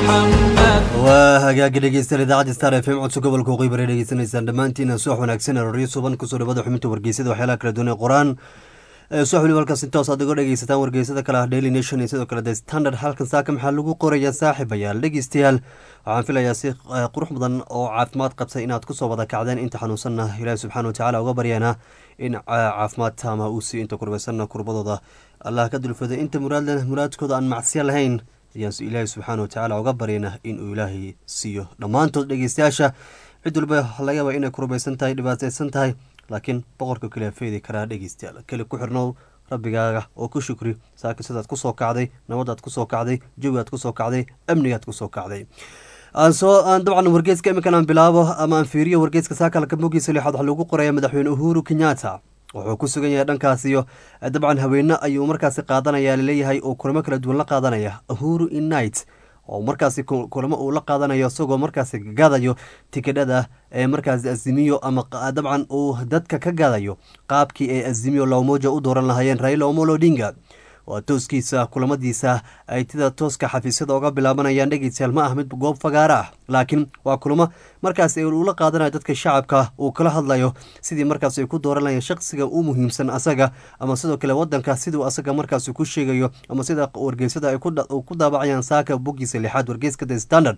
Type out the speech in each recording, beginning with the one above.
waa hagaagi dhegeystayaal idaacadda star f m codso gobolka waqooyi bari dhegeysanaysaan dhammaantiina subax wanaagsan roryo suban kusoo dhawada xubinta wargeysada waxyaalaha kala duwan ee qoraan subax waliba halkaas intoos aad uga dhegeysataan wargeysada kale ah daily nation iyo sidoo kale the standard halkan saaka maxaa lagu qorayaa saaxiibayaal dhegeystayaal waxaan filayaa si qurux badan oo caafimaad qabtay inaad kusoo wada kacdeen inta xanuunsanna ilaahi subxaana watacaala uga baryaana in caafimaad taama uu siiyo inta kurbaysanna kurbadooda allah ka dulfada inta muraadlena muraadkooda aan macsiya lahayn ayaan ilaahay subxaana watacaala uga baryana inuu ilaahay siiyo dhammaantood dhegeystayaasha cid walba laga yaaba inay kurbaysan tahay dhibaateysan tahay laakiin boqorka kale feedi karaa dhegeystayaal keli ku xirnow rabbigaaga oo ku shukri saaka sidaad kusoo kacday nabadaad kusoo kacday jawigaad kusoo kacday amnigaad kusoo kacday aan soo aan dabcan wargeeska iminkan aan bilaabo ama aan fiiriyo wargeeska saakalka mogiisa lixaad waxaa lagu qoraya madaxweyne uhuru kenyatta wuxuu ku sugan yahay dhankaas iyo dabcan haweene ayuu markaasi qaadanaya laleeyahay oo kulamo kala duwan la qaadanaya uhuru innight oo markaasi kulamo uu la qaadanayo isagoo markaasi gadayo tikidhada ee markaasi azimiyo ama dabcan uu dadka ka gadayo qaabkii ay azimiyo lawmoja u dooran lahaayeen raila omolo odinga waa tooskiisa kulamadiisa ay tida tooska xafiisyada oga bilaabanayaan dhegeystayaal ma ah mid goob fagaara ah laakiin waa kulamo markaas ula qaadanayo dadka shacabka uu kala hadlayo sidii markaas ay ku dooranayaan shaqsiga u muhiimsan asaga ama sidoo kale wadanka siduu asaga markaas ku sheegayo ama sida wargeysada ay ku daabacayaan saaka bogiisa lixaad wargeyska the standard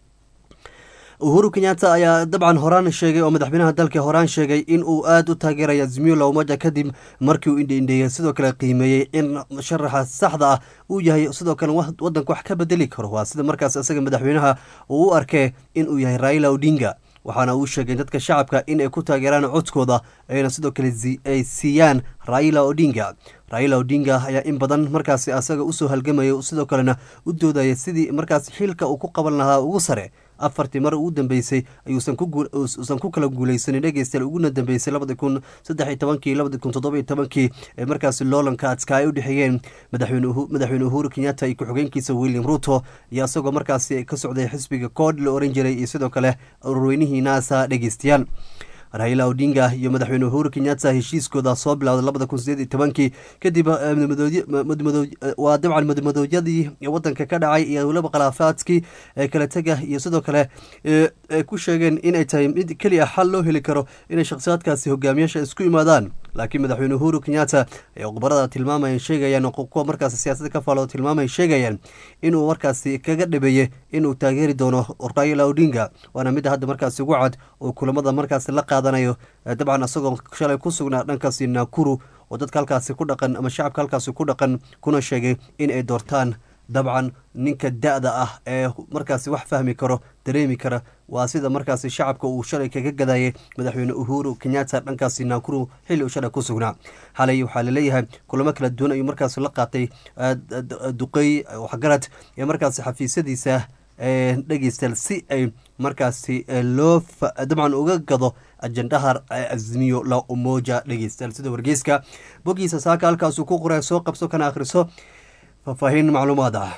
uhuru kenyatta ayaa dabcan horaan sheegay oo madaxweynaha dalka horaan sheegay in uu aada u taageeraya azimiyo lawmaja kadib markii uu indhiindheeyey sidoo kale qiimeeyey in sharaxa saxda ah uu yahay sidoo kale wadanka wax ka bedeli karo waa sida markaas isaga madaxweynaha uu u arkee inuu yahay raila odinga waxaana uu sheegay dadka shacabka in ay ku taageeraan codkooda ayna sidoo kale ay siiyaan raila odinga raila odinga ayaa in badan markaasi asaga usoo halgamaya sidoo kalena u doodaya sidii markaas xilka uu ku qaban lahaa ugu sare afartii mar ugu dambeysay ayuusan ku kala guuleysanin dhegeystayaal uguna dambeysay labadi kun saddex iyo tobankii labadi kun toddoba iyo tobankii ee markaasi loolanka adka ay u dhexeeyeen madaxweyne uhuru kenyatta iyo ku-xigeenkiisa william ruto iyo isagoo markaasi ka socday xisbiga kood la oran jiray iyo sidoo kale ururweynihii naasa dhegeystayaal raila odinga iyo madaxweyne uhuru kenyatta heshiiskooda soo bilowday labada kun sideed iyo tobankii kadib waa dabcan madmadoodyadii wadanka ka dhacay iyo weliba khilaafaadkii kala tega iyo sidoo kale ay ku sheegeen inay tahay mid keliya xal loo heli karo inay shakhsiyaadkaasi hogaamiyaasha isku imaadaan laakiin madaxweyne uhuru kenyatta ay khubarada tilmaamayan sheegayaan kuwa markaasi siyaasadda ka faalo tilmaamay sheegayaan inuu markaasi kaga dhabeeye inuu taageeri doono raila odinga waana midda hadda markaasi ugu cad oo kulamada markaasi la qaadanayo dabcan isagoo shalay ku sugnaa dhankaasi nakuru oo dadka halkaasi ku dhaqan ama shacabka halkaasi ku dhaqan kuna sheegay in ay doortaan dabcan ninka da-da ah ee markaasi wax fahmi karo dareemi kara waa sida markaasi shacabka uu shalay kaga gadayay madaxweyne uhuru kenyatta dhankaasi nakuru xilli uu shalay ku sugnaa xalay waxaa laleeyahay kulamo kala duwan ayuu markaasi la qaatay duqey waxgarad ee markaasi xafiisyadiisa dhegeystayaal si ay markaasi loo dabcan uga gado ajendaha azimiyo la umoja dhegeystayaal sida wargeyska bogiisa saaka halkaasuu ku qoray soo qabso kana akhriso faahfaahin macluumaad ah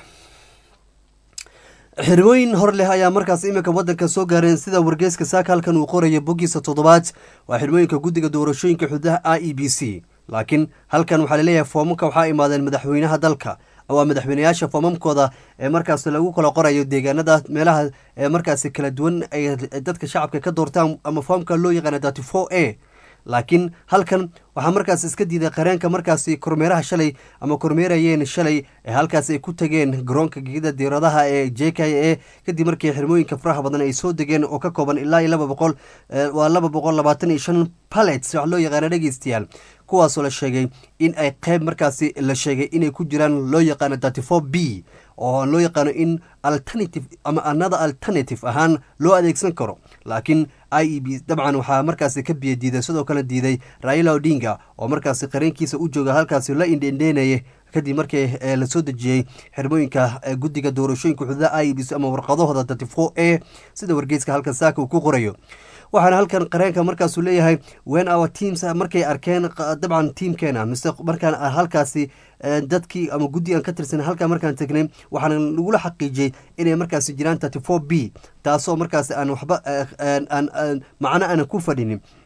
xirmooyin hor leh ayaa markaas iminka wadanka soo gaareen sida wargeyska saaka halkan uu qoraya bogiisa toddobaad waa xirmooyinka guddiga doorashooyinka xududaha i e b c laakiin halkan waxaa laleeyahay foomamka waxaa imaadeen madaxweynaha dalka waa madaxweyneyaasha foomamkooda ee markaas lagu kala qorayo deegaanada meelaha ee markaasi kala duwan ay dadka shacabka ka doortaan ama foomka loo yaqaana thirty four a laakiin halkan waxaa markaas iska diiday qareenka markaasi kormeeraha shalay ama kormeerayeen shalay ee halkaas ay ku tageen garoonka gegida diiradaha ee j k a kadib markii xirmooyinka faraha badan ay soo degeen oo ka kooban ilaa iyo laba boqol waa laba boqol labaatan iyo shan palets wax loo yaqaana dhegeystayaal kuwaasoo la sheegay in ay qeyb markaasi la sheegay inay ku jiraan loo yaqaano thirty four b oo loo yaqaano in alternative ama another alternative ahaan loo adeegsan karo laakiin i e b dabcan waxaa markaasi ka biyo diiday sidoo kale diiday raila odinga oo markaasi qareenkiisa u jooga halkaasi la indhendheenayay kadib markii lasoo dejiyey xirmooyinka guddiga doorashooyinka xuduudaha i e b c ama warqadahooda thirty four a sida wargeyska halkan saaka uu ku qorayo waxaana halkan qareenka markaasuu leeyahay wen our teams markay arkeen dabcan tiamkeena mise markaan halkaasi dadkii ama guddi aan ka tirsan halkaa markaan tegnay waxaana lagula xaqiijiyey inay markaasi jiraan thirty four b taasoo markaasi aan waxba aan macno aanan ku fadhinin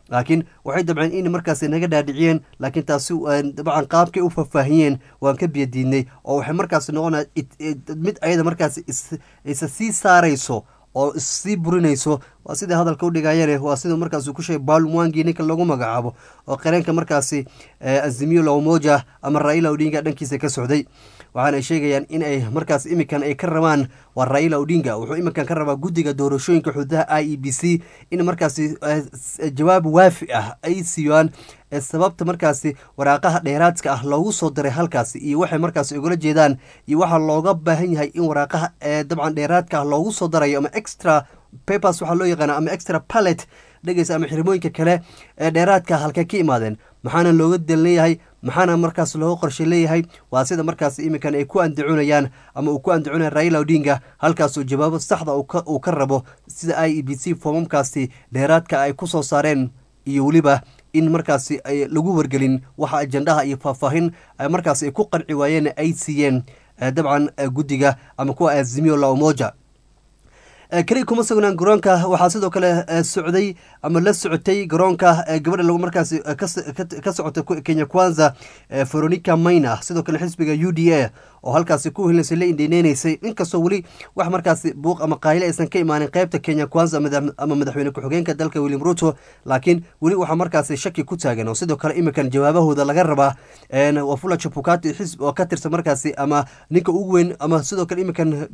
laakiin waxay dabceen in markaasi naga dhaadhiciyeen laakiin taasi dabcan qaabkay u faahfaahiyeen waan ka biyadiidnay oo waxay markaasi noqona mid ayada markaasi isa sii saarayso oo issii burinayso waa sidai hadalka udhigayane waa sida markaas ku sheegay baal mwangi ninka lagu magacaabo oo qareenka markaasi azimiyo lamoja ama raila odinga dhankiisa ka socday waxaana ay sheegayaan in ay markaas iminkan ay ka rabaan waa raila odinga wuxuu iminkan ka rabaa guddiga doorashooyinka xududaha i e b c in markaasi jawaab waafi ah ay siiyaan sababta markaasi waraaqaha dheeraadka ah loogu soo diray halkaasi iyo waxay markaasi ugala jeedaan iyo waxaa looga baahan yahay in waraaqaha dabcan dheeraadka ah loogu soo darayo ama extra papers waxaa loo yaqaana ama extra pallet dhegeysa ama xirmooyinka kale ee dheeraadka halkay ka imaadeen maxaana looga dalleeyahay maxaana markaas looga qorshe leeyahay waa sida markaas iminkan ay ku andacunayaan ama uu ku andacunaya raila odinga halkaasoo jawaabo saxda uu ka rabo sida i e b c foomamkaasi dheeraadka ay ku soo saareen iyo weliba in markaasi ay lagu wargelin waxa ajendaha iyo faahfaahin markaas ay ku qanci waayeen ay siiyeen dabcan guddiga ama kuwa azimiyo laomoja keliya kuma sugnaan garoonka waxaa sidoo kale socday ama la socotay garoonka gabadha lagu markaasi ka socota kenya kwanza veronica mayna sidoo kale xisbiga u d a oo halkaasi ku helinaysa la indhineynaysay inkastoo weli wax markaasi buuq ama qayle aysan ka imaanin qeybta kenya kwanza ama madaxweyne ku-xigeenka dalka william ruto laakiin weli waxaa markaasi shaki ku taagan oo sidoo kale iminkan jawaabahooda laga rabaa wafula chapukati xisb oo ka tirsan markaasi ama ninka ugu weyn ama sidoo kale iminkan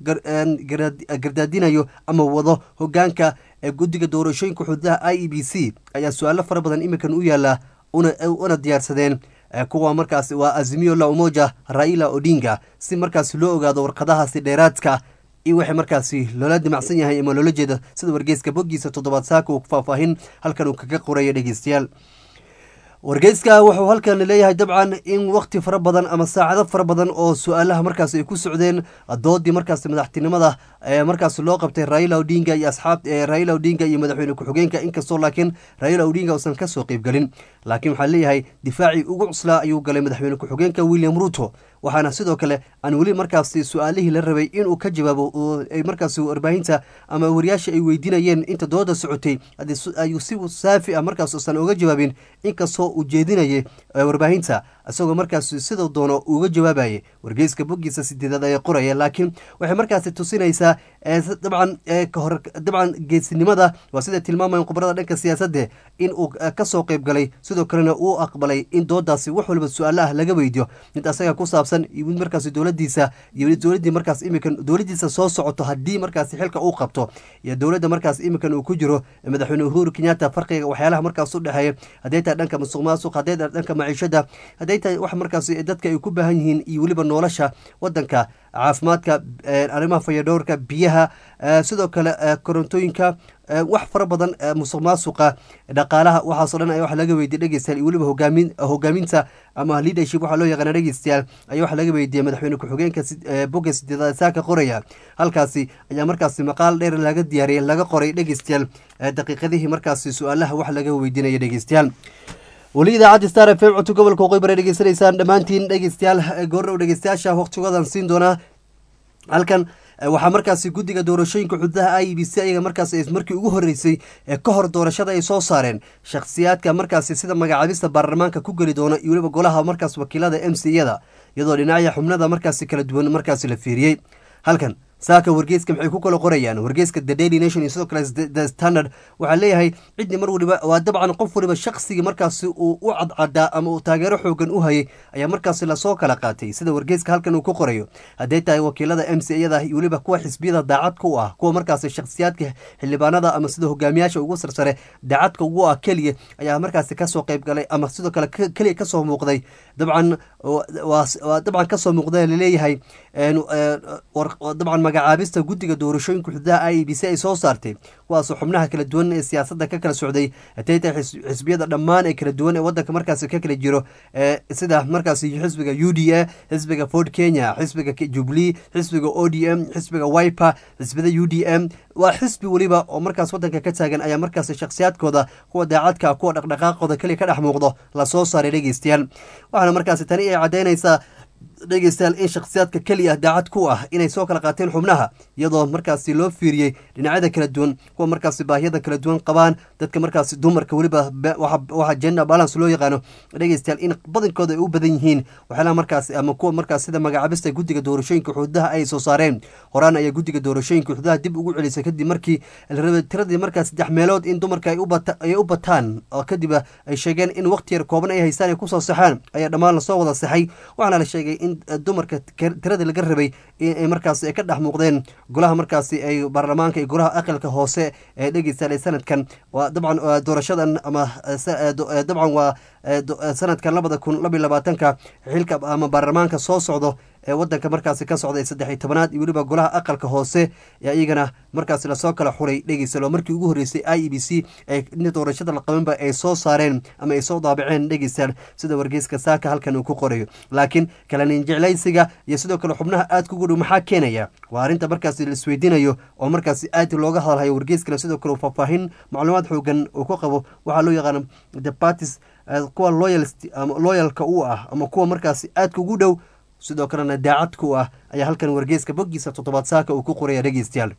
gardaadinayo ama wado hogaanka guddiga doorashooyinka xududaha i e b c ayaa su-aalo fara badan iminkan u yaala una diyaarsadeen kuwa markaas waa azimiyo la umoja raila odinga si markaas loo ogaado warqadahaasi dheeraadka iyo waxay markaasi loola dimacsan yahay ama loola jeeda sida wargeyska boggiisa toddobaad saaka uu faahfaahin halkan uu kaga qoraya dhegeystayaal wargeyska wuxuu halkan leeyahay dabcan in wakti fara badan ama saacado fara badan oo su-aalaha markaas ay ku socdeen doodii markaas madaxtinimada markaas loo qabtay raila odinga iyo asxaab raila odinga iyo madaxweyne ku-xigeenka inkastoo laakiin raila odinga uusan kasoo qeybgelin laakiin waxaa leeyahay difaacii ugu cuslaa ayuu galay madaxweyne ku-xigeenka william ruto waxaana sidoo kale aan weli markaasi su-aalihii la rabay inuu ka jawaabo ay markaas warbaahinta ama wariyaasha ay weydiinayeen inta dooda socotay ayuu si saafi ah markaas usan oga jawaabin inkastoo uu jeedinayay warbaahinta isagoo markaas sidau doono uga jawaabayay wargeyska boggiisa sideedaad ayaa qoraya laakiin waxay markaasi tusinaysaa dabcan kahor dabcan geesinimada waa sida tilmaamayan khubarada dhanka siyaasadde in uu kasoo qeyb galay sidoo kalena uu aqbalay in doodaasi wax waliba su-aalo ah laga weydiyo mid asaga ku saabsan iyo mid markaasi dowladiisa iyo dowladdii markaas iminkan dowladdiisa soo socoto haddii markaasi xilka uu qabto iyo dowladda markaas iminkan uu ku jiro madaxweyne uhuru kenyatta farqiga waxyaalaha markaas u dhexeeya hadday tahay dhanka musuq maasuq hadday tahay dhanka maciishada hadday tahay wax markaasi dadka ay ku baahan yihiin iyo weliba nolosha wadanka caafimaadka arrimaha fayadhowrka biyaha sidoo kale korontooyinka wax fara badan musuq maasuqa dhaqaalaha waxaasoo dhan wax laga weydiye dhegeystayaal iyo weliba hogaamin hogaaminta ama leadership waxaa loo yaqaana dhegeystayaal ayaa wax laga weydiiyey madaxweyne ku-xigeenka bogga sideedaad saaka qoraya halkaasi ayaa markaasi maqaal dheer laga diyaariyay laga qoray dhegeystayaal daqiiqadihii markaasi su-aalaha wax laga weydiinaya dhegeystayaal weli idaacadda star f m codka gobolka waqooyi bare dhegeysanaysaan dhammaantiin dhegeystayaal goordhow dhegeystayaasha waqtigoodan siin doonaa halkan waxaa markaasi guddiga doorashooyinka xududaha i b c ayaga markaas markii ugu horeysay ee ka hor doorashada ay soo saareen shakhsiyaadka markaasi sida magacaabista baarlamaanka ku geli doona iyo weliba golaha markaas wakiilada m c yada iyadoo dhinacya xubnada markaasi kala duwan markaasi la fiiriyey halkan saaka wargeyska maxay ku kala qorayaan wargeyska the daily nation iyo sidoo kale the standard waxaa leeyahay ciddii mar waliba waa dabcan qof waliba shakhsigii markaasi uu u cadcadaa ama uu taageero xoogan u hayay ayaa markaasi lasoo kala qaatay sida wargeyska halkan uu ku qorayo hadday tahay wakiilada m c yada iyo weliba kuwa xisbiyada daacadka u ah kuwa markaasi shakhsiyaadka xildhibaanada ama sida hogaamiyaasha ugu sarsare daacadka ugu ah keliya ayaa markaasi kasoo qeyb galay ama sidoo kale keliya kasoo muuqday dabcan waa dabcan kasoo muuqda laleeyahay dabcan magacaabista guddiga doorashooyinka xududaha i e b c ay soo saartay kuwaasoo xubnaha kala duwan ee siyaasadda ka kala socday hatay tahay xisbiyada dhammaan ee kala duwan ee wadanka markaasi ka kala jiro sida markaasi xisbiga u d a xisbiga ford kenya xisbiga jubilee xisbiga o d m xisbiga wiper xisbida u d m waa xisbi weliba oo markaas wadanka ka taagan ayaa markaasi shakhsiyaadkooda kuwa daacadka kuwa dhaqdhaqaaqooda keliya ka dhex muuqdo lasoo saaray dhegeystayaal waxaana markaasi tani ay caddeynaysaa dhegeystayaal in shakhsiyaadka keliya daacad ku ah inay soo kala qaateen xubnaha iyadoo markaasi loo fiiriyey dhinacyada kala duwan kuwa markaasi baahiyada kala duwan qabaan dadka markaasi dumarka weliba waxa gender balance loo yaqaano dhegeystayaal in badankooda ay u badan yihiin waxyaalaha markaasi ama kuwa markaas sida magacaabista guddiga doorashooyinka xuduudaha ay soo saareen horaan ayaa guddiga doorashooyinka xuduudaha dib ugu celisay kadib markii la rabay tiradii markaas saddex meelood in dumarka ay u bataan oo kadib ay sheegeen in waqti yar kooban ay haystaan ay kusoo saxaan ayaa dhammaan lasoo wada saxay waxaana la sheegay in dumarka tiradii laga rabay inay markaas ka dhex muuqdeen golaha markaasi ay baarlamaanka iyo golaha aqalka hoose ee dhegeystayaal sanadkan waa dabcan doorashadan ama dabcan waa sanadkan labada kun labiyo labaatanka xilka ama baarlamaanka soo socdo ee wadanka markaasi ka socda ee saddex iyo tobanaad iyo weliba golaha aqalka hoose ee iyagana markaasi lasoo kala xuray dhegeysalo markii ugu horreysay i e b c ee doorashada la qabanba ay soo saareen ama ay soo daabaceen dhegeystayaal sida wargeyska saaka halkan uu ku qorayo laakiin kalanin jeclaysiga iyo sidoo kale xubnaha aadka ugu dhow maxaa keenaya waa arrinta markaasi la isweydiinayo oo markaasi aad looga hadalhayo wargeyskana sidoo kale faahfaahin macluumaad xoogan uu ku qabo waxaa loo yaqaana the parties kuwa loyalka u ah ama kuwa markaasi aadka ugu dhow sidoo kalena daacad ku ah ayaa halkan wargeyska boggiisa toddobaad saaka uu ku qoraya dhegeystayaal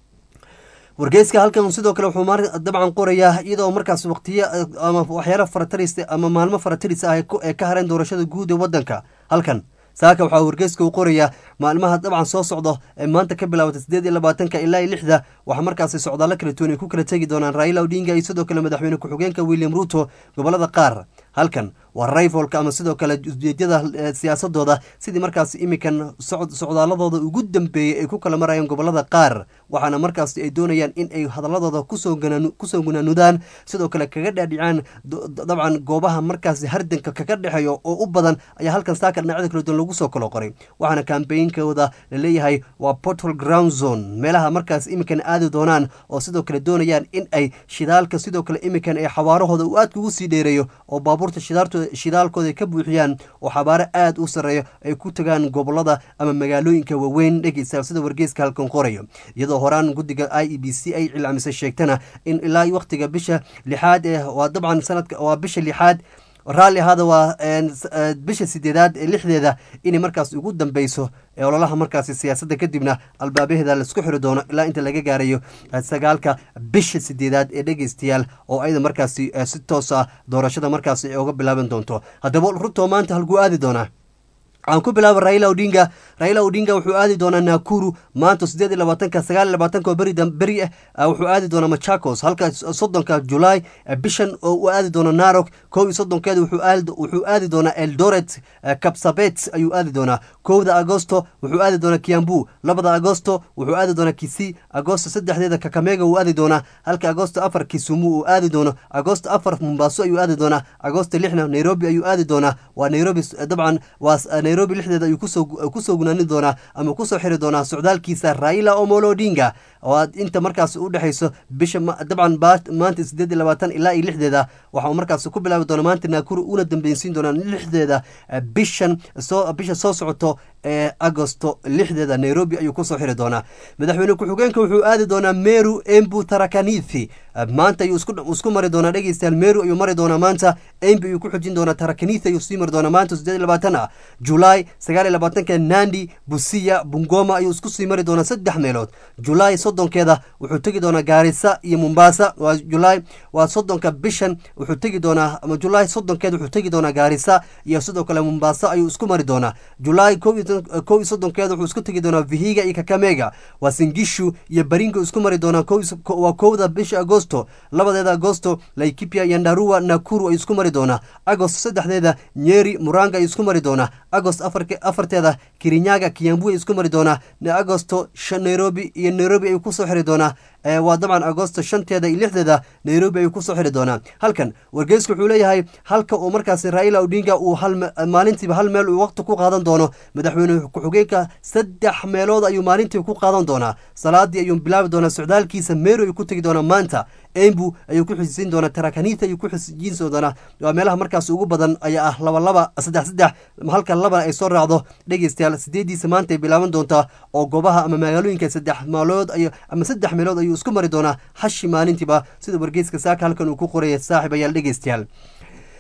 wargeyska halkan sidoo kale wuxuu dabcan qorayaa iyadoo markaas waqtiyo ama waxyaala farataris ama maalmo farataris ah ee ka hareen doorashada guud ee wadanka halkan saaka waxaa wargeyska uu qorayaa maalmaha dabcan soo socdo ee maanta ka bilaabata sideed iyo labaatanka ilaa iyo lixda waxaa markaasi socdaallo kala duwan ay ku kala tegi doonaan raila odinga iyo sidoo kale madaxweyne ku-xigeenka william ruto gobolada qaar halkan waa rayfolka ama sidoo kale ujeedyada siyaasadooda sidii markaasi imikan socdaaladooda ugu dambeeyey ay ku kala marayaan gobolada qaar waxaana markaasi ay doonayaan in ay hadaladooda kusoo gunaanudaan sidoo kale kaga dhaadhicaan dabcan goobaha markaasi hardanka kaga dhexeeyo oo u badan ayaa halkan saaka dhinacyada kala duwan lagu soo kala qoray waxaana kambeynkooda laleeyahay waa portal ground zone meelaha markaas imikan aadi doonaan oo sidoo kale doonayaan in ay shidaalka sidoo kale imikan ay xawaarahooda uu aadka ugu sii dheereeyo oo baabuurta shidaalkooda ka buuxiyaan oo xabaaro aad u sarreeyo ay ku tagaan gobolada ama magaalooyinka waaweyn dhegeysa sida wargeyska halkan qorayo iyadoo horaan guddiga i e b c ay cilamisay sheegtana in ilaa waqtiga bisha lixaad ee waa dabcan sanadka waa bisha lixaad raalli ahaada waa bisha sideedaad ee lixdeeda inay markaas ugu dambeyso ee ololaha markaasi siyaasadda kadibna albaabaheeda laisku xiri doono ilaa inta laga gaarayo sagaalka bisha sideedaad ee dhegeystayaal oo ayada markaasi si toos ah doorashada markaasi ay uga bilaaban doonto haddaba ruto maanta halkuu aadi doonaa aan ku bilaaba raila odinga raila odinga wuxuu aadi doonaa nakuru maanta sideed iyo labaatanka sagaal iyo labaatanka oo beri beri ah wuxuu aadi doonaa machakos halka soddonka julaay bishan oo uu aadi doona narok kow iyo soddonkeeda wuxuu aadi doonaa eldoret kapsabet ayuu aadi doonaa kowda agosto wuxuu aadi doonaa kiambu labada agosto wuxuu aadi doonaa kisi agosto saddexdeeda kakamega uu aadi doonaa halka agosto afar kisumu uu aadi doono agosto afar mombaaso ayuu aadi doonaa agosto lixna nairobi ayuu aadi doonaa waa nairobi dabcan waa nairobi lixdeeda ayuu kusoo gunaani doonaa ama kusoo xiri doonaa socdaalkiisa raila omolo odinga oo inta markaas u dhexeyso bisha dabcan maanta sideed iyo labaatan ilaa iyo lixdeeda waxa uu markaas ku bilaabi doona maanta naakuru una dambeynsiin doonaa lixdeeda bishan soo bisha soo socoto ee agosto lixdeeda nairobi ayuu kusoo xiri doonaa madaxweyne ku-xigeenka wuxuu aadi doonaa meru embu tarakanithi maanta ayuu isku mari doonaa dhegeystayaal meru ayuu mari doonaa maanta embu ayuu ku xujin doonaa tarakanithi ayuu sii mari doonaa maanta sideed iyo labaatan ah julaay sagaal iyo labaatanka nandi busiya bungoma ayuu isku sii mari doonaa saddex meelood julaay soddonkeeda wuxuu tegi doonaa gaarisa iyo mombasa waa julaay waa soddonka bishan wuxuu tegi doonaa ama julaay soddonkeeda wuxuu tegi doonaa gaarisa iyo sidoo kale mombasa ayuu isku mari doonaa julaay kow iyo soddonkeeda wuxuu isku tegi doonaa vihiga iyo kakamega waa singishu iyo baringo isku mari doonaa waa kowda bisha agosto labadeeda agosto laikipia iyo ndarua nakuru ayuu isku mari doonaa agost saddexdeeda nyeri muranga ayuu isku mari doonaa agost afarteeda kirinyaga kiyambu ay isku mari doonaa agosto nairobi iyo nairobi ayuu kusoo xiri doonaa waa dabcan agosto shanteeda iyo lixdeeda nairobi ayuu kusoo xiri doonaa halkan wargeysku wuxuu leeyahay halka uu markaasi raila odinga uu maalintiiba hal meel uu waqti ku qaadan doono madaxweyne ku-xigeenka saddex meelood ayuu maalintii ku qaadan doonaa salaadii ayuu bilaabi doonaa socdaalkiisa meero ayuu ku tegi doonaa maanta embu ayuu ku xisiin doonaa tarakanita ayuu ku xisiin doonaa waa meelaha markaas ugu badan ayaa ah laba laba saddex saddex halka labana ay soo raacdo dhegeystayaal sideediisa maanta ay bilaaban doontaa oo goobaha ama magaalooyinka saddex meelood ay ama saddex meelood ayuu isku mari doonaa hashi maalintiiba sida wargeyska saaka halkan uu ku qoraya saaxib ayaal dhegeystayaal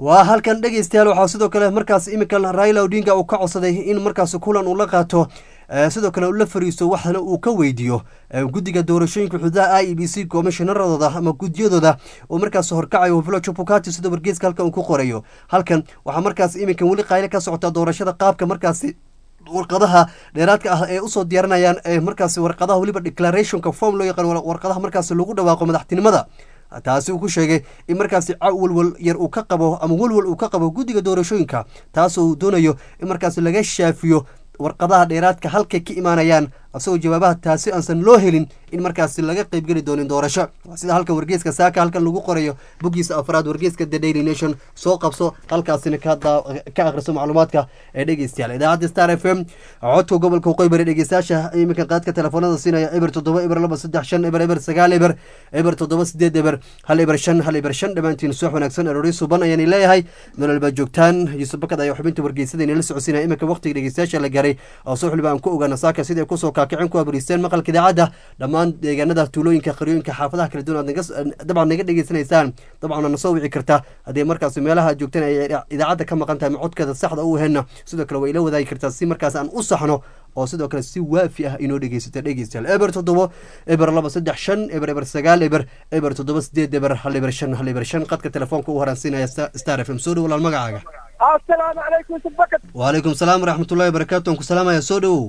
waa halkan dhegeystayaal waxaa sidoo kale markaas iminkan raila odinga uu ka codsaday in markaas kulan uu la qaato sidoo kale uu la fariisto waxna uu ka weydiiyo guddiga doorashooyinka xuduudaha i e b c komishonaradooda ama guddiyadooda oo markaas horkacayo huflo jubukati sida wargeeska halkan uu ku qorayo halkan waxaa markaas iminkan weli qayle ka socota doorashada qaabka markaasi warqadaha dheeraadka ah ee usoo diyaarinayaan markaas warqadaha weliba declarationka form loo yaqaan warqadaha markaas lagu dhawaaqo madaxtinimada taasi uu ku sheegay in markaasi walwal yar uu ka qabo ama walwal uu ka qabo guddiga doorashooyinka taasoo uu doonayo in markaas laga shaafiyo warqadaha dheeraadka halkay ka imaanayaan asagoo jawaabaha taasi aansan loo helin in markaasi laga qeybgeli doonin doorasho sida halkan wargeeska saaka halkan lagu qorayo boggiisa afraad wargeeska the daily nation soo qabso halkaasina ka akhriso macluumaadka ee dhegeystayaal idaacadda star f m codka gobolka waqooyi bari dhegeystayaasha iminka qaadka telefoonada siinaya eber toddoba eber laba saddex shan eber eber sagaal eber eber toddoba sideed eber hal eber shan hal eber shan dhammaantiin suux wanaagsan aroori suban ayaan leeyahay nolol baa joogtaan yuusuf bakad ayaa xubinta wargeysada inala socodsiinaya iminka waqtiga dhegeystayaasha la gaaray oo suux waliba aan ku ogaana saaka sidai kusoo kaakicin ku abariisteen maqalka idaacadda dhammaan deegaanada tuulooyinka qaryooyinka xaafadaha kala duwan aad dabcan naga dhegeysanaysaan dabcan na soo wici karta haddii markaas meelaha aad joogtaan ay idaacadda ka maqan tahay macodkeeda saxda u heenna sidoo kale way ila wadaagi kartaa si markaas aan u saxno oo sidoo kale si waafi ah inoo dhegeysata dhegeystayaal eber toddobo eber laba saddex shan eber eber sagaal eber eber toddoba sideed eber hal eber shan hal eber shan qadka telefoonka u horaansiinaya star f m soo dhow walaal magacaaga asalaamu calaykum subakad waalaykum salaam waraxmatullahi wabarakaatu aan ku salaamaya soo dhowow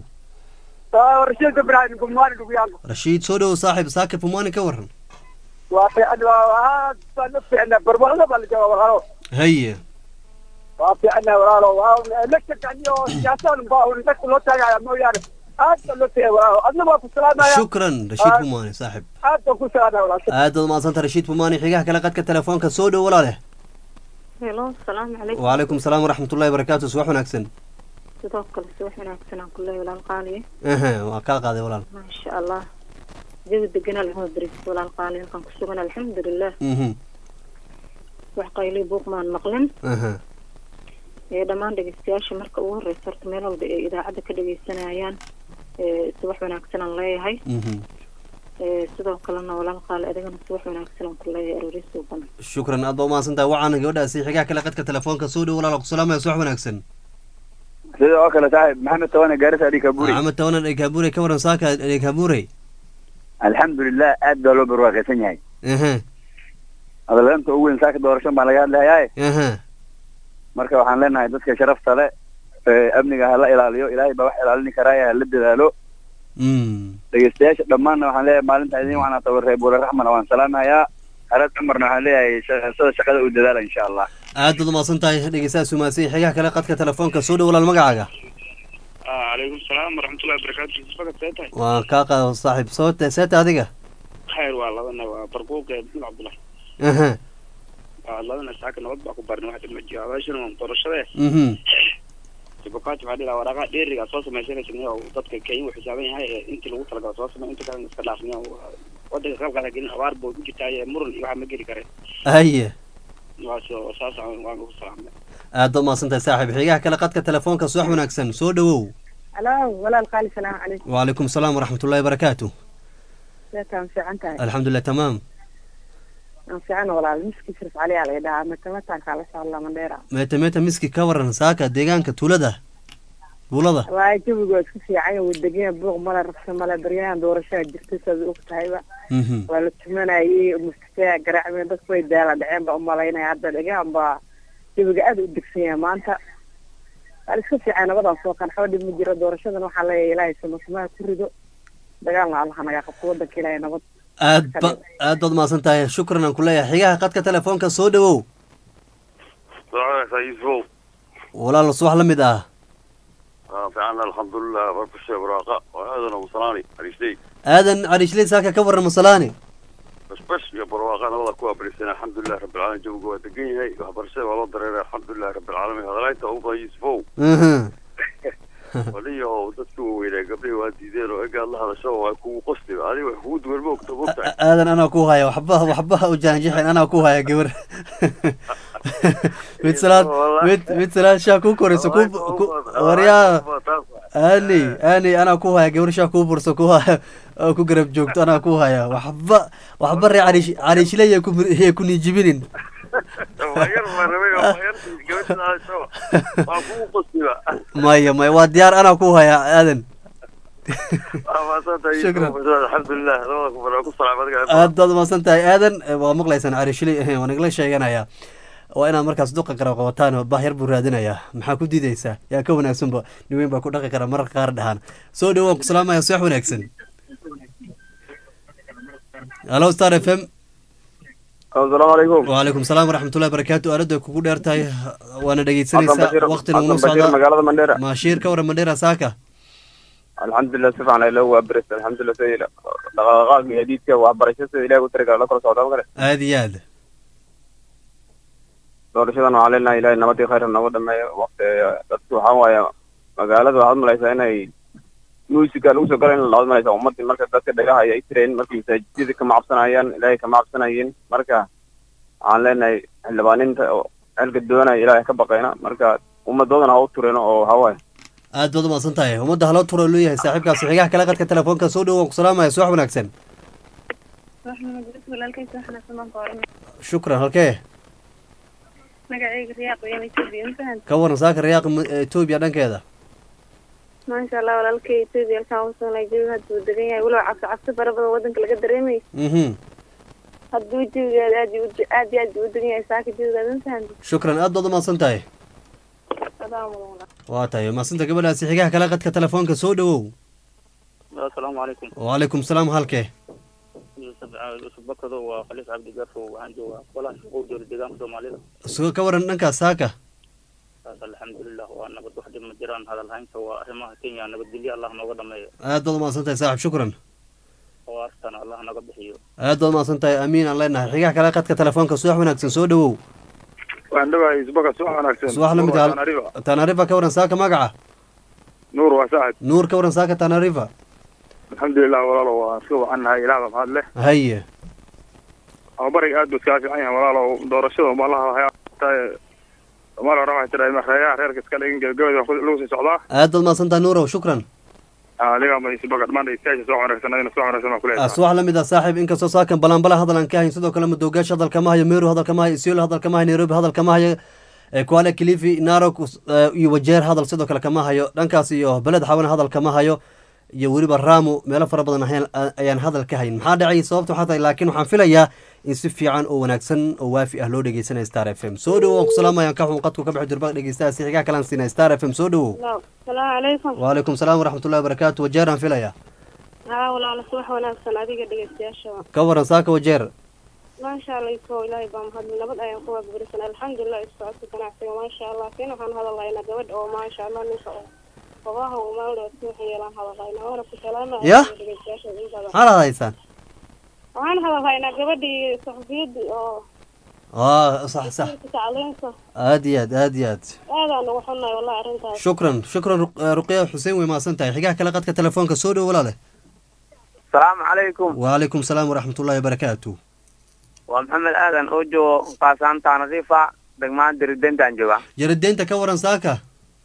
rashiid ibraahim gumwaani dhuguyaalo rashiid soo dhowow saaxib saakib fumaani ka waran waa fiican aad baan u fiicna barwaqda baa la jooga walaalo haye waa fiicna walaalo waa electrican iyo siyaasadan baa un dadka loo taagaya mooyaane aad baa loo fiicay walaalo adna waa ku salaamaya shukran rashiid fumaani saaxib aad baan ku salaamaya walaalo aad baad umahadsanta rashiid fumaani xigaha kale qadka telefoonka soo dhow walaale helo asalaamu calaykum wacalaykum salaam waraxmatullahi wabarakaatu subax wanaagsan sidoo kale subax wanaagsan aan ku leeyahay walaal qaaliye aha waa kaa qaaday walaal maasha allah jawi deganaa laxuma beris walaal qaaliye halkaan ku sugan alxamdulilah mhm wax qayli buuq maan maqlin aha ee dhammaan dhegeystayaasha marka ugu horeysa horta meel walba ay idaacadda ka dhegeysanayaan ee subax wanaagsan aan leeyahay mhm ee sidoo kalena walaal qaali adigana subax wanaagsan aan ku leeyahay aroori suuban shukran aad baa umahadsantahay waxaana gabadhaasi xigaha kale qadka telefoonka soo dhow walaal ku salaamaya subax wanaagsan sida oo kale saaxib maxamed tawane gaarisa ali kaburi maxamed tawanan dhegaabuure ka waran saaka dhegaabuure alxamdulilah aad baa loo barwaaqaysan yahay aha hadalanta ugu weyn saaka doorasho baa laga hadlayaa aha marka waxaan leenahay dadka sharafta le ee amniga hala ilaaliyo ilaahay baa wax ilaalini karaaye hala dadaalo mm dhegeystayaasha dhammaanna waxaan leeyahay maalinta idin waxaan tabar reer buure raxmana waan salaamayaa harad cumarna waxaan leeyahay shaqasada shaqada u dadaala insha allah aad baad umahadsan tahay dhegeystaha sumaasay xigaha kale qadka telefoonka soo dhow walaal magacaaga calaykum salaam waraxmatullahi wabarakaatu fakad see tahay waa kaa qaado saaxiib soo seeta adiga khayr waa labana waa barquuqa maxmed cabdullahi aha waa labana saaka nabad baa ku barnay waxaa ma jiro abaashana waa doorashade mhm jibukati waxaa dhilaha waraaqa dheeriga soo samaysanaysa oo dadka kenya uu xisaaban yahay ee intii lagu talagalo soo samay inta kalena iska dhaafniya wadanka qalqala gelin abaar buu ku jirtaa ee muran iyo waxaa ma geli kare haye waas saas waan ku salaamay aad baad umahadsan tahay saaxiib xigaha kale qadka telefoonka subax wanaagsan soo dhowow alo walaal qaali salaamu calaykum wacalaykum salaam waraxmatullahi wabarakaatu seetaan fiican tahay alxamdulilah tamaam aan fiican walaal miski sharif cali aa laga dhahaa matamataankaa la socda mandheera meeta meeta miski ka waran saaka deegaanka tuulada tuulada waayo jawigu waa isku fiican waa deganya buuq male rabsho male baryahan doorashada jirta saad og tahayba mhm waa la tumanayay mustayaa garaacmeen dadku way daala dhaceen baa umalaynaya hadda dhegaan baa jawiga aad u degsan yahay maanta waa la isku fiican nabadan soo kanxoo dhib ma jiro doorashadan waxaa leeyahay ilaahay samasamaha ku rido dagaalna allaha naga qabto wadanka ilaahay nabad aad ba aad baad umahadsan tahay shukran aan ku leeyahay xigaha qadka telefoonka soo dhowow yusufow walaal subax la mid ah fiican alxamdulilah barbashe baraaqa oo aadan ugu salaani ariistay aadan cariishley saaka ka waran masalaani basbash iyo barwaaqa nabada ku abarisan alxamdulilah rabbilcaalamiin jawiga waa degan yahay waxbarashada waa loo dareeray alxamdulilah rabbilcaalamiin hadalaynta ugu badan yusufow mhm waliyahow dadkii waaweynaa gabdhihii waa diideen oo egaad la hadasho waa kugu qosti adiga wax kugu duwan ma ogta mogtahay aadan anaa ku haya waxba waxba u jaanjixin anaa ku haya gabar mid salaad mid mid salaad shaa ku korayso ku ku waryaa ani ani anaa ku haya gabar shaa kuu burso ku haya oo ku garab joogto anaa ku haya waxba waxba ree cariish cariishley ku yay ku niijibinin waa yar baa rabay waa yar gabadha aasho waa kugu qosliba maya maya waa diyaar anaa ku hayaa aadan waa maasantahay Shukran. alxamdulilah labada kubar waa ku salaam adiga aad baad umahadsan tahay aadan Eh, waa maqlaysaan carishili waa nagala sheeganaya waa inaad markaas duqa garab qabataan oo bahyar buu raadinayaa maxaa ku diideysaa yaa ka wanaagsanba niweyn baa ku dhaqi kara mararka qaar dhahaan soo dhawaan ku salaamaya subax wanaagsan halo star f m asalaamu calaykum wacalaykum salaam waraxmatullahi barakaatu aalada kugu dheer tahay waana dhegeysanaysaa waqtina unu Xasan Bashiir, socdaa magaalada mandheera maashiir ka waran mandheera saaka alxamdulilah si fiican ayla waa beris alxamdulilah sida dhaqaaqaaga iyo diidka waxbarasho sida ilahi u tiriga la kala socdaa magale aad iyo aad doorashadan waxaan leenahay ilahay nabadii khayr nooga dhameeyo waqti dadki waxaa waaye magaalada waxaad malaysaa inay musica lagu soo gala in laad malaysaa ummadii marka dadka dhagaha ay tireen markii masaajidada kama cabsanayaan ilaahay kama cabsanayeen marka waxaan leenahay xildhibaaninta oo xilka doonaya ilaahay ka baqayna marka ummadoodana ha u tureen oo hawaaye aad baad umahadsan tahay ummadda haloo tura loo yahay saaxiibkaasi xigaha kale qadka telefoonka soo dhawaan ku salaamaya subax wanaagsan shukran halkee magacayga riyaaq weyaan etoobiya ma fahan ka waran saaka riyaaq etoobiya dhankeeda maasha allah walaalkay etoobiya halkaan usugnay jawiga hadda uu degan yahay walow cabsi cabsi fara badan wadanka laga dareemayo mhm hadduu jawigeeda aad iyo u- aad iyo aad buu u degan yahay saaka jawigeeda ma fahan shukran aad baad umahadsan tahay adaa mudan waa tahay mahadsanta gabadhaasi xigaha kale qadka telefoonka soo dhawow asalaamu calaykum wacalaykum salaam halkee yusuf bakado waa khaliif cabdi garfo waxaan joogaa golaha shaqow jooga deegaanka soomaalida suga ka waran dhankaas saaka taas alxamdulilah waa nabad wax dhib ma jiraan hadal haynta waa arrimaha kenya nabadgelyo allah nooga dhameeyo aad baad umahadsan tahay saaxib shukran awaartana allah naga bixiyo aad baad umahadsan tahay amiin aan leenahay xigaha kale qadka telefoonka subax wanaagsan soo dhawow waan dhawahay isbaga subax wanaagsan subax lamid Nuur ah waa Tanariva. tanarifa ka waran saaka magaca nuur waa saaxib nuur ka waran saaka tanarifa alxamdulilah walaalo waa iska wacannahay ilaah baa mahad leh haye ababariga aad buu iskaga fiican yahay walaalo doorashada malaha waxay soomaaliya hore waxay tiraa reeyaha reerka iska dhigin gebagabada waa ku- lagu sii socdaa aad baad umahadsan tahay nuurow shukran adiga ma isbaga dhammaan dhegeystayaasha soo wanaagsan adina soo wanaagsan baan ku leeyahay subax lamid ah saaxiib inkastoo saakan balanbala hadal aan ka hayn sidoo kale madoogaasha hadalka ma hayo meru hadalka ma hayo isiolo hadalka ma hayo nairobi hadalka ma hayo eh, kwale kilifi narok eh, iyo wajeer hadal sidoo kale kama hayo dhankaas iyo beled xawana hadal kama hayo iyo weliba raamu meelo fara badan ahayn- a- ayaan hadal ka hayn maxaa dhacay sababta waxaa tahay laakiin waxaan filayaa in si fiican oo wanaagsan oo waafi ah loo dhegeysanaya star f m soo dhawow waan ku salaamayaan ka xun qadku ka bixi durba dhegeystaha si xigaa kalaan siinaya star f m soo dhawow salaamu calaykum wacalaykum salaam waraxmatullahi wabarakaatu wajeer aan filayaa haa walaalo subax wanaagsan adiga dhegeystayaashaba ka waran saaka wajeer maasha allah iso ilaahay baa mahadli nabad ayaan ku waabarisan alxamdulilah isocodka ganacsiga maasha allah kin waxaan hadalaynaa gabadh oo maasha allah ninka oo ogaha uu maalda suuxa yeelaan hadalaynaa waana ku salaamaya Yah? dhegeystayaasha in badan maxaad hadaysaan waxaan hadalaynaa gabadhii saxufiyadii oo aa sax sax tacliinta aad iyo aad aad iyo aad aadaan ugu xunnahay wallahi arrintaas shukran shukran Ruq- eh, ruqya xuseen way mahadsan tahay xigaha kale qadka telefoonka soo dhow walaale asalaamu calaykum wacalaykum salaam waraxmatullahi wabarakaatu waa maxamed aadan oo joogo qaasaanta nadiifa degmaan diridentaan jooga jaradeynta ka waran saaka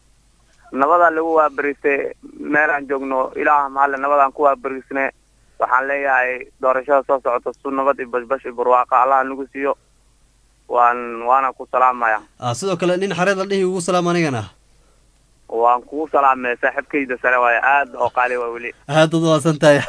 nabadaa lagu waabaristay meelaan joogno ilaah mahalle nabadaan ku waabarisne waxaan leeyahay doorashada soo socota su nabad iyo bashbash iyo barwaaqa allaha nagu siiyo waan waana ku salaamaya ah sidoo kale nin xareed la dhihi ugu salaam anigana waan kugu salaamay saaxiibkayda sare waaye aad oo qaali waa weli aad ud mahadsan tahay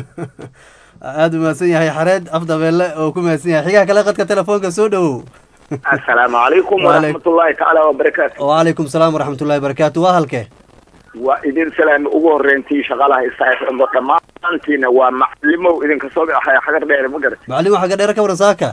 aad u mahadsan yahay xareed afdabeelle oo ku mahadsan yahay xigaha kale qadka telefoonka soo dhowow asalaamu calaykum Waalay- waraxmatullaahi tacaala wabarakaatu wacalaykum salaam waraxmatullahi wabarakaatu waa halkee waa idin salaami ugu horreyntii shaqalaha isaaifmo dhammaantiina waa maclimow idinka soo baxaya xagar dheere ma garat macallin waxa ka dheer ka waran saaka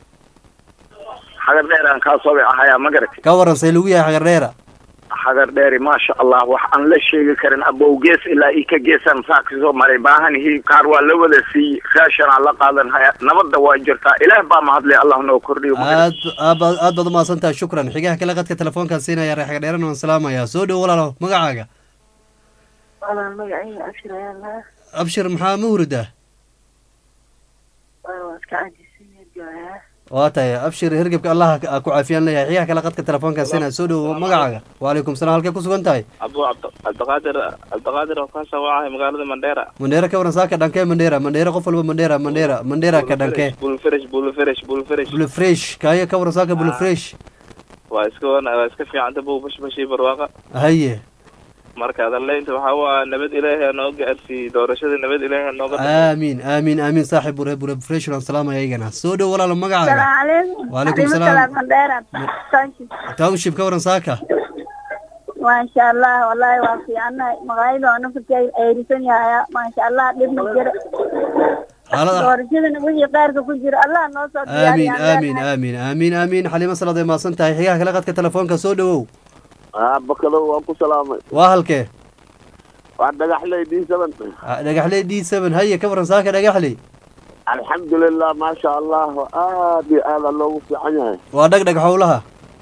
xagar dheeraan kaa soo baxaya ma garat ka waran say lagu yahay xagar dheera xagar dheeri maasha allah wax aan la sheegi karin abow gees ilaa ii ka geesaan saa kasoo maray baahanihi kaar waa la wada siiyey raashanaa la qaadan haya nabadda waa jirtaa ilaah baa mahadlay allah noo kordhiyo ma garat aad aad baad aad baad umahadsan tahay shukran xigaha kale qadka telefoonkaan siinaya reer xagar dheerana waan salaamayaa soo dhow walaalo magacaaga walaal magacayga abshir ayaa lahaa abshir maxaa ma hurida waa iska cajisan joogaa waa tahay abshir hergebka allah ha ku caafiyaan leeyahay xiyaha kale qadka telefoonka sina soo dhowo magacaaga waalaykum salaam halkee ku sugan tahay abu cabdiqaadir cabdiqaadir oo kaasoo wacahay magaalada mandheera mandheera ka waran saaka dhankee mandheera mandheera qof walba mandheera mandheera mandheera ka dhankee bulfresh bulfresh bulfresh bulfresh kaayo ka waran saaka bulfresh waa iska wana waa iska fiicanta buu bashbashii barwaaqa haye marka adaleynta waxaa waa nabad ilaahi noo gaarsiiyey doorashada nabad ilaahi nooga aamin aamin aamin saaxib bure bure fresh waan salaamaya iyagana soo dhow walaalo magacaaga waalaykum salaam township ka waran saaka maasha allah wallahi waa fiicanahay magaalada waa nafadka ayrisan yahaya maasha allah dhibna jira doorashadana wixii qaarka ku jira allah noo soo aamin aamin aamin aamin aamin xaliimo salaad ay mahadsan tahay xigaha kale qadka telefoonka soo dhowow bakado waan ku salaamay waa halkee waa dhagaxley d seven dhagaxley d seven haye ka waran saaka dhagaxley alxamdulilah maasha allah aad iyo aada loogu fiican yahay waa dhag dhag howlaha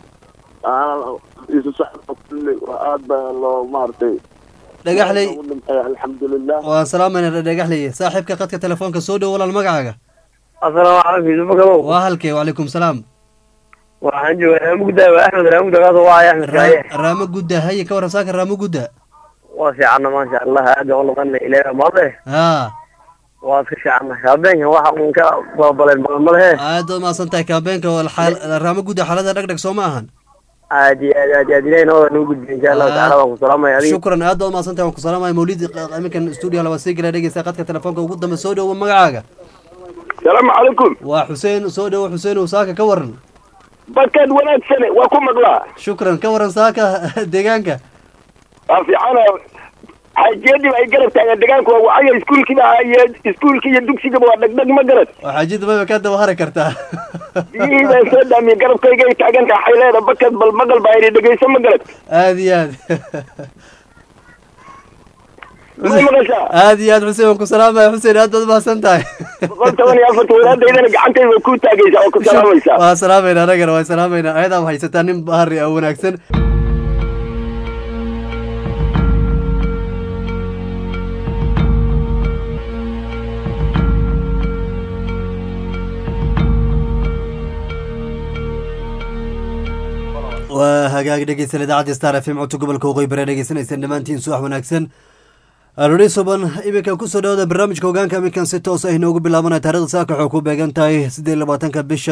isu socda kulli aad baa loo maaragtay dhagaxley alxamdulilah waan salaamayna dhagaxley saaxiibka qadka telefoonka soo dhow walaal magacaaga asalaamu calaykum yusuf bakadow waa halkee wacalaykum salaam waxaan joogaa raamo gudda waa axmed raamo gudda kaasoo wacaya axmed kaaye raamo gudda haye ka waran saaka raamo gudda waa fiicanna maasha allah aad baan ulaqana ilaahi maade ha waa iska fiicanna kaabeenka waxa uun ka babaleen malmalehe aad baad mahadsan tahay kaabeenka raamo gudda xaalada dhag dhag soo ma ahan aad iyo aad aad aad ilahi noo nagu gudbiya insha allahu tacala waan ku salaamaya adiga shukran aad baad mahadsan tahay waan ku salaamaya mawlid iminkan stuudio laba sii gala dhegeysta qadka telefoonka ugu dambe soo dhowo magacaaga salaamu calaykum waa xuseen soo dhowo xuseen uu saaka ka waran bakad wanaagsane waa ku maqlaa shukran ka waran saaka deegaanka waa fiicana xaajiyadii ay garab taagan deegaanka waa wacaya iskuulkiiba iyo iskuulkii iyo dugsigaba waa dhegdheg ma garad xaajiyada mayba ka daba hari kartaa biyihii baan soo dhaamiyey garabkayga ay taagan tahay xayleeda bakad bal maqal baa idhi dhegeyso ma garad aad iyo aad ma maqashaa aad iyo aad xuseen waan ku salaamaya xuseen aad baad mahadsan tahay boqol toban iyo afarta wadaadaydana gacantayda waa ku taagaysaa waa ku salaamaysaa waa salaamayna anagana waa salaamayna ayadaa haysataa nin bahari oo wanaagsan waa hagaag dhegeysan idaacadda star f m codka gobolka waqooyi bare dhegeysanaysaan dhammaantiin subax wanaagsan alodhi suban iminkan kusoo dhawada barnaamijka hogaanka iminkan si toos ah inoogu bilaabanaya taarikhda saaka waxay ku beegan tahay siddeed iyo labaatanka bisha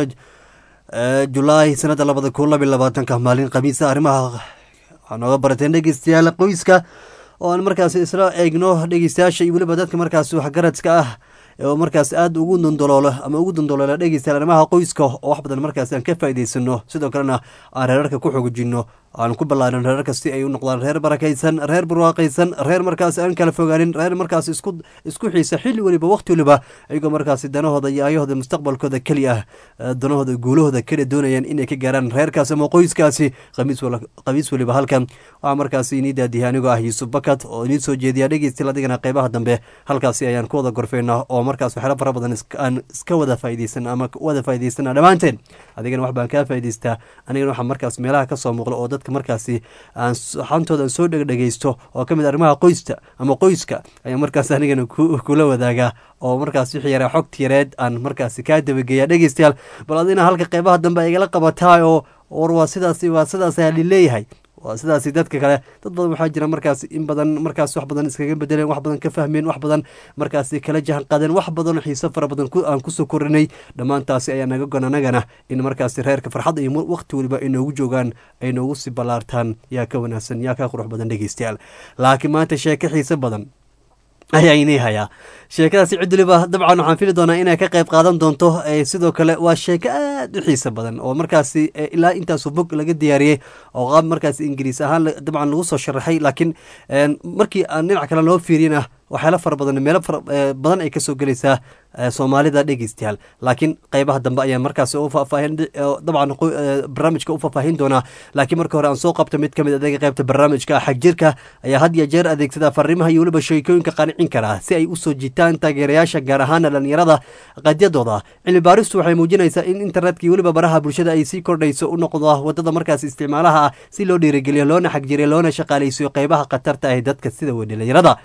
julaay sanadda labada kun labiyo labaatanka maalin khamiisa arrimaha waxaa nooga barateen dhegeystayaal qoyska oo aan markaasi isla eegno dhegeystayaasha iyo weliba dadka markaasi waxgaradka ah oo markaas aada ugu dondoloolo ama ugu dondoloola dhegeystayaal arrimaha qoyska oo wax badan markaasi aan ka faa'iideysano sidoo kalena aan reerarka ku xoojino aan ku ballaarin reerarka si ay u noqdaan reer barakaysan reer barwaaqaysan reer markaasi aan kala fogaanin reer markaasi isku isku xiisa xilli weliba waqti weliba iyagoo markaasi danahooda iyo ayahooda mustaqbalkooda keli ah danahooda guulahooda keli doonayaan inay ka gaaraan reerkaasi ama qoyskaasi khamiis khamiis weliba halkan waxaa markaasi inii daadiyay anigoo ah yuusuf bakat oo inii soo jeediya dhegeystiyaal adigana qeybaha dambe halkaasi ayaan ku wada gorfeynaa oo markaas waxyaala fara badan aan iska wada faa'iideysan ama wada faa'iideysana dhammaanteen adigana wax baan kaa faa'iideystaa anigana waxaa markaas meelaha ka soo muuqda oo dadka markaasi aan xantooda aan soo dhegdhegeysto oo ka mid arrimaha qoysta ama qoyska ayaa markaas anigana kula wadaagaa oo markaas wixii yaraa xogta yareed aan markaasi kaa dabageeya dhegeystayaal bal adina halka qeybaha dambe ay igala qabataa oo war waa sidaasi waa sidaas ayaa lileeyahay waa sidaasi dadka kale dad badan waxaa jira markaas in badan markaas wax badan iskaga bedeleen wax badan ka fahmeen wax badan markaasi kala jahan qaadeen wax badan xiise fara badan aan kusoo korinay dhammaantaasi ayaa naga gon anagana in markaasi reerka farxadda iyo waqti weliba ay noogu joogaan ay noogu sii ballaartaan yaa ka wanaagsan yaa ka qurux badan dhegeystayaal laakiin maanta sheeko xiise badan ayaa inii hayaa sheekadaasi cid waliba dabcan waxaan fili doonaa inay ka qayb qaadan doonto sidoo kale waa sheeko aad u xiisa badan oo markaasi ilaa intaasu bog laga diyaariyey oo qaab markaasi ingiriis ahaan dabcan lagu soo sharaxay laakiin markii aan dhinac kale loo fiiriyana waxyaala fara badan meelo badan ay kasoo gelaysaa soomaalida dhegeystayaal laakiin qeybaha dambe ayaan markaas u faahfaahin dabcan barnaamijka u faahfaahin doonaa laakiin marka hore aan soo qabto mid kamid adeega qeybta barnaamijka xagjirka ayaa had iyo jeer adeegsada fariimaha iyo weliba sheekooyinka qancin kara si ay usoo jitaan taageerayaasha gaar ahaana dhalinyarada qadyadooda cilmi baaristu waxay muujinaysaa in internetka iyo weliba baraha bulshada ay sii kordhayso u noqdo wadada markaas isticmaalaha ah si loo dhiirigeliyo loona xagjiriyo loona shaqaaleysiyo qeybaha khatarta ah dadka sida wey dhalinyarada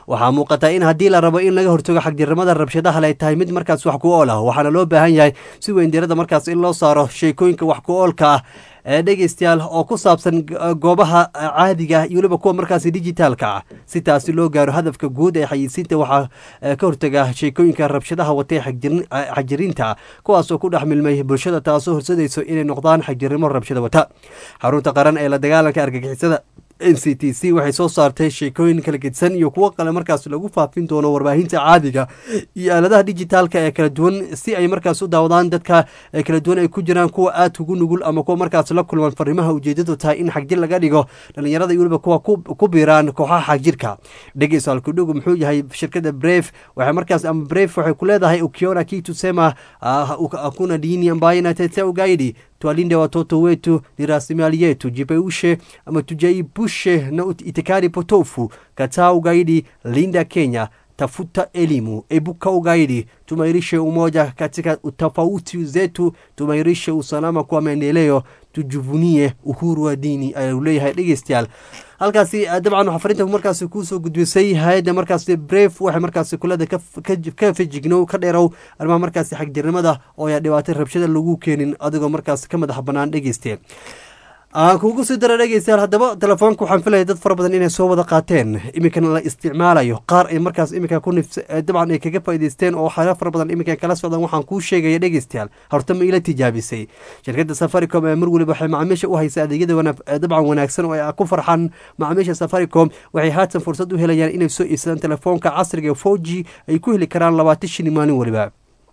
waxaa muuqataa in haddii la rabo in laga hortago xagdirnimada rabshadaha ay tahay mid markaas wax ku ool ah waxaana loo baahan yahay si weyn diirada markaas in loo saaro sheekooyinka wax ku oolka ah ee dhegeystayaal oo ku saabsan goobaha caadiga iyo weliba kuwa markaasi dijitaalka ah si taasi loo gaaro hadafka guud ee xayisiinta waxaa ka hortaga sheekooyinka rabshadaha watay xagjiriinta kuwaasoo ku dhex milmay bulshada taasoo horsadayso inay noqdaan xagjirnimo rabshada wata xarunta qaran ee la dagaalanka argagixisada n c t c waxay soo saartay sheekooyin kala gedsan iyo kuwo kale markaas lagu faafin doono warbaahinta caadiga iyo aaladaha dijitaalka ee kala duwan si ay markaas u daawadaan dadka kala duwan ay ku jiraan kuwa aad ugu nugul ama kuwa markaas la kulman fariimaha ujeedadu tahay in xagjir laga dhigo dhalinyarada iyo weliba kuwa ku biiraan kooxaha xagjirka dhegeyso alkudhugu muxuu yahay shirkada bref waxay markaas ama bref waxay ku leedahay ukiona kitusema akuna dini ambayo inatetea ugaidi twalinde watoto wetu ni rasilimali yetu jipeushe ama tujaibushe na itikadi potofu kataa ugaidi linda kenya tafuta elimu ebuka ugaidi tumairishe umoja katika tofauti zetu tumairishe usalama kwa maendeleo tujuvunie uhuru wa dini ayuu leeyahay dhegeystayaal halkaasi dabcan waxaa farinta markaasi kuusoo gudbisay hay-adda markaasi bref waxay markaasi kulada ka fejignow ka dheerow arrimaha markaasi xagjirnimada oo ayaa dhibaatay rabshada lagu keenin adigoo markaasi ka madax banaan dhegeyste aan kuugu sii dara dhegeystayaal haddaba telefoonka waxaan filaya dad fara badan inay soo wada qaateen iminkana la isticmaalayo qaar ay markaas iminka ku nif dabcan ay kaga faa'idaysteen oo waxyaala fara badan iminka kala socdaan waxaan kuu sheegaya dhegeystayaal horta ma ila tijaabisay shirkadda safaricom ee mar weliba waxay macaamiisha u haysa adeegyada dabcan wanaagsan oo ay ku farxaan macaamiisha safaricom waxay haatan fursad u helayaan inay soo iibsadaan telefoonka casriga four g ay ku heli karaan labaatan shilin maalin weliba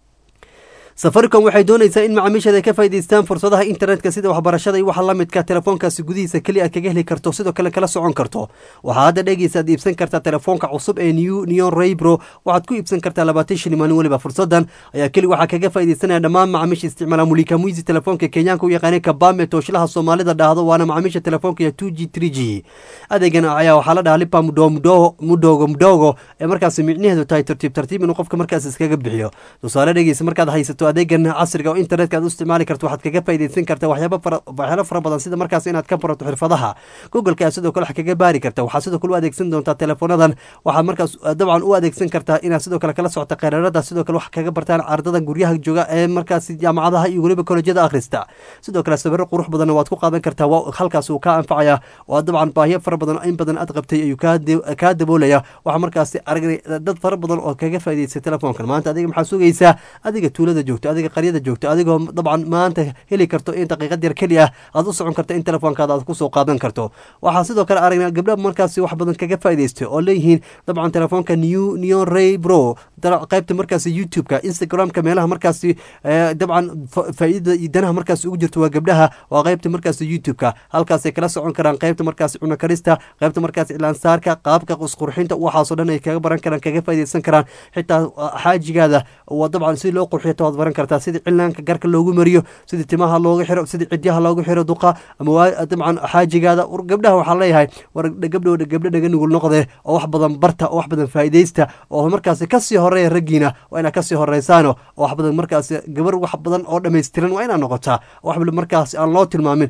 safaricom waxay doonaysaa in macaamiisheeda ka faa'idaystaan fursadaha internetka sida waxbarashada iyo waxa la midka telefoonkaasi gudihiisa keli aad kaga heli karto sidoo kale kala socon karto waxaa hadda dhegeysa aad iibsan kartaa telefoonka cusub ee new neon raybro waxaad ku iibsan kartaa labaatan shilin maalin weliba fursadan ayaa keli waxaa kaga faa'iidaysanaya dhammaan macaamiisha isticmaala mulika muisi telefoonka kenyaanka u yaqaanay kabame tooshlaha soomaalida dhahdo waana macaamiisha telefoonka iyo two g three g adeegan ayaa waxaa la dhahaa lipa mudo mudoogo mudoogo ee markaasi micnaheedu tahay tartiib tartiib inuu qofka markaas iskaga bixiyo tusaale dhegeysa markaad haysato adeegan casriga oo internetka aad u isticmaali karto waxaad kaga faa'iidaysan kartaa waxyaaba fara waxyaalo fara badan sida markaas inaad ka barato xirfadaha googleka aad sidoo kale wax kaga baari karta waxaad sidoo kale u adeegsan doontaa telefoonadan waxaad markaas dabcan u adeegsan kartaa inaad sidoo kale kala socota qeerarada sidoo kale wax kaga bartaan ardada guryaha jooga ee markaas jaamacadaha iyo weliba kolejyada akhrista sidoo kale sawiro qurux badanna waad ku qaadan kartaa halkaas uu kaa anfacaya oo dabcan baahiyo fara badan in badan aad qabtay ayuu kaa daboolaya waxaa markaasi aragnay dad fara badan oo kaga faa'iidaystay telefoonkan maanta adiga maxaa sugaysaa adiga tuulada joogto adiga qaryada joogto adigoo dabcan maanta heli karto in daqiiqad yar keli ah aad u socon karto in telefoonkaada aad kusoo qaadan karto waxaa sidoo kale aragnaa gabdha markaasi wax badan kaga faa'idaystay oo leeyihiin dabcan telefoonka new neon ray bro qaybta markaasi youtube-ka instagram-ka meelaha markaasi dabcan faa'iidada iyo danaha markaasi ugu jirto waa gabdhaha waa qaybta markaasi youtube-ka halkaasay kala socon karaan qaybta markaasi cuno karista qaybta markaasi ilaansaarka qaabka qusqurxinta waxaasoo dhan ay kaga baran karaan kaga faa'iidaysan karaan xitaa xaajigaada waa dabcan si loo qurxiyo waad baran kartaa sida cilaanka garka loogu mariyo sida timaha looga xiro sida cidyaha loogu xiro duqa ama dabcan xaajigaada gabdhaha waxaa leeyahay war gabdho gabdho dhaga nugul noqde oo wax badan barta oo wax badan faa'iidaysta oo markaasi kasii horeeya raggiina waa inaad kasii horeysaano oo wax badan markaasi gabar wax badan oo dhammaystiran waa inaad noqotaa wax markaasi aan loo tilmaamin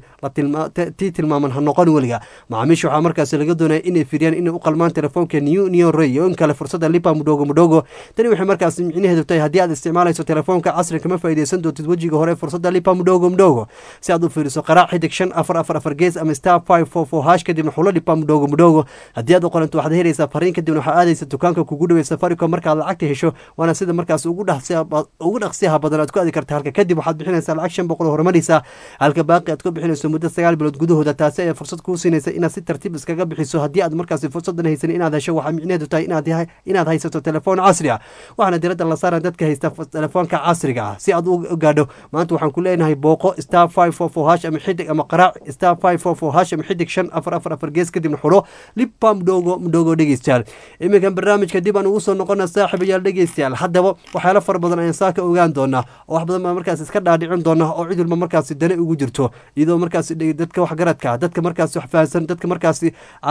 tii tilmaaman ha noqon weliga macaamiisha waxaa markaasi laga doonaya inay firiyaan inay u qalmaan telefoonka new neon ray iyo in kale fursada lipa mudhogo mudhogo tani waxay markaasi micnaheedu tahay haddii aad isticmaalayso telefoonka casriga kama faa'iidaysan doontid wejiga hore fursada lipa mudhogo mudhogo si aad u fiiriso qaraac xidig shan afar afar afar gees ama star five four four hash kadibna xulo lipa mudhogo mudhogo haddii aad u qoranto waxaad helaysaa fariin kadibna waxaad aadaysa dukaanka kugu dhawey safaricom markaad lacagta hesho waana sida markaas ugu dhaqsiyaha badan aad ku aadi karta halka kadib waxaad bixinaysaa lacag shan boqol oo horumaraysa halka baaqi aad ku bixinayso muddo sagaal bilood gudahooda taasi ayaa fursad kuu siinaysa inaad si tartiib iskaga bixiso haddii aad markaasi fursadan haysan inaad hesho waxaa micnaheedu tahay inaad haysato telefoon casri ah waxaana diradda la saaran dadka haysta telefoonka casriga ah si aad u gaadho maanta waxaan ku leenahay booqo star five four four hash ama xidig ama qaraac star five four four hash ama xidig shan afar afar afar gees kadibna xulo lipa mudhogo mudhogo dhegeystayaal iminkan barnaamijka dib aan ugu soo noqona saaxiibayaal dhegeystayaal haddaba waxyaalo fara badan ayaan saa ka ogaan doonaa oo wax badan baa markaas iska dhaadhicin doona oo cid walba markaasi dane ugu jirto iyadoo markaasi dadka waxgaradka dadka markaasi wax fahansan dadka markaasi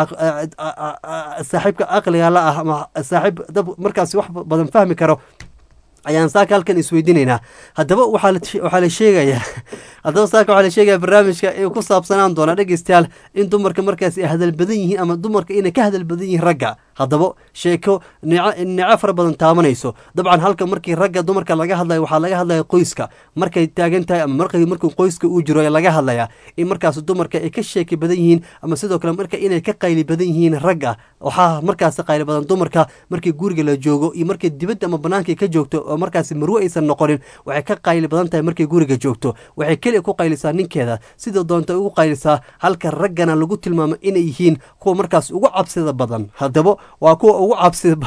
saaxiibka aqliga la ah ama saaxiib dad markaasi wax badan fahmi karo ayaan saaka halkan isweydiinaynaa haddaba waxaa la sheegayaa haddaba saaka waxaa la sheegaya barnaamijka inuu ku saabsanaan doona dhegeystayaal in dumarka markaasi ay hadal badan yihiin ama dumarka inay ka hadal badan yihiin ragga haddaba sheeko nico nico fara badan taabanayso dabcan halka markii ragga dumarka laga hadlayo waxaa laga hadlaya qoyska markay taagan tahay ama markay markuu qoyska uu jiro laga hadlaya in markaas dumarka ay ka sheeki badan yihiin ama sidoo kale marka inay ka qayli badan yihiin ragga waxaa markaas qayli badan dumarka markii guriga la joogo iyo markay dibadda ama banaanka ka joogto oo markaas marwe aysan noqonin waxay ka qayli badan tahay markay guriga joogto waxay keliya ku qaylisaa ninkeeda sida doonta ugu qaylisaa halka raggana lagu tilmaamo inay yihiin kuwa markaas ugu cabsida badan haddaba waa kuwa ugu cabsida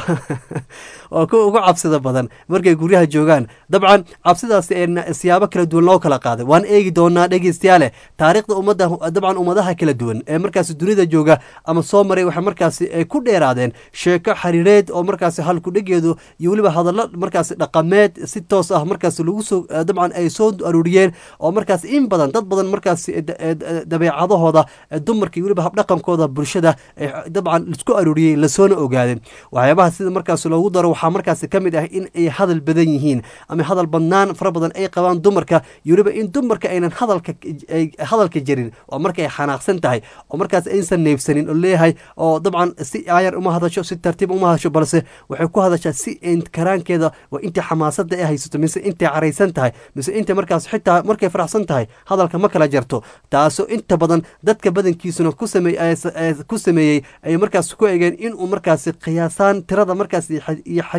waa kuwa ugu cabsida badan markay guryaha joogaan dabcan cabsidaas ee siyaabo kala duwan loo kala qaaday waan eegi doonaa dhegeystayaale taariikhda ummadda dabcan ummadaha kala duwan ee markaas dunida jooga ama soo maray waxay markaasi ay ku dheeraadeen sheeko xariireed oo markaasi halkudhegeedu iyo weliba hadallo markaasi dhaqameed si toos ah markaas lagu soo dabcan ay soo aruuriyeen oo markaas in badan dad badan markaasi dabeecadahooda dumarka iyo weliba habdhaqankooda bulshada dabcan isku aruuriyey lasoona ogaadeen waxyaabaha sida markaas loogu daro waxaa markaasi ka mid ah in ay hadal badan yihiin ama hadal badnaan fara badan ay qabaan dumarka iyo weliba in dumarka aynan hadalka hadalka jirin oo marka ay xanaaqsan tahay oo markaas aysan neefsanin oo leeyahay oo dabcan si aayar uma hadasho si tartiib uma hadasho balse waxay ku hadashaa si karaankeeda waa intii xamaasada ay haysato mise intay caraysan tahay mise intay markaas xitaa markay faraxsan tahay hadalka ma kala jarto taasoo inta badan dadka badankiisuna ku sameey ku sameeyey ay markaas ku egeen inuu markaasi qiyaasaan tirada markaas iyo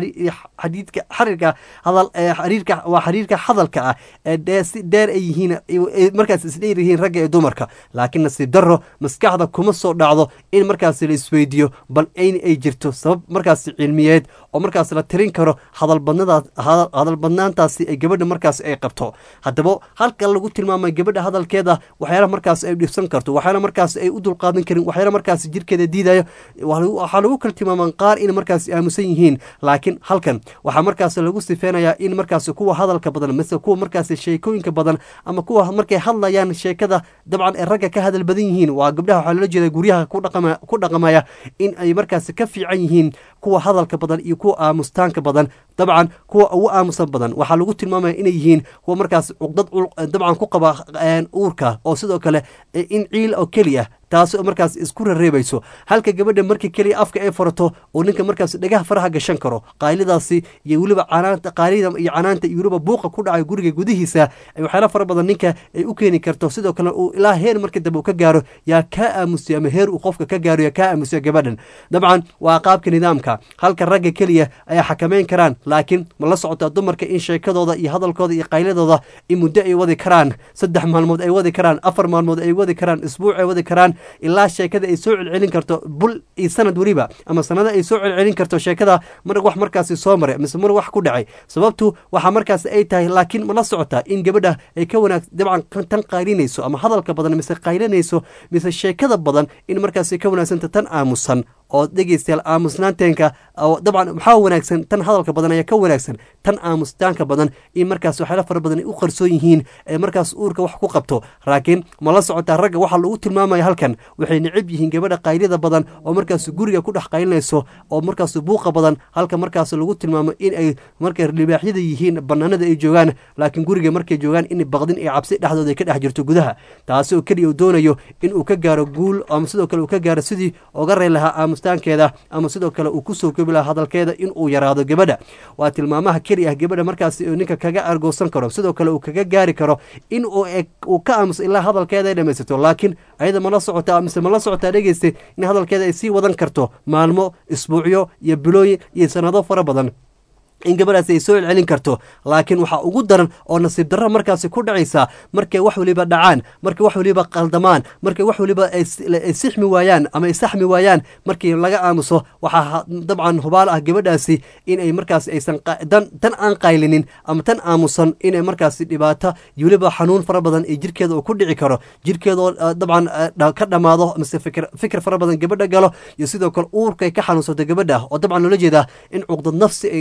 xadiidka xariirka hadal xariirka waa xariirka hadalka ah ee dee si dheer ay yihiin markaas isdheer yihiin ragga ee dumarka laakiin nasiib darro maskaxda kuma soo dhacdo in markaas la isweydiiyo bal in ay jirto sabab markaas cilmiyeed oo markaas la tirin karo hadalbadnadaas hadal badnaantaasi ay gabadha markaas ay qabto haddaba halka lagu tilmaamay gabadha hadalkeeda waxyaala markaas ay dhibsan karto waxyaala markaas ay u dulqaadan karin waxyaala markaas jirkeeda diidayo waxaa lagu kala tilmaamaa qaar in markaas aamusan yihiin laakiin halkan waxaa markaas lagu sifeynayaa in markaas kuwa hadalka badan mise kuwa markaas sheekooyinka badan ama kuwa markay hadlayaan sheekada dabcan ay ragga ka hadal badan yihiin waa gabdhaha waxaa loola jeeda guryaha ku dhaqamaya in ay markaas ka fiican yihiin kuwa hadalka badan iyo kuwa aamustaanka badan dabcan kuwa ugu aamusan badan waxaa lagu tilmaamaya inay yihiin kuwa markaas cuqdad dabcan ku qaba uurka oo sidoo kale in ciil oo keliya taas oo markaas isku rareebayso halka gabadha markii keliya afka ay furato oo ninka markaas dhagaha faraha gashan karo qaalidaasi iyo weliba canaanta qaalida iyo canaanta iyo weliba buuqa ku dhacay guriga gudihiisa ay waxyaala fara badan ninka ay u keeni karto sidoo kale uu ilaa heer marka dambe uu ka gaaro yaa kaa aamusiya ama heer uu qofka ka gaaro yaa kaa aamusiya gabadhan dabcan waa qaabka nidaamka halka ragga keliya ayaa xakameyn karaan laakiin ma la socotaa dumarka in sheekadooda iyo hadalkooda iyo qayladooda in muddo ay wadi karaan saddex maalmood ay wadi karaan afar maalmood ay wadi karaan isbuuc ay wadi karaan ilaa sheekada ay soo celcelin karto bul iyo sanad weliba ama sanado ay soo celcelin karto sheekada mar wax markaasi soo maray mise mar wax ku dhacay sababtu waxa markaas ay tahay laakiin ma la socotaa in gabadha ay ka wanaag dabcan tan qaylinayso ama hadalka badan mise qaylinayso mise sheekada badan in markaasi ka wanaagsanta tan aamusan oo dhegeystayaal aamusnaanteenka dabcan maxaa wanaagsan tan hadalka badan ayaa ka wanaagsan tan aamustaanka badan in markaas waxyaala fara badan ay u qarsoon yihiin ee markaas uurka wax ku qabto laakiin ma la socotaa ragga waxaa lagu tilmaamaya halkan waxay necab yihiin gabadha qaylida badan oo markaas guriga ku dhex qaylinayso oo markaas buuqa badan halka markaas lagu tilmaamo in ay markay libaaxyada yihiin banaanada ay joogaan laakiin guriga markay joogaan in baqdin iyo cabsi dhexdooda ay ka dhex jirto gudaha taasi oo keliya uu doonayo in uu ka gaaro guul ama sidoo kale uu ka gaaro sidii oga rey lahaa aamustaankeeda ama sidoo kale uu kusoo kobi lahaa hadalkeeda in uu yaraado gabadha waa tilmaamaha keli ah gabadha markaas ninka kaga argoosan karo sidoo kale uu kaga gaari karo in uu ka aamuso ilaa hadalkeeda ay dhamaysato laakiin ayada mala socotaa mise mala socotaa dhegeysta in hadalkeeda ay sii wadan karto maalmo isbuucyo iyo bilooyin iyo sanado fara badan in gabadhaasi ay soo celcelin karto laakiin waxaa ugu daran oo nasiib darra markaasi ku dhacaysa markay wax waliba dhacaan markay wax waliba qaldamaan markay wax waliba ay sixmi waayaan ama ay saxmi waayaan markii laga aamuso waxaa dabcan hubaal ah gabadhaasi inay markaas aysan tan aan qaylinin ama tan aamusan inay markaasi dhibaato iyo weliba xanuun fara badan ee jirkeeda uu ku dhici karo jirkeedoo dabcan ka dhammaado mise fikir fara badan gabadha galo iyo sidoo kale uurkay ka xanuunsato gabadha oo dabcan loola jeedaa in cuqdad nafsi ay qofka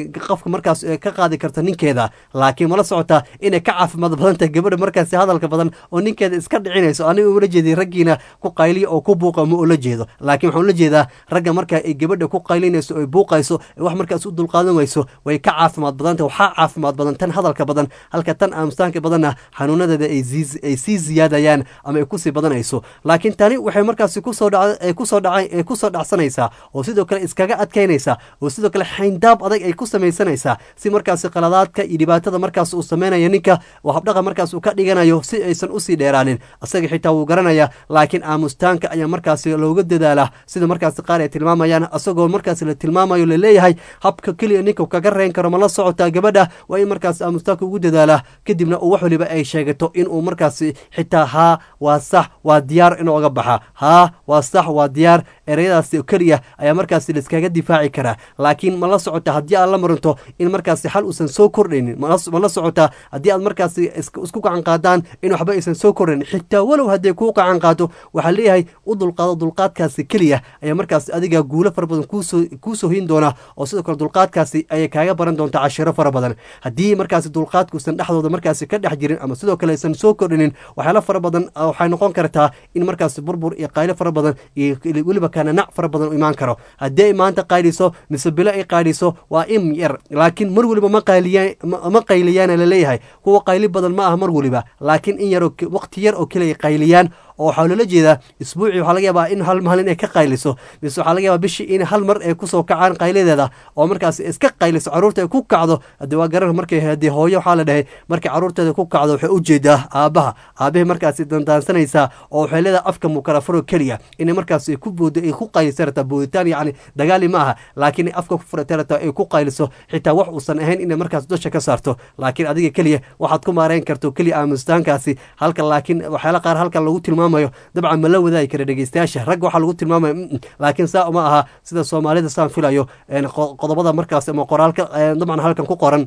markaas eh, ka qaadi karta ninkeeda laakiin mala socotaa inay ka caafimaad badan tahay gabadha markaasi hadalka badan oo ninkeeda iska dhicinayso aniga ula jeeday raggiina ku qayliya oo ku buuqa ma ula jeedo laakiin waxaan ula jeedaa ragga marka ay gabadha ku qaylinayso ay buuqayso ay wax markaas u dulqaadan wayso way ka caafimaad badan tahay waxaa caafimaad badan tan hadalka badan halka tan aamustaanka badanna xanuunadeeda ay sii- ay sii ziyaadayaan ama ay kusii badanayso laakiin tani waxay markaasi kusoo dhac ay kusoo dhacay ay kusoo dhacsanaysaa oo sidoo kale iskaga adkaynaysaa oo sidoo kale xayndaab adag ay ku samaysanaysaa si markaasi qaladaadka iyo dhibaatada markaas uu samaynayo ninka oo habdhaqa markaas uu ka dhiganayo si aysan usii dheeraanin asaga xitaa wuu garanaya laakiin aamustaanka ayaa markaasi looga dadaalaa sida markaasi qaar ay tilmaamayaan asagoo markaasi la tilmaamayo laleeyahay habka keliya ninka kaga reyn karo ma la socotaa gabadha waa in markaasi aamustaanka ugu dadaalaa kadibna uu wax waliba ay sheegato inuu markaasi xitaa haa waa sax waa diyaar inuu oga baxa haa waa sax waa diyaar ereyadaasi oo keliya ayaa markaasi laiskaga difaaci karaa laakiin ma la socota haddii aad la marinto in markaasi xal uusan soo kordhaynin ma la- ma la socota haddii aad markaasi is- isku gacan qaadaan in waxba aysan soo kordhayn xitaa walow hadday kuu gacan qaado waxaa leeyahay u dulqaado dulqaadkaasi keliya ayaa markaasi adiga guulo fara badan kuusoo kuusoo hin doona oo sidoo kale dulqaadkaasi ayay kaaga baran doontaa cashiro fara badan haddii markaasi dulqaadkuusan dhexdooda markaasi ka dhex jirin ama sidoo kale aysan soo kordhinin waxyaalo fara badan ah, waxay noqon kartaa in markaasi burbur iyo qaylo fara badan iyo weliba kananac fara badan u imaan karo haddii ay maanta qayliso mise bilo ay qayliso waa im yar laakiin mar weliba ma qayliya ma ma qayliyaana laleeyahay kuwa qayli badan ma aha mar weliba laakiin in yaroo waqti yar oo kale ay qayliyaan oo waxaa loola jeedaa isbuucii waxaa laga yaabaa in hal maalin ay ka qayliso mise waxaa laga yaabaa bishii in hal mar ay kusoo kacaan qayladeeda oo markaas iska qayliso caruurta ay ku kacdo haddii waa garan markay haddii hooyo waxaa la dhahay markay caruurteeda ku kacdo waxay u jeedaa aabbaha aabbahay markaasi dandaansanaysaa oo waxay leedahay afka mukarafaro keliya inay markaasi ku boodo ay ku qayliso rabtaa booditaan yacni dagaali ma aha laakiin ay afka ku furata rabtaa ay ku qayliso xitaa wax uusan ahayn inay markaas dusha ka saarto laakiin adiga keliya waxaad ku maareyn karto keliya aamustaankaasi halka laakiin waxyaala qaar halkan lagu tilmaamayo dabcan ma la wadaagi kara dhegeystayaasha ragga waxaa lagu tilmaamaya mm, mm, laakiin saa uma aha sida soomaalida saan filayo een, qo- qodobada markaas ama qoraalka een, dabcan halkan ku qoran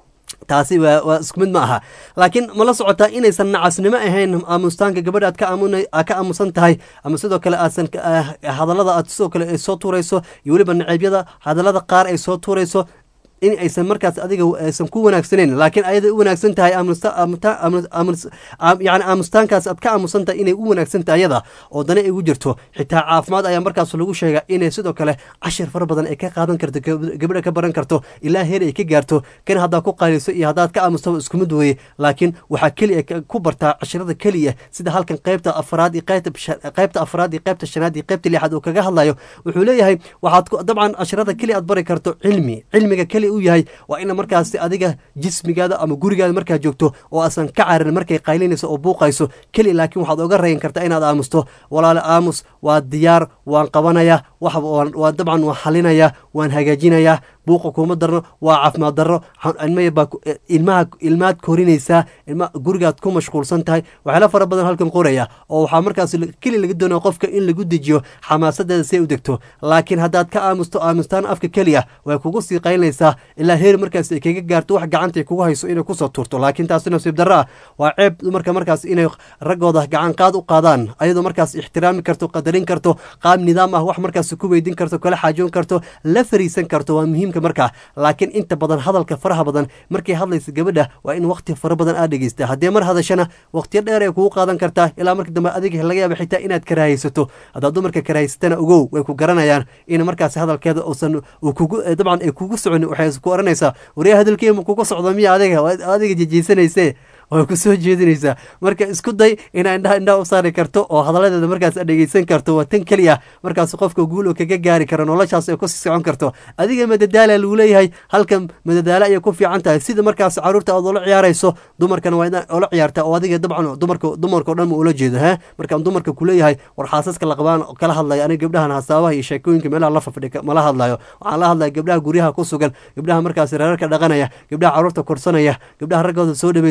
taasi waa waa isku mid ma aha laakiin ma la socotaa inaysan nacasnimo ahayn aamustaanka gabadha aad ka aamuna- aad ka aamusan tahay ama sidoo kale aadsan ka- ah, hadallada aad sidoo kale ay soo tuurayso iyo weliba naceebyada hadallada qaar ay soo tuurayso in aysan markaas adiga aysan ku wanaagsaneyn laakiin ayada u wanaagsan tahay aamusta- aamuta- aamu- aamus- aam- yacni aamustaankaas aad ka aamusan tahay inay u wanaagsan tahay ayada oo dana ay ugu jirto xitaa caafimaad ayaa markaas lagu sheegaa inay sidoo kale cashir fara badan ay ka qaadan karto gab- gabadha ka baran karto ilaa heer ay ka gaarto kan haddaad ku qaaliso iyo haddaad ka aamusto isku mid weeye laakiin waxaa keliya ka- ku bartaa cashirada keliya sida halkan qaybta afraad iyo qaybta bisha- qaybta afraad iyo qaybta shanaad iyo qaybta lixaad uu kaga hadlayo wuxuu leeyahay waxaad ku- dabcan cashirada keliya aad bari karto cilmi cilmiga keliya u yahay waa ina markaasi adiga jismigaada ama gurigaada markaad joogto oo aasan ka cararin markay qaylinayso oo buuqayso keliya laakiin waxaad oga rayin kartaa inaad aamusto walaale aamus waa diyaar waan qabanaya wax waan waan dabcan waan xalinaya waan hagaajinayaa buuqa kuma darno waa caafimaad darro xa- ilmaya baa ku- eh, ilmaha ilmaad korinaysaa ilma gurigaad ku mashquulsan tahay waxyaala fara badan halkan qoraya oo waxaa markaas la- keli laga doonaya qofka in lagu dejiyo xamaasadeeda si ay u degto laakiin haddaad ka aamusto aamustaan afka keliya way kugu sii qaylinaysaa ilaa heer markaas ay kaga gaarto wax gacanta ay kugu hayso inay kusoo tuurto laakiin taasi nasiib darro ah waa ceeb dumarka markaas inay raggooda gacan qaad u qaadaan ayadoo markaas ixtiraami karto qadarin karto qaab nidaam ah wax markaas ku weydiin karto kala xaajoon karto la fariisan karto waa muhiimka markaa laakiin inta badan hadalka faraha badan markay hadlaysa gabadha waa in waqti fara badan aad dhegeysta haddii mar hadashana waqtiyo dheer ay kugu qaadan kartaa ilaa marka dambe adiga laga yaaba xitaa inaad karaahaysato haddaad dumarka karahaysatana ogow way ku garanayaan in markaas hadalkeeda uusan uu kugu eh, dabcan ay kugu soconi waxay ku oranaysaa waryaa hadalkeema kugu socdo miya adiga Waa adiga jejeysanayse way ku soo jeedinaysaa marka isku day inaa indhaha indhaha u saari karto oo hadaladeeda markaas aad dhegeysan karto waa tan keliya markaas qofka guul uu kaga gaari karo noloshaas ay kusii socon karto adiga madadaala lagu leeyahay halkan madadaalo ayay ku fiican tahay sida markaas caruurta aad ula ciyaarayso dumarkana waa inaad ula ciyaarta oo adiga dabcan dumarka dumarka o dhan ma ula jeedo ha markaan dumarka kuleeyahay war xaasaska laqabaan kala hadlaya aniga gabdhahan hasaabaha iyo sheekooyinka meelaha la fafdhi mala hadlayo waxaan la hadlaya gabdhaha guryaha ku sugan gabdhaha markaas reerarka dhaqanaya gabdhaha caruurta korsanaya gabdhaha raggooda soo dhaweysanaya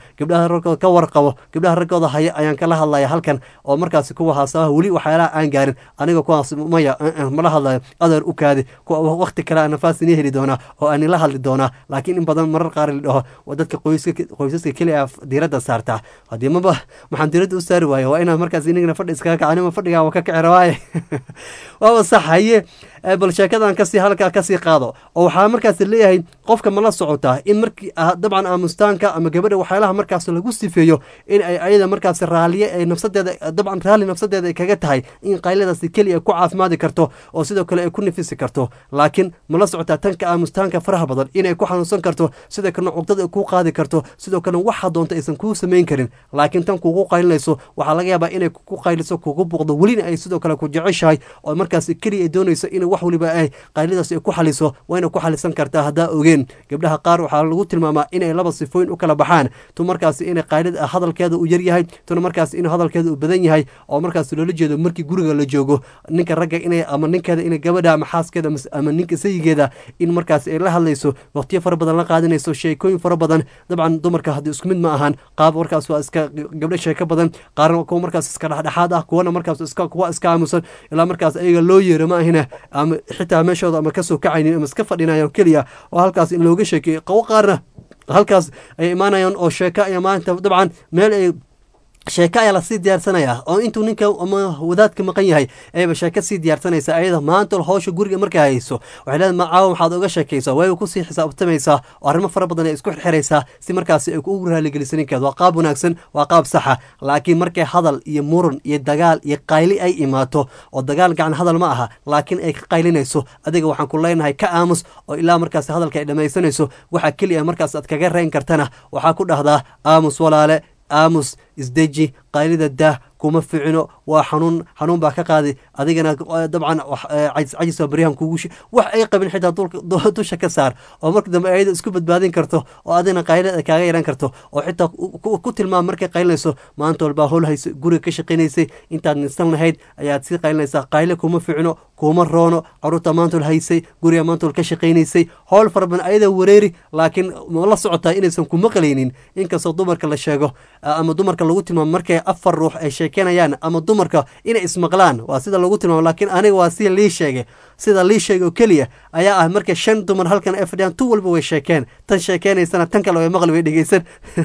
gabdhaha raggooda ka warqabo gabdhaha raggooda haya ayaan kala hadlaya halkan oo markaasi kuwa haasabaha weli waxyaalaha aan gaarin aniga kuwaas maya mala hadlayo adeer u kaadi kuwa waqti kale aan nafaas ini heli doonaa oo aan ila hadli doonaa laakiin in badan marar qaar la dhaho waa dadka qoyska qoysaska keliya diiradda saartaa haddii maba maxaan diiradda u saari waaye waa inaad markaas inagana fadhi iskaga kacanima fadhigaa waa ka kici rabaaye waaba sax haye bal sheekadan kasii halkaa kasii qaado oo waxaa markaas leeyahay qofka mala socotaa in markii dabcan aamustaanka ama gabadha waxyaalaha markaas lagu sifeeyo in ay ayada markaas raaliye ay nafsadeeda dabcan raalli nafsadeeda ay kaga tahay in qayladaasi keliya ku caafimaadi karto oo sidoo kale ay ku nifisi karto laakiin mala socotaa tanka aamustaanka faraha badan inay ku xanuunsan karto sidoo kalena cugdada ay kuu qaadi karto sidoo kalena waxa doonta aysan kuu samayn karin laakiin tan kugu qaylinayso waxaa laga yaabaa inay ku qayliso kugu buuqdo welina ay sidoo kale ku jeceshahay oo markaas keliya ay doonayso in wax waliba ay qaylidaas ay ku xaliso wayna ku xalisan kartaa haddaa ogeen gabdhaha qaar waxaa lagu tilmaamaa inay laba sifooyin u kala baxaan tu markaas inay qaylida hadalkeeda u yar yahay tuna markaas in hadalkeeda uu badan yahay oo markaas loola jeedo markii guriga la joogo ninka ragga inay ama ninkeeda inay gabadha ama xaaskeeda ama ninka sayigeeda in markaas ay la hadlayso waqtiyo fara badan la qaadanayso sheekooyin fara badan dabcan dumarka haddii isku mid ma ahan qaab markaas waa iska gabdho sheeko badan qaarna kuwa markaas iska dhexdhexaad ah kuwana markaas iska kuwa iska aamusan ilaa markaas ayaga loo yeero ma ahina ama xitaa meeshooda ama kasoo kacaynin ama iska fadhinayan keliya oo halkaas in looga sheekeeyo qawo qaarna halkaas ay imaanayaan oo sheeko ay maanta dabcan meel ay sheeko ayaa lasii diyaarsanayaa oo intuu ninka ama wadaadka maqan yahay ayba sheeko sii diyaarsanaysa ayada maanta howsha guriga markay hayso waxay leedahay macaawa maxaad oga sheekaysaa way kusii xisaabtamaysaa oo arrimo fara badan ay isku xirxiraysaa si markaasi ay ugu raaligeliso ninkeeda waa qaab wanaagsan waa qaab saxa laakiin markay hadal iyo muran iyo dagaal iyo qayli ay imaato oo dagaal gacan hadal ma aha laakiin ay ka qaylinayso adiga waxaan ku leenahay ka aamus oo ilaa markaas hadalka ay dhammaysanayso waxa keliya markaas aad kaga reyn kartana waxaa ku dhahdaa aamus walaale aamus isdeji qaylida daah kuma ficino waa xanuun xanuun baa ka qaadi adigana dabcan cajis waa baryahan kugu wax ay qabin xitaa dusha ka saar oo marka dambe ayada isku badbaadin karto oo adigana qaylada kaaga yaran karto oo xitaa ku tilmaam markay qaylinayso maanta walbaa howl haysa guriga ka shaqaynaysay intaad nisan lahayd ayaad sii qaylinaysaa qayle kuma ficino kuma roono caruurta maantol haysay guriga maantol ka shaqaynaysay howl fara badan ayada wareeri laakiin ma la socotaa inaysan ku maqlaynin inkastoo dumarka la sheego ama dumarka lagu tilmaamo markay afar ruux ay sheekeynayaan ama dumarka inay ismaqlaan waa sida lagu tilmaamo laakiin aniga waa sida lii sheegay sida lii sheegay oo keliya ayaa ah marka shan dumar halkan ay fadhiyaan tu walba way sheekeen tan sheekeynaysana tan kale way maqli way dhegeysan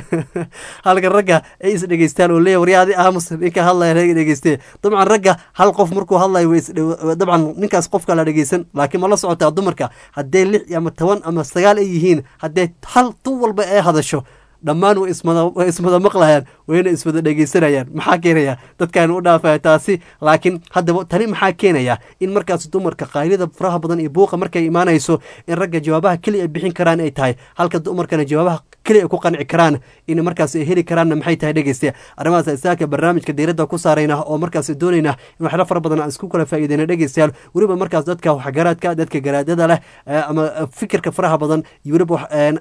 halka ragga ay is dhegeystaan oo leeya waryaadi aamus ninka hadlaya laga dhegeystee dabcan ragga hal qof markuu hadlayo way dabcan ninkaas qofka la dhegeysan laakiin ma la socotaa dumarka hadday lix ama toban ama sagaal ay yihiin hadday hal tu walba ay hadasho dhammaan way ismada maqlayaan wayna iswada dhegeysanayaan maxaa keenaya dadkan u dhaafaya taasi laakiin haddaba tani maxaa keenaya in markaas dumarka qaylida faraha badan iyo buuqa markay imaanayso in ragga jawaabaha keliya ay bixin karaan ay tahay halka dumarkana jawaabaha keliya ay ku qanci karaan in markaas ay heli karaanna maxay tahay dhegeyste arrimahaas isaaka barnaamijka diiradda ku saarayna oo markaas doonayna in waxyaalo fara badan aan isku kala faa'iideyna dhegeystayaal weliba markaas dadka waxgaraadka dadka garaadada leh ama fikirka faraha badan iyo weliba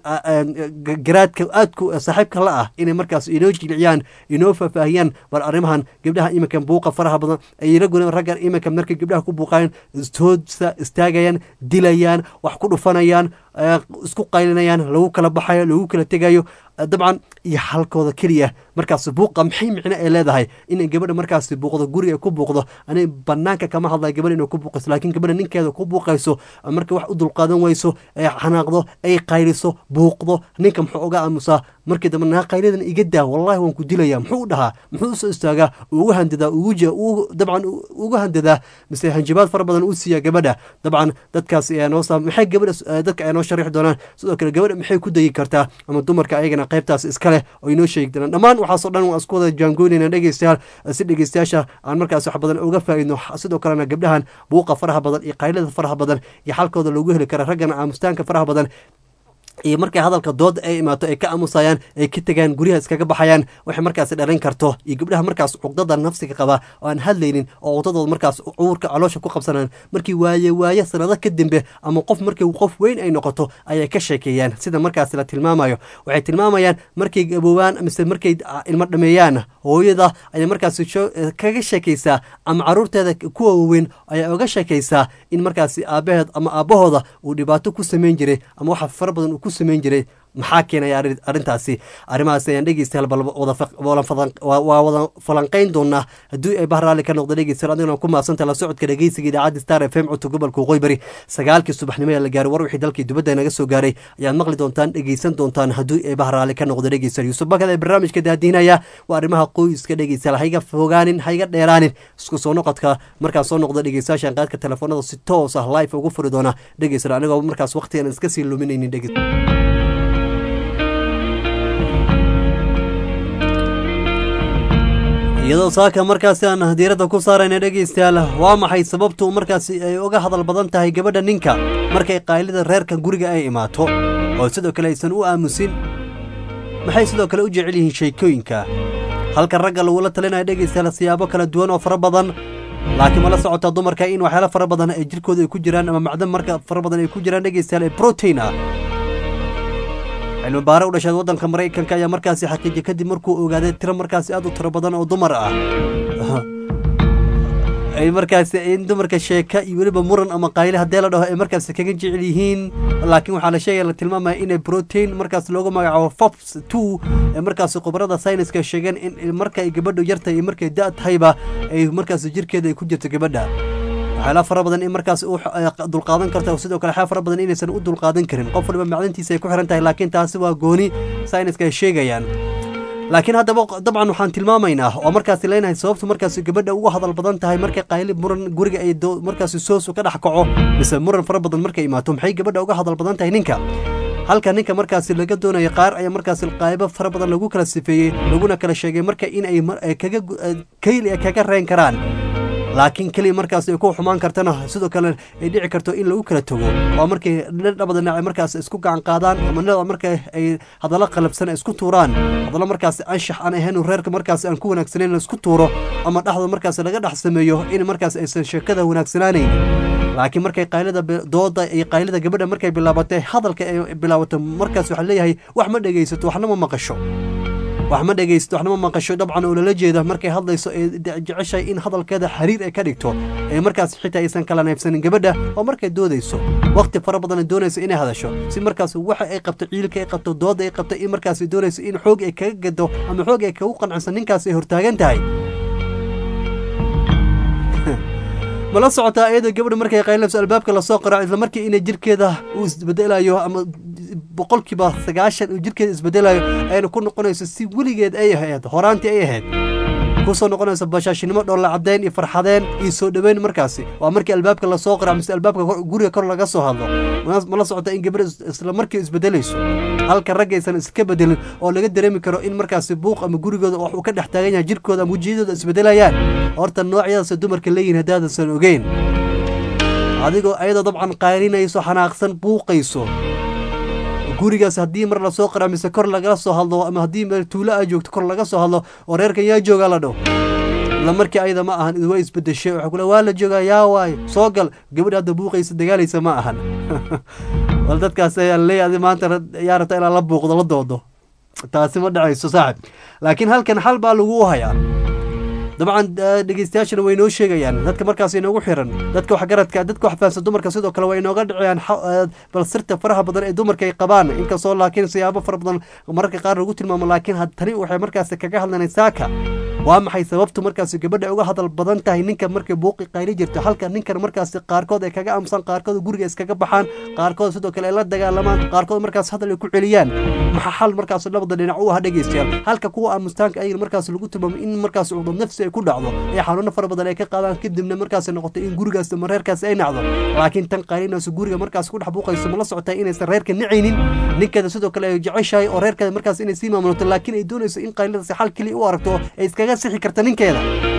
garaadka aadku saaxiibka la ah inay markaas inoo jilciyaan inoo faahfaahiyaan bal arrimahan gabdhaha iminka buuqa faraha badan ay la gudan raggan iminka markay gabdhaha ku buuqayaan istoosa istaagayaan dilayaan wax ku dhufanayaan isku qaylinayaan lagu kala baxayo lagu kala tegayo dabcan iyo halkooda keliya markaas buuqa maxay micno ay leedahay inay gabadha markaas buuqdo guriga ku buuqdo anay banaanka kama hadlaya gabadha inay ku buuqayso laakiin gabadha ninkeeda ku buuqayso marka wax u dulqaadan wayso ay xanaaqdo ay qayliso buuqdo ninka muxuu uga aamusaa markii dambe naa qaylidan iga daa wallahi waan ku dilaya muxuu u dhahaa muxuu usoo istaagaa ugu handadaa ugu dabcan ugu handadaa mise hanjabaad fara badan uu siiyaa gabadha dabcan dadkaas ayaa noo saa maxay gabadha dadka ayaa noo sharixi doonaan sidoo kale gabadha maxay ku dayi kartaa ama dumarka ayagana qaybtaas iska leh oo inoo sheegi doonaan dhammaan waxaasoo dhan waan isku wada jaangoynayna dhegeystayaal si dhegeystayaasha aan markaas wax badan uga faa'iidno sidoo kalena gabdhahan buuqa faraha badan iyo qaylada faraha badan iyo xalkooda loogu heli kara raggana aamustaanka faraha badan iyo markay hadalka dooda ay imaato ay ka aamusayaan ay ka tegaan guryaha iskaga baxayaan waxay markaas dhalin karto iyo gabdhaha markaas cuqdada nafsiga qaba oo aan hadlaynin oo cuqdadooda markaas cuurka caloosha ku qabsanaan markii waaye waaye sanado ka dambe ama qof markii qof weyn ay noqoto ayay ka sheekeeyaan sida markaas la tilmaamayo waxay tilmaamayaan markay gaboobaan mise markay ilmo dhameeyaan hooyada ayaa markaas kaga sheekaysaa ama caruurteeda kuwa waaweyn ayaa uga sheekaysaa in markaasi aabaheed ama aabbahooda uu dhibaato ku samayn jiray ama waxa fara badan uu ku samayn jiray maxaa keenaya arrintaasi arrimahaas ayaan dhegeystayaal bal waa wada falanqeyn doonaa haddii ay bahraali ka noqda dhegeystayaal adiguna ku maabsanta la socodka dhegeysiga idaacadda star f m codka gobolka waqooyi bari sagaalkii subaxnimo ee la gaaray war wixii dalkii dibadda naga soo gaaray ayaad maqli doontaan dhegeysan doontaan haddii ay bahraali ka noqda dhegeystayaal yuusuf bakad ee barnaamijka daadiinaya waa arrimaha qoyska dhegeystayaal hayga fogaanin hayga dheeraanin isku soo noqodka markaas soo noqda dhegeystayaashan qaadka telefoonada si toos ah live ugu furi doona dhegeystayaal anigoo markaas waqtigan iska sii luminaynin dhegeystayaal iyadoo saaka markaasi aan diiradda ku saarayna dhegeystayaal waa maxay sababtu markaasi ay uga hadal badan tahay gabadha ninka markay qaylida reerka guriga ay imaato oo sidoo kale aysan u aamusin maxay sidoo kale u jecel yihiin sheekooyinka halka ragga lagula talinaya dhegeystayaal siyaabo kala duwan oo fara badan laakiin mala socotaa dumarka in waxyaala fara badan ay jirkooda ay ku jiraan ama macdan marka fara badan ay ku jiraan dhegeystayaal ee protein ah cilmi baare u dhasheed waddanka maraykanka ayaa markaasi xaqiijiyay kadib markuu ogaaday tiro markaasi aad u tiro badan oo dumar ah ay markaasi in dumarka sheeka iyo weliba muran ama qayle haddee la dhaho ay markaasi kaga jecel yihiin laakiin waxaa la sheegaya la tilmaamaya inay protein markaas loogu magacaabo fops two ee markaasi khubarada sayniska sheegeen in marka ay gabadhu yartahay iyo markay da' tahayba ay markaasi jirkeeda ay ku jirto gabadha waxyaala fara badan in markaas u dulqaadan karta sidoo kale waxyaa fara badan inaysan u dulqaadan karin qof waliba macdantiisa ay ku xiran tahay laakiin taasi waa gooni sayniska ay sheegayaan laakiin haddaba dabcan waxaan tilmaamaynaa oo markaasi leenahay sababtu markaasi gabadha ugu hadal badan tahay markay qayli muran guriga ay markaasi soosu ka dhex kaco mise muran fara badan markay imaato maxay gabadha uga hadal badan tahay ninka halka ninka markaasi laga doonayo qaar ayaa markaasi qaybo fara badan lagu kala sifeeyey laguna kala sheegay marka in ay kaga kayli ay kaga reen karaan laakiin keliya markaas ay ku xumaan kartana sidoo kale ay dhici karto in lagu kala tago waa markay dhabada dhinac markaas isku gacan qaadaan ama nada marka ay hadallo qalabsan ay isku tuuraan hadallo markaas anshax aan ahayn reerka markaas aan ku wanaagsanayn la isku tuuro ama dhexda markaas laga dhex sameeyo in markaas aysan sheekada wanaagsanaanayn laakiin markay qaylada dooda iyo qaylada gabadha markay bilaabatay hadalka ay bilaabato markaas waxaa leeyahay wax ma dhegaysato waxna ma maqasho wax ma dhegaysto waxna ma maqasho dabcan oo lala jeeda markay hadlayso ee jeceshahay in hadalkeeda xiriir ay ka dhigto ee markaas xitaa aysan kala neybsanin gabadha oo markay doodayso waqti fara badan ay doonayso inay hadasho si markaas waxa ay qabto ciilka ay qabto dooda ay qabto in markaas ay doonayso in xoog ay kaga gado ama xoog ay kagu qancsan ninkaas ay hortaagan tahay mala socotaa iyadoo gabadha markay qaylinayso albaabka lasoo qaraaco isla markii inay jirkeeda uu isbedelayo ama boqolkiiba sagaashan uu jirkeeda isbedelayo ayna ku noqonayso si weligeed ay ahayd horaantii ay ahayd kusoo noqonayso bashaashinimo dhoolla caddeyn iyo farxadeen iyo soo dhoweyn markaasi waa markii albaabka lasoo qaraaco mise albaabka guriga kor laga soo hadlo mala socota in gabadha isla markii isbedelayso halka raggaysan iska bedelin oo laga dareemi karo in markaasi buuq ama gurigooda wax uu ka dhex taagan yahay jirkooda ama wejiyadooda isbedelayaan horta noocyadaasa dumarka leeyihin haddaadansan ogeyn adigoo ayadoo dabcan qaylinayso xanaaqsan buuqayso gurigaas haddii mar lasoo qara mise kor lagala soo hadlo ama haddii meel tuulo a joogto kor laga soo hadlo oo reerkan yaa joogaa la dhow isla markii ayada ma ahan waa isbedeshay waxa kule waa la joogaa yaa waayo soo gal gabadha hadda buuqaysa dagaalaysa ma ahan bal dadkaas ayaa leeyahay maanta yaa rabta inaa la buuqdo la doodo taasi ma dhacayso saaxib laakiin halkan xal baa lagu hayaa dabcan dhegeystayaashana way inoo sheegayaan dadka markaas inoogu xiran dadka waxgaradka dadka wax fahansan dumarka sidoo kale way inooga dhiciyaan bal sirta faraha badan ee dumarka ay qabaan inkastoo laakiin siyaabo fara badan mararka qaar lagu tilmaamo laakiin tani waxay markaas kaga hadlanay saaka waa maxay sababtu markaasi gabadha uga hadal badan tahay ninka markay buuqi qayli jirto halka ninkan markaasi qaarkood ay kaga amsan qaarkood guriga iskaga baxaan qaarkood sidoo kale ay la dagaalamaan qaarkood markaas hadal ay ku celiyaan maxaa xal markaas labada dhinac u ah dhegeystayaal halka kuwa aamustaanka ayagana markaas lagu tilmaamo in markaas cudub nafsi ay ku dhacdo ee xanuuno fara badan ay ka qaadaan kadibna markaas noqoto in gurigaas ama reerkaas ay nacdo laakiin tan qaylinayso guriga markaas ku dhex buuqayso ma la socotay inaysan reerka nicaynin ninkeeda sidoo kale ay jeceshahay oo reerkeeda markaas inay sii maamulato laakiin ay doonayso in qayladaasi xal keliya u aragto ay iskaga sixi karta ninkeeda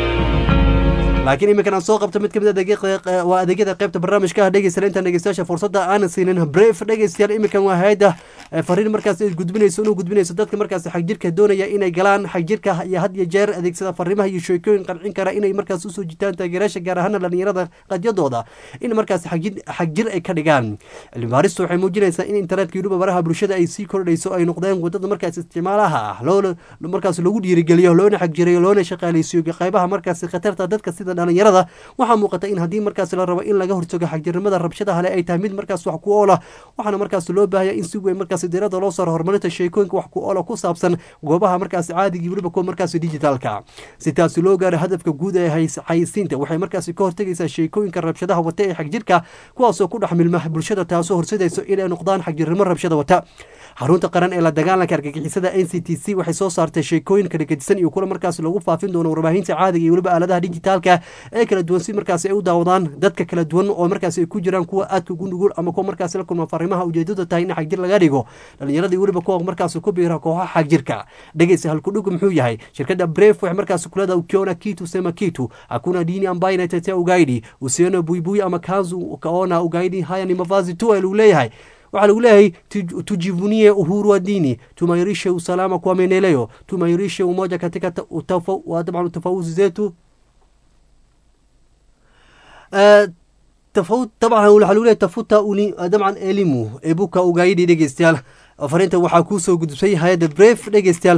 laakiin iminkan aan soo qabto mid kamid waa adeegyada qaybta barnaamijka ah dhegeystayaal intaan dhegeystayaasha fursadda aanan siinin bref dhegeystayaal iminkan waa hay-adda fariin markaas ay gudbinayso inuu gudbinayso dadka markaas xagjirka doonaya inay galaan xagjirka iyo had iyo jeer adeegsada fariimaha iyo sheekooyin qancin kara inay markaas usoo jitaan taageerayaasha gaar ahaana dhalinyarada qadyadooda in markaas xagjir ay ka dhigaan cilmibaaristu waxay muujinaysaa in internetka yuruba baraha bulshada ay sii kordhayso ay noqdeen wadada markaas isticmaalaha ah loo markaas lagu dhiirigeliyo loona xagjirayo loona shaqaaleysiyo qaybaha markaas khatarta dadka sida dhalinyarada dhalinyarada waxaa muuqata in haddii markaas la rabo in laga hortago xagjirnimada rabshadaha le ay tahay mid markaas wax ku oola waxaana markaas loo baahaya in si weyn markaas diirada loo saaro horumarinta sheekooyinka wax ku oola ku saabsan goobaha markaas caadigii weliba kuwa markaas digitalka si taasi loo gaaro hadafka guud ee xayisiinta waxay markaas ka hortegaysaa sheekooyinka rabshadaha wata ee xagjirka kuwaasoo ku dhex milma bulshada taasoo horsedayso inay noqdaan xagjirnimo rabshada wata xarunta qaran ee la dagaalanka argagixisada n c t c waxay soo saartay sheekooyin kala gedisan iyo kula markaas lagu faafin doono warbaahinta caadiga iyo weliba aaladaha dijitaalka ee kala duwan si markaas ay u daawadaan dadka kala duwan oo markaas ay ku jiraan kuwa aadka ugu nugul ama kuwa markaas la kulma fariimaha ujeedada tahay in xagjir laga dhigo dhalinyaradii weliba kuwa markaas ku biira kooxaha xagjirka dhegeysa halkudhigu muxuu yahay shirkadda bref waxay markaas kulada ukiona kitu sema kitu hakuna dini ambayo inatetea ugaidi usione buibui ama kanzu ukaona ugaidi haya ni mavazi tu lagu leeyahay waxaa lagu leeyahay tujivunie uhuru wa dini tumairishe usalama kwa maendeleo tumairishe umoja katika dabcan tofauti zetu dabcan waxaa lagu leeyahay tafuta dabcan elimu ebuka ugaidi dhegeystayaal fariinta waxaa kuusoo gudbsay hay-adda bref dhegeystayaal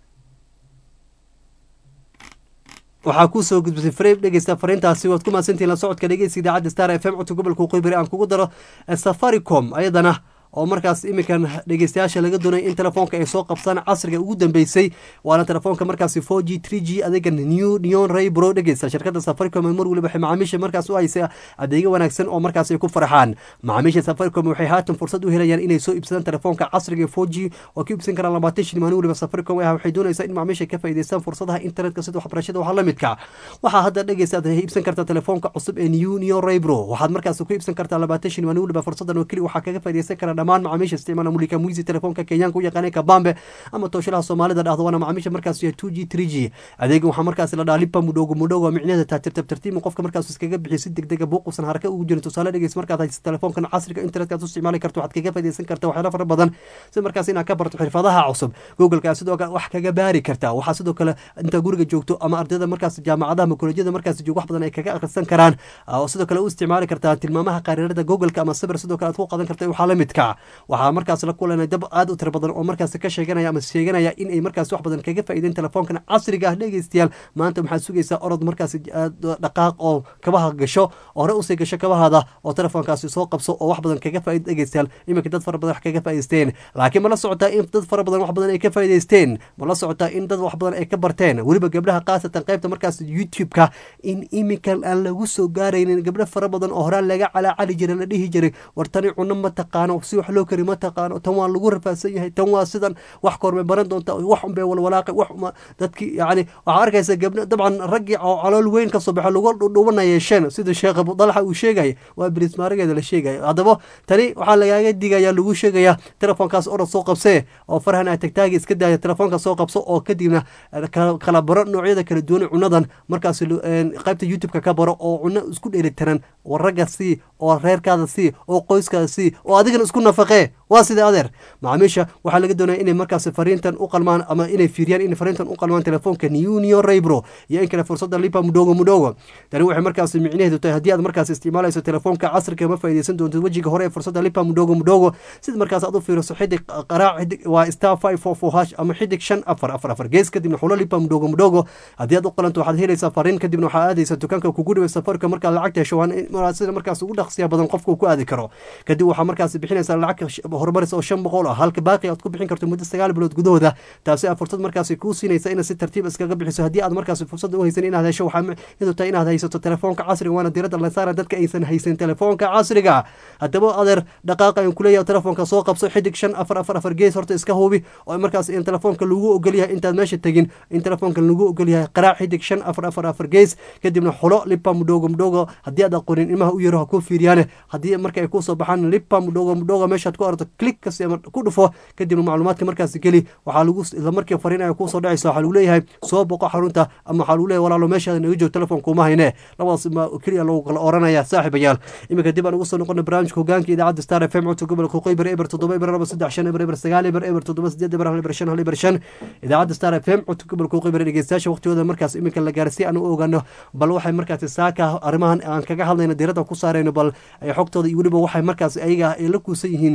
waxaa kusoo gudbisay frame dhegeysta fariintaasi waad ku mahadsantihin la socodka dhegeysta idaacadda star f m codka gobolka qoybari aan kugu daro safaricom ayadana oo markaas iminkan dhegeystayaasha laga doonay in telefoonka ay soo qabsaan casriga ugu dambeysay waana telefoonka markaasi four g three g adeega new neon ray bro dhegeysta shirkadda safaricom ay mar waliba waxay macaamiisha markaas u haysay adeegyo wanaagsan oo markaas ay ku farxaan macaamiisha safaricom waxay haatan fursad u helayaan inay soo iibsadaan telefoonka casriga four g oo ka iibsan karaan labaatan shil maalin waliba safaricom ah waxay doonaysaa in macaamiisha ka faa'iideystaan fursadaha internetka sida waxbarashada waxa la midka waxaa hadda dhegeysta aad iibsan kartaa telefoonka cusub ee new neon ray bro waxaad markaas ku iibsan kartaa labaatan shil maalin waliba fursadan oo keli waxaa kaga faa'iideysan kara dhammaan macaamiisha isticmaala mulika muisi telefoonka kenyaanka u yaqaanay kabambe ama tooshalaha soomaalida dhahdo waana macaamiisha markaas yahay two g three g adeegan waxaa markaas la dhaha lipa mudhoogo mudhoogo micnaheeda taa tirtab tartiib qofka markaas iskaga bixiyo si degdega buuqusan haraka ugu jirin tusaale dhegeys markaad haysa telefoonkan casriga internetka aad u isticmaali karto waxaad kaga faaideysan karta waxyaala fara badan si markaas inaad ka barto xirfadaha cusub googleka sidoo kale wax kaga baari kartaa waxaa sidoo kale intaa guriga joogto ama ardayda markaas jaamacadaha ama kolejyada markaas joog wax badan ay kaga akhrisan karaan oo sidoo kale u isticmaali kartaa tilmaamaha qariirada googleka ama sawir sidoo kale aad ku qadan karta waxaa la midka waxaa markaas la kulanay dab aad u tiro badan oo markaas ka sheeganaya ama sheeganaya in ay markaas wax badan kaga faa'iideen telefoonkan casriga ah dhegeystayaal maanta maxaad sugaysaa orod markaas dhaqaaq oo kabaha gasho oo hore usii gasho kabahaada oo telefoonkaasi soo qabso oo wax badan kaga faa'iid dhegeystayaal iminka dad fara badan wax kaga faa'iideysteen laakiin ma la socotaa in dad fara badan wax badan ay ka faa'iideysteen ma la socotaa in dad wax badan ay ka barteen weliba gabdhaha khaasatan qaybta markaas youtube-ka in iminkan aan lagu soo gaaraynin gabdho fara badan oo horaan laga calaacali jiray la dhihi jiray war tani cuno ma taqaano si wax loo kari ma taqaano tan waa lagu rafaadsan yahay tan waa sidan wax kormay baran doonta wax unbay walwalaaqay wax uma dadki yacni waxaa arkaysa gabdho dabcan raggii oo calool weyn ka soo baxa lagu dhudhubana yeesheen sida sheekh abudalxa uu sheegaya waa bilismaarigeeda la sheegaya haddaba tani waxaa lagaaga digaya lagu sheegaya telefoonkaas orod soo qabsee oo farahan aad tagtaagi iska daaya telefoonka soo qabso oo kadibna kala baro noocyada kala duwan cunadan markaas qaybta youtube-ka ka baro oo cuno isku dheelitiran oo ragga sii oo reerkaada sii oo qoyskaada sii oo adigana isku nafaqee waa sida adeer macaamiisha waxaa laga doonaya inay markaas fariintan u qalmaan ama inay fiiriyaan inay fariintan u qalmaan telefoonka newnion raybro iyo in kale fursada lipa mudhogo mudhogo tani waxay markaas micnaheedu tahay haddii aad markaas isticmaalayso telefoonka casriga ma faa'iideysan doontid wejiga hore ee fursada lipa mudhogo mudhogo sida markaas aad u fiiriso xidig qaraac xidig waa star five four four hash ama xidig shan afar afar afar gees kadibna xulo lipa mudhogo mudhogo haddii aad u qalanto waxaad helaysaa fariin kadibna waxaa aadaysa dukaanka kugu dhibay safarka markaad lacagta hesho waa sida markaas ugu dhaqsiya badan qofka uu ku aadi karo kadib waxaa markaas bixinaysaa lacag horumaris oo shan boqol ah halka baaqi aad ku bixin karto muddo sagaal bilood gudahooda taasi aa fursad markaasi kuu siinaysa inaad si tartiib iskaga bixiso haddii aad markaasi fursad u haysan inaad hesho waxaa midu tahay inaad haysato telefoonka casriga waana diradda la saara dadka aysan haysan telefoonka casriga haddaba adeer dhaqaaqa aan kuleeyahay telefoonka soo qabso xidig shan afar afar afar gees horta iska hubi oo markaas in telefoonka lagu ogolyahay intaad meesha tegin in telefoonka lagu ogolyahay qaraac xidig shan afar afar afar gees kadibna xulo lipa mudhogo mudhogo haddii aad aqoonin ilmaha u yaro ha kuu fiiriyaane haddii marka ay kusoo baxaan lipa mudhogo mudhogo meeshaad ku aragto click kasi ku dhufo kadibna macluumaadka markaasi geli waxaa lagu isla markii fariin ay kuusoo dhacaysa waxaa lagu leeyahay soo boqo xarunta ama waxaa lagu leeyahay walaalo meeshaada naga joog telefoon kuma hayne labadaas ma keliya lagu kala oranaya saaxiibayaal iminka dib aan ugu soo noqona barnaamijka hogaanka idaacadda star f m codka gobolka qoybar eber toddoba eber laba saddex shan eber eber sagaal eber eber toddoba sideed eber hal eber shan hal eber shan idaacadda star f m codka gobolka qoybar dhegeystayaasha waqtigooda markaas iminka la gaarsiy aan u ogaano bal waxay markaasi saaka arrimahan aan kaga hadlayno diiradda ku saarayno bal xogtooda iyo weliba waxay markaas ayaga ay la kuusan yihiin hadday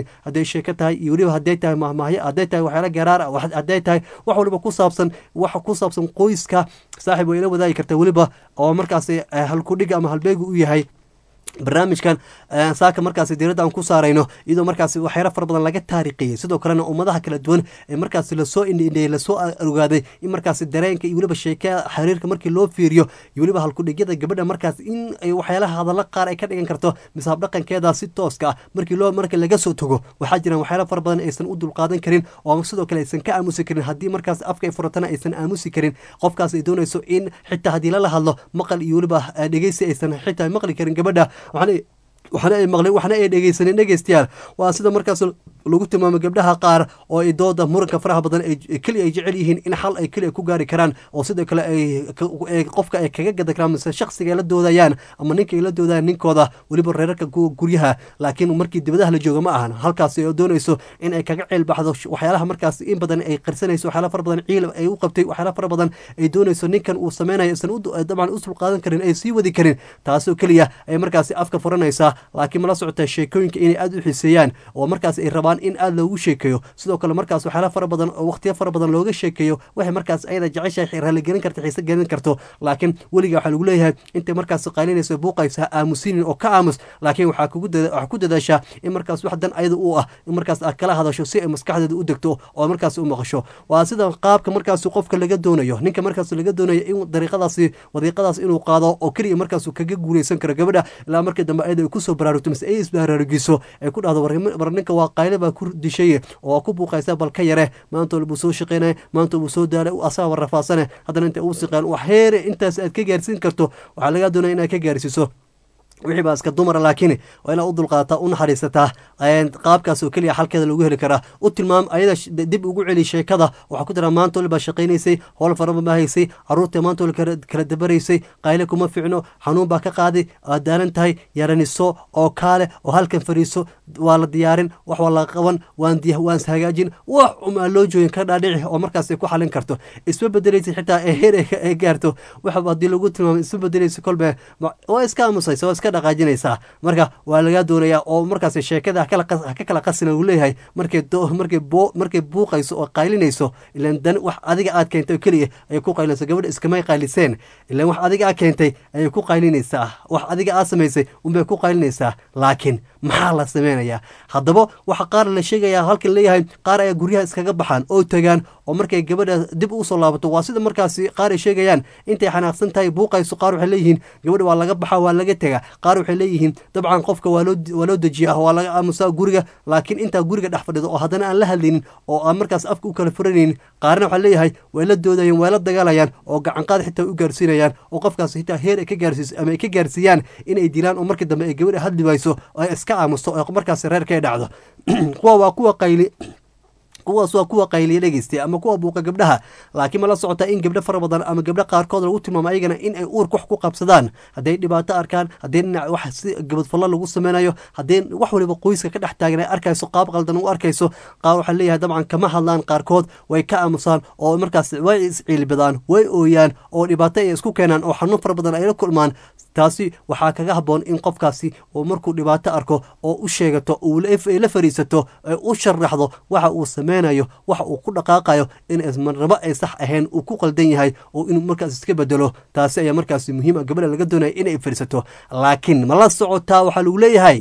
sheeko tahay iyo weliba hadday tahay mahmahyo hadday tahay waxyaala garaar ah wax- hadday tahay wax waliba ku saabsan wax ku saabsan qoyska saaxiib way ila wadaagi kartaa weliba oo markaasi eh, halkudhiga ama halbeegu u yahay barnaamijkan eh, saaka markaasi diiradda aan ku saarayno iyadoo markaasi waxyaalo fara badan laga taarikhiyey sidoo kalena ummadaha kala duwan ee markaasi lasoo indhiindheeyey lasoo ogaaday in markaasi dareenka iyo weliba sheekada xiriirka markii loo fiiriyo iyo weliba halkudhigyada gabadha markaas in ay waxyaalaha hadalla qaar ay ka dhigan karto mise habdhaqankeeda si tooska ah markii loo markii laga soo tago waxaa jiraan waxyaalo fara badan aysan u dulqaadan karin oo sidoo kale aysan ka aamusi karin haddii markaas afka ay furatana aysan aamusi karin qofkaas ay doonayso in xitaa haddii lala hadlo maqal iyo weliba eh, dhegeysi aysan xitaa maqli karin gabadha waxaana waxna ay maqleen waxna ay dhegeysanin dhegeystayaal waa sida markaas lagu tilmaamo gabdhaha qaar oo ay dooda muranka faraha badan ay keliya ay jecel yihiin in xal ay keliya ku gaari karaan oo sidoo kale ay ka- ay qofka ay kaga gada karaan mise shakhsiga ay la doodayaan ama ninka ay la doodayaan ninkooda weliba reerarka gu- guryaha laakiin markii dibadaha la jooga ma ahan halkaas ay doonayso in ay kaga ceel baxdo sh- waxyaalaha markaas in badan ay qarsanayso waxyaala fara badan ciil ay u qabtay waxyaala fara badan ay doonayso ninkan uu sameynayo isan u du- dabcan usul qaadan karin ay sii wadi karin taasoo keliya ay markaasi afka furanaysaa laakiin mala socotaa sheekooyinka inay aada u xiiseeyaan oo markaas ay rabaan in aada loogu sheekeeyo sidoo kale markaas waxyaala fara badan oo waqtiyo fara badan looga sheekeeyo waxay markaas ayada jeceshahay raaligelin karta xiise gelin karto laakiin weliga waxaa lagu leeyahay intay markaas qaylinayso buuqaysa ha aamusinin oo ka aamus laakiin waxaa kugu dada- waxaa ku dadaashaa in markaas wax dan ayada u ah in markaas aad kala hadasho si ay maskaxdeeda u degto oo markaas u maqasho waa sida qaabka markaas qofka laga doonayo ninka markaas laga doonayo in dariiqadaasi wadiiqadaas inuu qaado oo keliya markaas kaga guuleysan karo gabadha ilaa markii dambe ayada ay kusoo baraarugto mise ay isbaraarugiso ay ku dhahdo war- war ninka waa qayle baa ku dishay oo waa ku buuqaysa bal ka yare maanta buu soo shaqeynaya maanta buu soo daalay asaga rafaasane haddana inta uu siqeen wax heere intaas aad ka gaarsiin karto waxaa lagaa doonaya inaad ka gaarsiiso wixii baa iska dumara laakiin waa inaad u dulqaadataa u naxariisataa een, qaabkaas oo keliya xalkeeda lagu heli karaa u tilmaam ayada sh- dib ugu celi sheekada waxaa ku jira maanta wali baa shaqaynaysay howl faraba ma haysay caruurta maanta wali kala kala dabaraysay qayle kuma ficno xanuun baa ka qaaday aad daalan tahay yaraniso oo kaale oo halkan fariiso waa la diyaarin wax waa la qaban waan diya waan hagaajin wax umaa loo joogin ka dhaadhici oo markaas ay ku xalin karto isma bedelaysa xitaa ee heer ay ka- ay gaarto waxa haddii lagu tilmaamo isma bedelaysa kolbe ma- waa iska aamusaysa waa iska dhaqaajinaysaa marka waa lagaa doonayaa oo markaas sheekada ha kala qas- ha ka kala qasina uu leeyahay markay do- markay boo markay buuqayso oo qaylinayso ilan dan wax adiga aad keentay oo keliya ayay ku qaylinaysa gabadha iskamay qayliseen ilan wax adiga aad keentay ayay ku qaylinaysaa wax adiga aad samaysay unbay ku qaylinaysaa laakiin maxaa la sameynayaa haddaba waxa qaar la sheegayaa halkan leeyahay qaar ayaa guryaha iskaga baxaan oo tagaan oo markay gabadha dib usoo laabato waa sida markaasi qaar ay sheegayaan intay xanaaqsan tahay buuqayso qaar waxay leeyihiin gabadha waa laga baxa waa laga tegaa qaar waxay leeyihiin dabcan qofka waa loo waa loo dejiyaa waa laga aamusaa guriga laakiin intaa guriga dhex fadhido oo haddana aan la hadlaynin oo aan markaas afka u kala furanaynin qaarna waxaa leeyahay way la doodayaan way la dagaalayaan oo gacanqaad xitaa u gaarsiinayaan oo qofkaas xitaa heer ay ka gaarsiiso ama ay ka gaarsiiyaan inay dilaan oo markii dambe ay gabadha hadli wayso oo ay iska aamusto oo markaas reerka ay dhacdo kuwa waa kuwa qayli kuwaas waa kuwa qayliya dhegeystay ama kuwa buuqa gabdhaha laakiin ma la socotaa in gabdho fara badan ama gabdho qaarkood lagu tilmaamo ayagana in ay uurka wax ku qabsadaan hadday dhibaato arkaan haddii dhinac wax si gabadfallo lagu sameynayo haddii wax waliba qoyska ka dhex taagan ay arkayso qaab qaldan u arkayso qaar waxaa leeyahay dabcan kama hadlaan qaarkood way ka aamusaan oo markaas way isciilbadaan way ooyaan oo dhibaato ay isku keenaan oo xanuun fara badan ay la kulmaan taasi waxaa kaga habboon in qofkaasi uu markuu dhibaato arko oo u sheegato uu la ay la fariisato ay u sharaxdo waxa uu sameynayo waxa uu ku dhaqaaqayo in ismarnabo ay sax ahayn uu ku qaldan yahay oo inuu markaas iska bedelo taasi ayaa markaasi muhiim ah gabadha laga doonaya inay fariisato laakiin ma la socotaa waxaa lagu leeyahay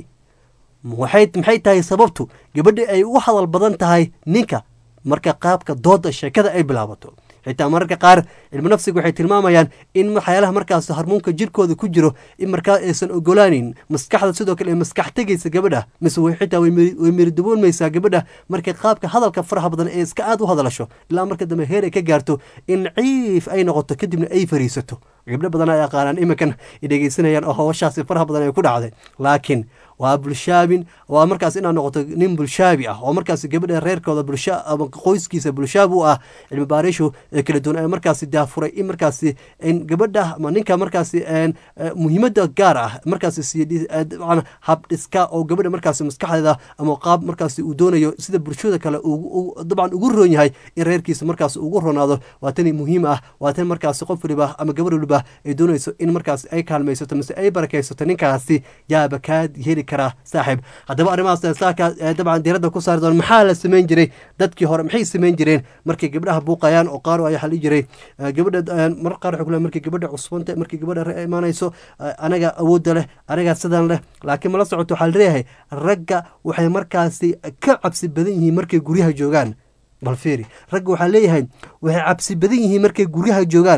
waxay maxay tahay sababtu gabadha ay u hadal badan tahay ninka marka qaabka dooda sheekada ay bilaabato xitaa mararka qaar cilmu nafsiga waxay tilmaamayaan in waxyaalaha markaas harmuunka jirkooda ku jiro in markaa aysan ogolaanin maskaxda sidoo kale ay maskax tegaysa gabadha mise way xitaa way miri- way miridaboonmaysaa gabadha markay qaabka hadalka faraha badan ee iska aad u hadlasho ilaa marka dambe heer ay ka gaarto in ciif ay noqoto kadibna ay fariisato gabdho badan ay aqaanaan iminkan ay dhegeysanayaan oo hawshaasi faraha badan ay ku dhacday laakiin waa bulshaabin waa markaas inaad noqoto nin bulshaabi ah oo markaas gabadha reerkooda bulsha ama qoyskiisa bulshaab u ah cilmi baarishu ee kala duwan ee markaasi daafuray in markaasi in gabadha ama ninka markaasi een, eh, muhiimadda gaar ah markaasi siiya dabcan hab dhiska oo gabadha markaasi maskaxdeeda ama qaab markaasi uu doonayo sida bulshada kale ugu- ugu- dabcan ugu roon yahay in reerkiisa markaasi ugu ronaado waa tani muhiim ah waa tan markaasi qof waliba ama gabar waliba ay doonayso in markaasi ay kaalmaysato mise ay barakaysato ninkaasi yaaba kaa heli karaa saaxiib haddaba arrimahaas saaka dabcan diiradda ku saari doona maxaa la samayn jiray dadkii hore maxay samayn jireen markay gabdhaha buuqayaan oo qaar ayaa xali jiray gabadha mar qaar waxay ku markay gabadha cusbanta markay gabadha re imaanayso anaga awoodda leh anagaa sidan leh laakiin mala socoto waxaa la leeyahay ragga waxay markaasi ka cabsi badan yihiin markay guryaha joogaan bal fiiri ragga waxaa leeyahay waxay cabsi badan yihiin markay guryaha joogaan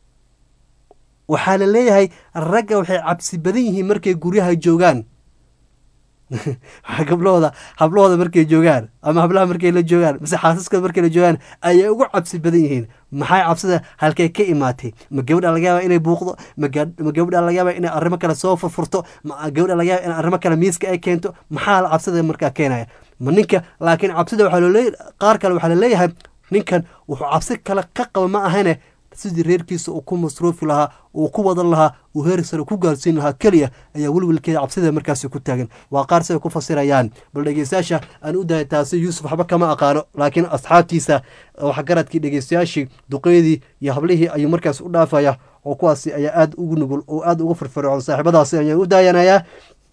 waxaa la leeyahay ragga waxay cabsi badan yihiin markay guryaha joogaan gablahooda hablahooda markay joogaan ama hablaha markay la joogaan mise xaasaskooda markay la joogaan ayay ugu cabsi badan yihiin maxay cabsida halkay ka imaatay ma gabadha laga yaaba inay buuqdo ma gabadha laga yaaba inay arrimo kale soo furfurto ma gabadha laga yaaba in arrimo kale miiska ay keento maxaa cabsida markaa keenaya ma ninka laakiin cabsida waxaa looleey qaar kale waxaa laleeyahay ninkan wuxuu cabsi kale ka qaba ma ahane sidii reerkiisa uu ku masruufi lahaa uu ku wadan lahaa uu heer sare ku gaarsiin lahaa keliya ayaa welwelkeeda cabsida markaasi ku taagan waa qaar siday ku fasirayaan bal dhegeystayaasha aan u dahay taasi yuusuf waxba kama aqaano laakiin asxaabtiisa waxgaradkii dhegeystayaashii duqeydii iyo hablihii ayuu markaas u dhaafaya oo kuwaasi ayaa aada ugu nugul oo aada uga firfircoon saaxiibadaasi ayaan u daayanayaa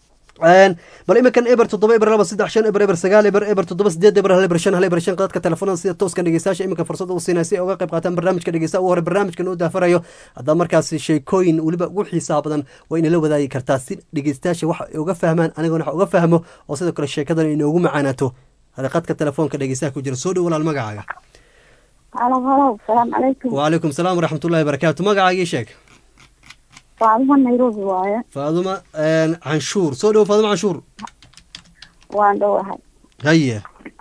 bal iminkan eber toddoba eber laba saddex shan eber eber sagaal eber eber toddoba sideed eber hal eber shan hal eber shan qadadka telefoonada sida tooskan dhegeystayaasha iminka fursad u siinaya si ay uga qayb qaataan barnaamijka dhegeysta ugu hore barnaamijkan uu daafarayo haddaa markaasi sheekooyin weliba ugu xiisaha badan waa inala wadaagi kartaa si dhegeystayaasha waxa ay uga fahmaan anigona waxa uga fahmo oo sidoo kale sheekadan inoogu macaanaato hada qadka telefoonka dhegeystaha ku jira soo dhow walaal magacaaga halo halo salaamu calaykum wacalaykum salaam waraxmatullahi barakaatu magacaagii sheeg faaduma nairobi waaye faaduma canshuur soo dhowo faaduma canshuur waan dhowahay haye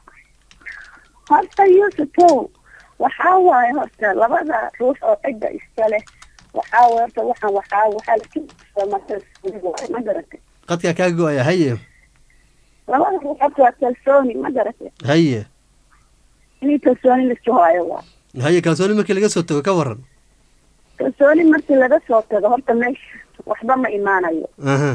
horta yuusufow waxaa waaye horta labada ruux oo cidda iska leh waxaa waye horta waxaan waxaa waxaa lakisamaaye ma garatay qadkaa kaa go-aya haye labada ruux horta waa kalsooni ma garatay haye inay kalsooni lasu haayo waa haye kalsooni markii laga soo tago ka waran kalsooni markii laga soo tago horta meesha waxba ma imaanayo aha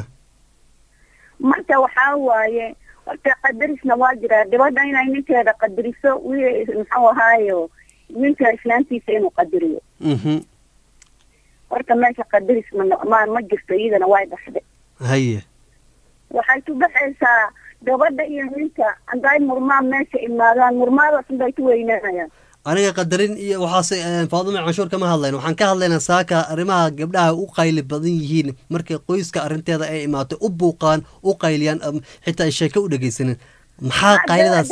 marka waxaa waaye horta qadarisna waa jiraa gabadha inay ninkeeda qadariso wi muxuu ahaayo ninka islaantiisa inuu qadariyo mhm horta meesha qadaris ma ma ma jirto iyadana way dhaxde haye waxay ku baxaysaa gabadha iyo ninka hadday murmaan meesha imaadaan murmaadaas unbay ku weynaanayaan aniga qadarin iyo waxaase faaduma canshuur kama hadlayna waxaan ka hadlaynaa saaka arrimaha gabdhaha u qayli badan yihiin markay qoyska arrinteeda ay imaato u buuqaan u qayliyaan xitaa ay sheeko u dhegeysanin maxaa qayladaas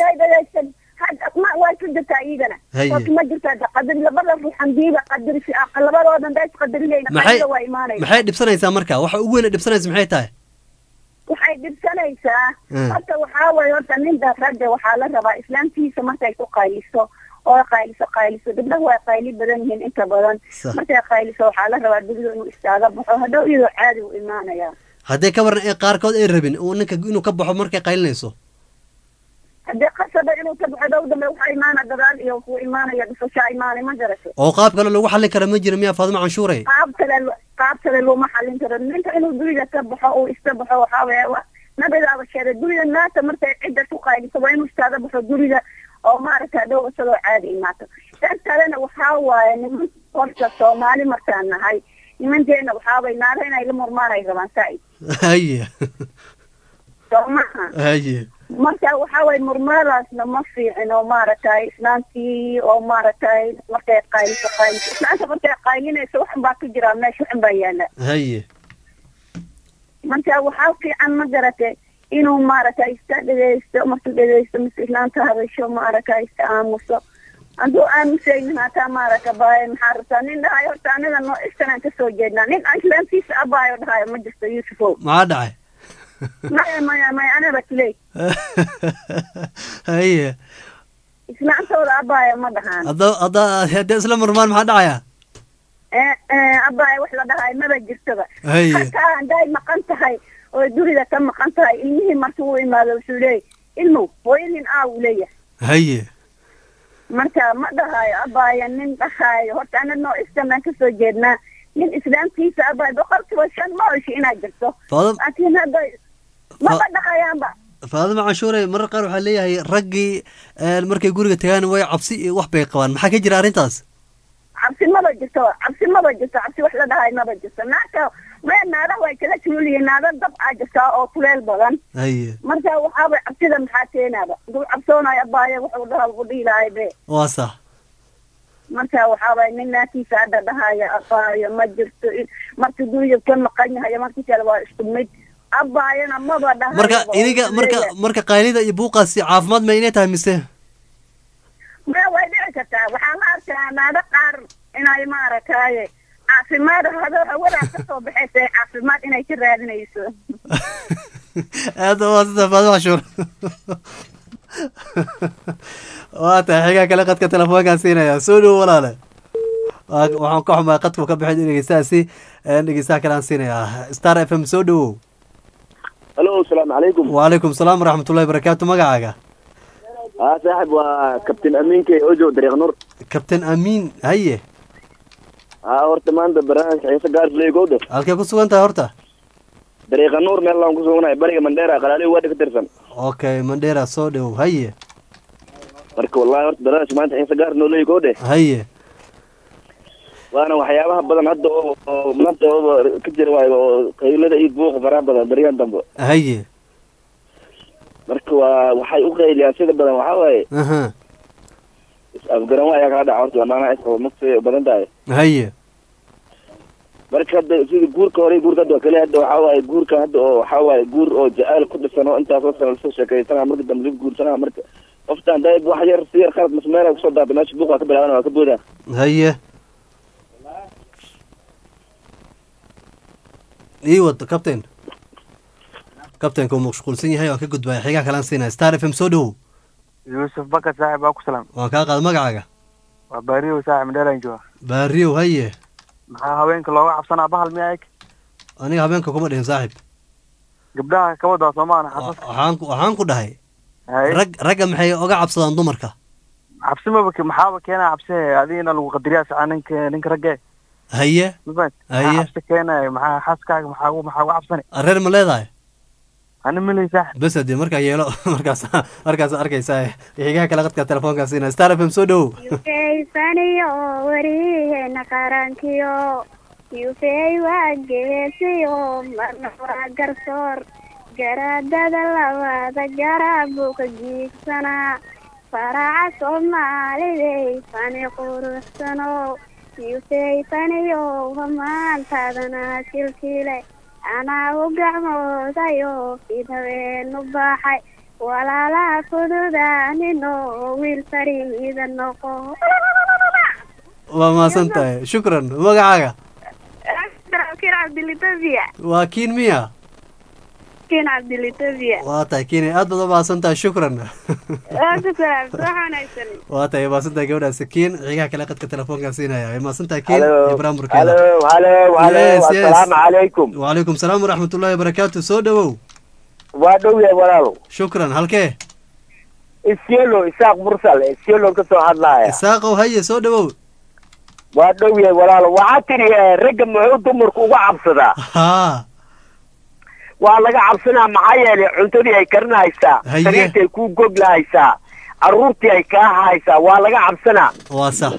way ku jirtaa iyadana Haye. horta ma jirtaa qadar labada ruux handiiba qadarisi labadoodan days qadariyayna maxay qayla waa imaanaysa maxay dhibsanaysaa marka waxa ugu weyn dhibsanaysa maxay tahay waxay dhibsanaysaa Mm. horta waxaa waye horta ninda ragga waxaa la rabaa islaamtiisa markay ku qayliso oo qayliso qayliso gabdhaha waa qayli badan yihiin inta badan Sax. markay qayliso waxaa la rabaa gabdho inuu istaaga baxo hadhow iyadoo caadi u imaanaya haddee ka waran ee qaarkood ay rabin uu ninka inuu ka baxo markay qaylinayso haddii qasaba inuu ka baxo dhow dambe waxaa imaana dadaal iyo ku imaanaya dhufashaa imaanay ma garatay oo qaab kale lagu xallin kara ma jira miyaa faaduma canshuure qaab kale qaab kale looma xalin karo ninka inuu guriga ka baxo uu iska baxo waxaa weeye wa- nabigaaba sheegay guriga naata markay cidda ku qayliso waa inuu istaaga baxo guriga oo maaragta dhow isagoo caadi imaato tan kalena waxaa waaye niman horta soomaali markaan nahay nimanteena waxaa waye naara inay la murmaan ay rabaan saaid haye soo maha haye marka waxaa waye murmaadaasna ma fiicin oo maaragtay islaantii oo maaragtay markay qayliso qayliso islaanta markay qaylinayso waxan baa ku jiraa meesha waxan baa yaala haye marka waxaa fiican ma garatay inuu maaragtay iska dhegeysto markuu dhegeysto mise islaanta hadasho maaragtay iska aamuso hadduu aamusaynin hataa maaragta baay maxaa rabtaa nin dhahayo horta aniga noo istanaan kasoo jeednaa nin aan islaantiisa abaayo dhahayo ma jirto yuusufow maxaa dhacay maya maya maya aniga tiley haye islaantooda abaayo ma dhahaan hadda hadda haddee isla murmaan maxaa dhacaya ee ee abaayo wax la dhahayo maba jirtoba Haye. hataa hadday maqan tahay oo guriga ka maqan tahay ilmihii markii uu imaado wuxuu leeyahy ilmow hooyadin aa uu leeyahay haye marka ma dhahayo abaayo nin dhahayo horta ana noo istanaan kasoo jeednaa nin islaamkiisa abaayo boqolkiiba shan ma oshi inaad jirto Fadam- laakiin hadda maba dhahayaanba faaduma canshuure marar qaar waxaa leeyahay raggii een, markay guriga tagaan way cabsi iyo wax bay qabaan maxaa ka jira arrintaas cabsi maba jirto cabsi maba jirto cabsi wax la dhahayo maba jirto naagta maya naadaha way kala kululyihiin naada dab aa jirtaa oo kuleel badan haye marka waxaaba cabsida maxaa keenaaba duu cabsoonayo abaaye wuxuu dhaha u dhihi lahay be waa sax marka waxaaba nin naagtiisa hadda dhahaya abaayo ma jirto marka guriga ka maqan yahay markii kale waa isku mid abaayana maba dhahayo marka iniga marka marka qaylida iyo buuqaasi caafimaad ma inay tahay mise maya way dhici kartaa waxaa la arkaa naado qaar inay maaragtaye caafimaad hado hawadaa kasoo baxaysa caafimaad inay ka raadinayso aada waa sida faadima cashuur waa tahay xigaa kale qadka telefoonkaan siinaya soo dhowo walaale Waa- waxaan ka xumaa qadku ka bixin dhegeystahaasi dhegeystaha kale aan siinayaa star f m soo dhowow halo asalaamu calaykum wacalaykum salaam waraxmatullahi barakaatu magacaaga haa saaxib waa kabtain amiinka ojo dariiq nur kabtain amiin haye haa horta maanta barnaamijka xiise gaars leegowda halkee ku sugan tahay horta dariiqa nuur meel laan ku suganahay bariga mandheera qalaalihi waadhi ka tirsan okay mandheera soo dhowow haye marka wallahi horta barnaamijka maanta xiise gaars noo leegowde haye waana waxyaabaha badan hadda oo oo maanta oo ka jira waayo oo qaylada iyo buuqa faraha badan beriyan dambe haye marka waa waxay u qayliyaan sida badan waxaa waaye aha is-afgaran waa ayaa kala dhaca horta maanaha is maksay badan tahay haye marka hadda sida guurka hore iyo guurka hadda waa kale hadda waxaa waaye guurka hadda oo waxaa waaye guur oo jacayl ku dhisan oo intaasoo sana lasoo sheekaysanaa marka dambe lagu guursanaa marka qoftaan dayb wax yar si yar khalad masmeela kusoo daabay meesha buuq waa ka bilaaban waa ka boodaa haye ii wad captain captainka uu mashquulsan yahay waan ka gudbaya xigaa kalaan siinaya star f m soo dhowow yuusuf bakar saaxib baa ku salaam waan kaa qaada magacaaga waa baariyow saaxib mandheelaan jooga baariyow haye maxaa haweenka looga cabsanaa bahal miyaa eg aniga habeenka kuma dhihin saaxib gabdhaha kawadaa soomaana xasas waxaan ku- waxaan ku dhahay Haye. rag ragga maxay oga cabsadaan dumarka cabsi maba ke- maxaaba keenaa cabsi adigina lagu qadariyaa sicaa ninka ninka ragge haye mafahant Haye. maxaa cabsi keenaya maxaa xaaskaaga maxaa ugu- maxaa ugu cabsani reer ma leedahay ani milay saaxib bes hadee markaa yeelo markaas markaas arkaysaa xigaha kale qadka telefoonkaa siinaya star f m soo dhowow yufaysaniyo wariheena qarankiyo yufey waa geesiyo marna waa garsoor garaadada labaada garab buu ka jiigsanaa faraca soomaalidey fani quruxsano yufey faniyo hamaantaadana kilkile anaa u gacmoodayo fid habeenu baaxay walaalaha fududaanino wiil fariida noqo waa mahadsan tahay shukran magacaaga kin cabdilitobia waa kiin miya kin cabdilitobia waa tahay kiin aad baad u mahadsan tahay shukran ku salaam wax wanaagsan waa tahay mahadsan tahay gabadhaasi kiin xigaha kale qadka telefoonkaa siinaya way mahadsan tahay kiin Hello. ibraahim burkeeda Hello, hello, hello, Yes, yes. assalaamu calaykum. wacalaykum salaam waraxmatullaahi wabarakaatu soo dhowow waa dhow yahay walaalow shukran halkee isyelo isaaq mursal isyelo ka soo hadlaaya isaaqow haye soo dhowow waa dhow yahay walaalow waxaa tidhi eh, ragga muxuu dumarku uga cabsadaa haa waa laga cabsanaa maxaa yeelay cuntadii ay karinahaysaa Haye. sariirtii ay kuu goglahaysaa carruurtii ay kaa haysaa waa laga cabsanaa waa sax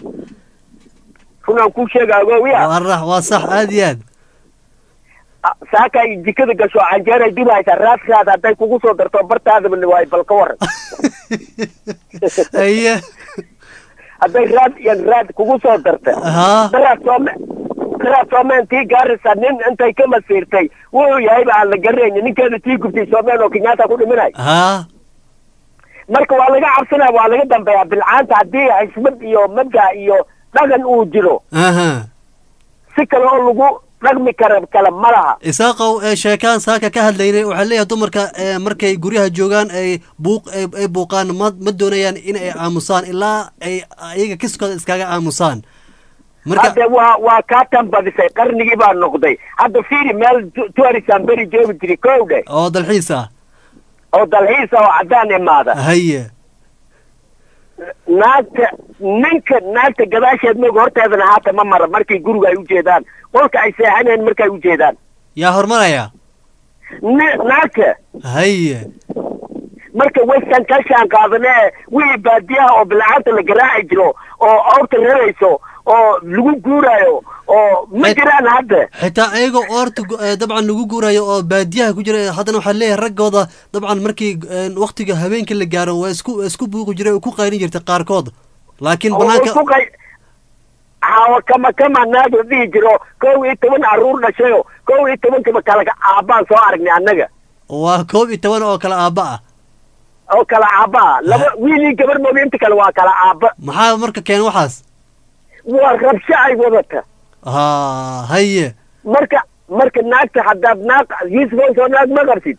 runaan kuu sheegaa gowiya waa rax waa sax aad iyo aad saaka ay jikada gasho canjeer ay dibahaysaa raadkaada hadday kugu soo darto bartaadaba waay bal ka waran haye hadday raad iyo raad kugu soo darta Haa. daraad soome daraad soomeen tii gaaraysa nin intay ka masiirtay wuxuu yahayba aan la garanayni ninkeeda tii gubtay soomeen oo kenyaata ku dhimanay haa marka waa laga cabsanaya waa laga dambeeyaa bilcaanta haddii xisbad iyo mabda iyo dhaqan uu jiro aha si kale oo lagu dhaqmi kara kale ma laha isaaqow ee sheekaan saaka ka hadlaynay waxaa leeyahay dumarka ee markay guryaha joogaan ay buuq ay ay buuqaan ma ma doonayaan in ay aamusaan ilaa ay iyaga kiskooda iskaga aamusaan marka hadde waa waa kaa tambadisay qarnigii baa noqday hadda fiiri meel tu- tourism beri joogi jiri kow dhe oo dalxiis ah oo dalxiisa oo caddaan imaada haye naagta ninka naagta gadaasheed mooga horteedana haata ma mara markay guriga ay ujeedaan qolka ay seexaneen markay ujeedaan yaa hormaraya Ni- naagta haye marka western ka shaan qaadane wixii baadiyaha oo bilacanta la garaaci jiro oo awrta rarayso oo lagu guuraayo oo ma jiraan hadda xitaa ayagoo oorta gu- eh, dabcan lagu guurayo oo baadiyaha ku jira eh, haddana waxaa leeyahay raggooda dabcan markii eh, waktiga habeenkii la gaaro waa isku waa isku buuqi jiray oo ku qaylin jirtay qaarkood laakiin oo banaanka isku qay- hawa kama kama naag la dhihi jiro kow iyo toban caruur dhashayo kow iyo tobankaba kala aabbaan soo aragnay annaga waa koob iyo toban oo kale aabba ah oo kala aabba laba wiil iyo gabar mooga inta kale waa kala aabba maxaa marka keen waxaas waa rabsho ay wadata ha haye marka marka naagta haddaad naag yuusufon soo naag ma qabtid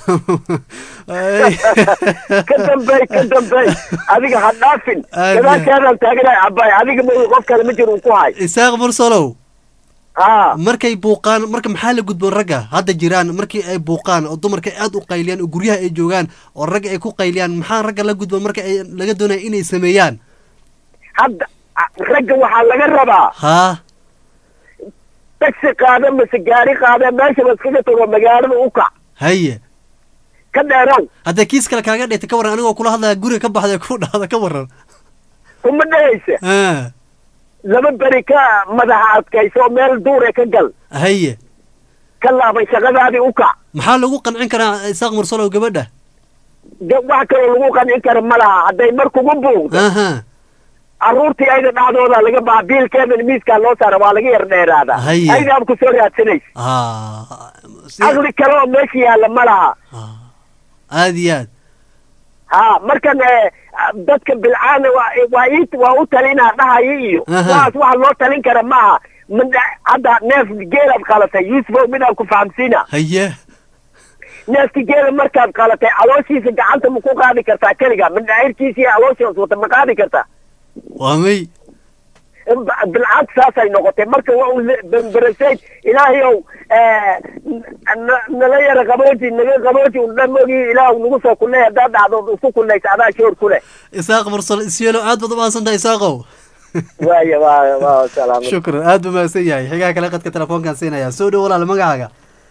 ka dambey ka dambey adiga ha dhaafin Aad- gadaashaadaan taaganahay abbaay adiga ma qof kale ma jiro uu ku hay isaaq mursalow haa markay buuqaan marka maxaa la gudboon ragga hadda jiraan markii ay buuqaan oo dumarka aad u qayliyaan oo guryaha ay joogaan oo ragga ay ku qayliyaan maxaa ragga la gudboon marka ay laga doonaya inay sameeyaan hadda a- ragga waxaa laga rabaa haa taxi qaada mase gaari qaada meeshaba iskaga tago magaalada u kac haye ka dheerow hadda kiis kale kaaga dhigta ka warran anigoo kula hadlaya guriga ka baxday ku dhahda ka warran kuma dhehaysa Ah, laba beri ka madaxa adkayso meel duure ka gal haye ka laabay shaqadaadii u kac maxaa lagu qancin karaa isaaq mursalow gabadha de wax kaloo lagu qancin kara ma laha hadday mar kugu buuqdo aha carruurtii ayda dhacdooda laga baa biilkeedana miiskaa loo saara waa laga yar dheeraadaa Haye. aydaab ku soo raadsanaysa ha aqli kale oo meesha yaalla ma laha aad iyo aad ha markan eh, dadka bilcaana waa waa ii waa u talinaa dhahaya iyo Aha. waxaas waxa loo talin kara ma aha Midha- hadda neef geelaad qalatay yuusufow midaan ku fahamsiina haye neefki geela markaad qalatay calooshiisa gacanta ma ku qaadi kartaa keliga mindhaahirkiisa iyo calooshiis wata ma qaadi kartaa waa may bilcad saasay noqotay marka waa un bemberasayd ilaahayow eh, n- nala yara qabooji naga qabooji un dhamogii ilaah nagu soo kulnay haddaad dhacdo isku kulnaysa adaa shoor ku leh isaaq mursal isyeelo aad baad u mahadsan tahay isaaqow waaya waa waa salaam shukran aad buu mahadsan yahay xigaha kale qadka telefoonkaan siinaya soo dhow walaal magacaaga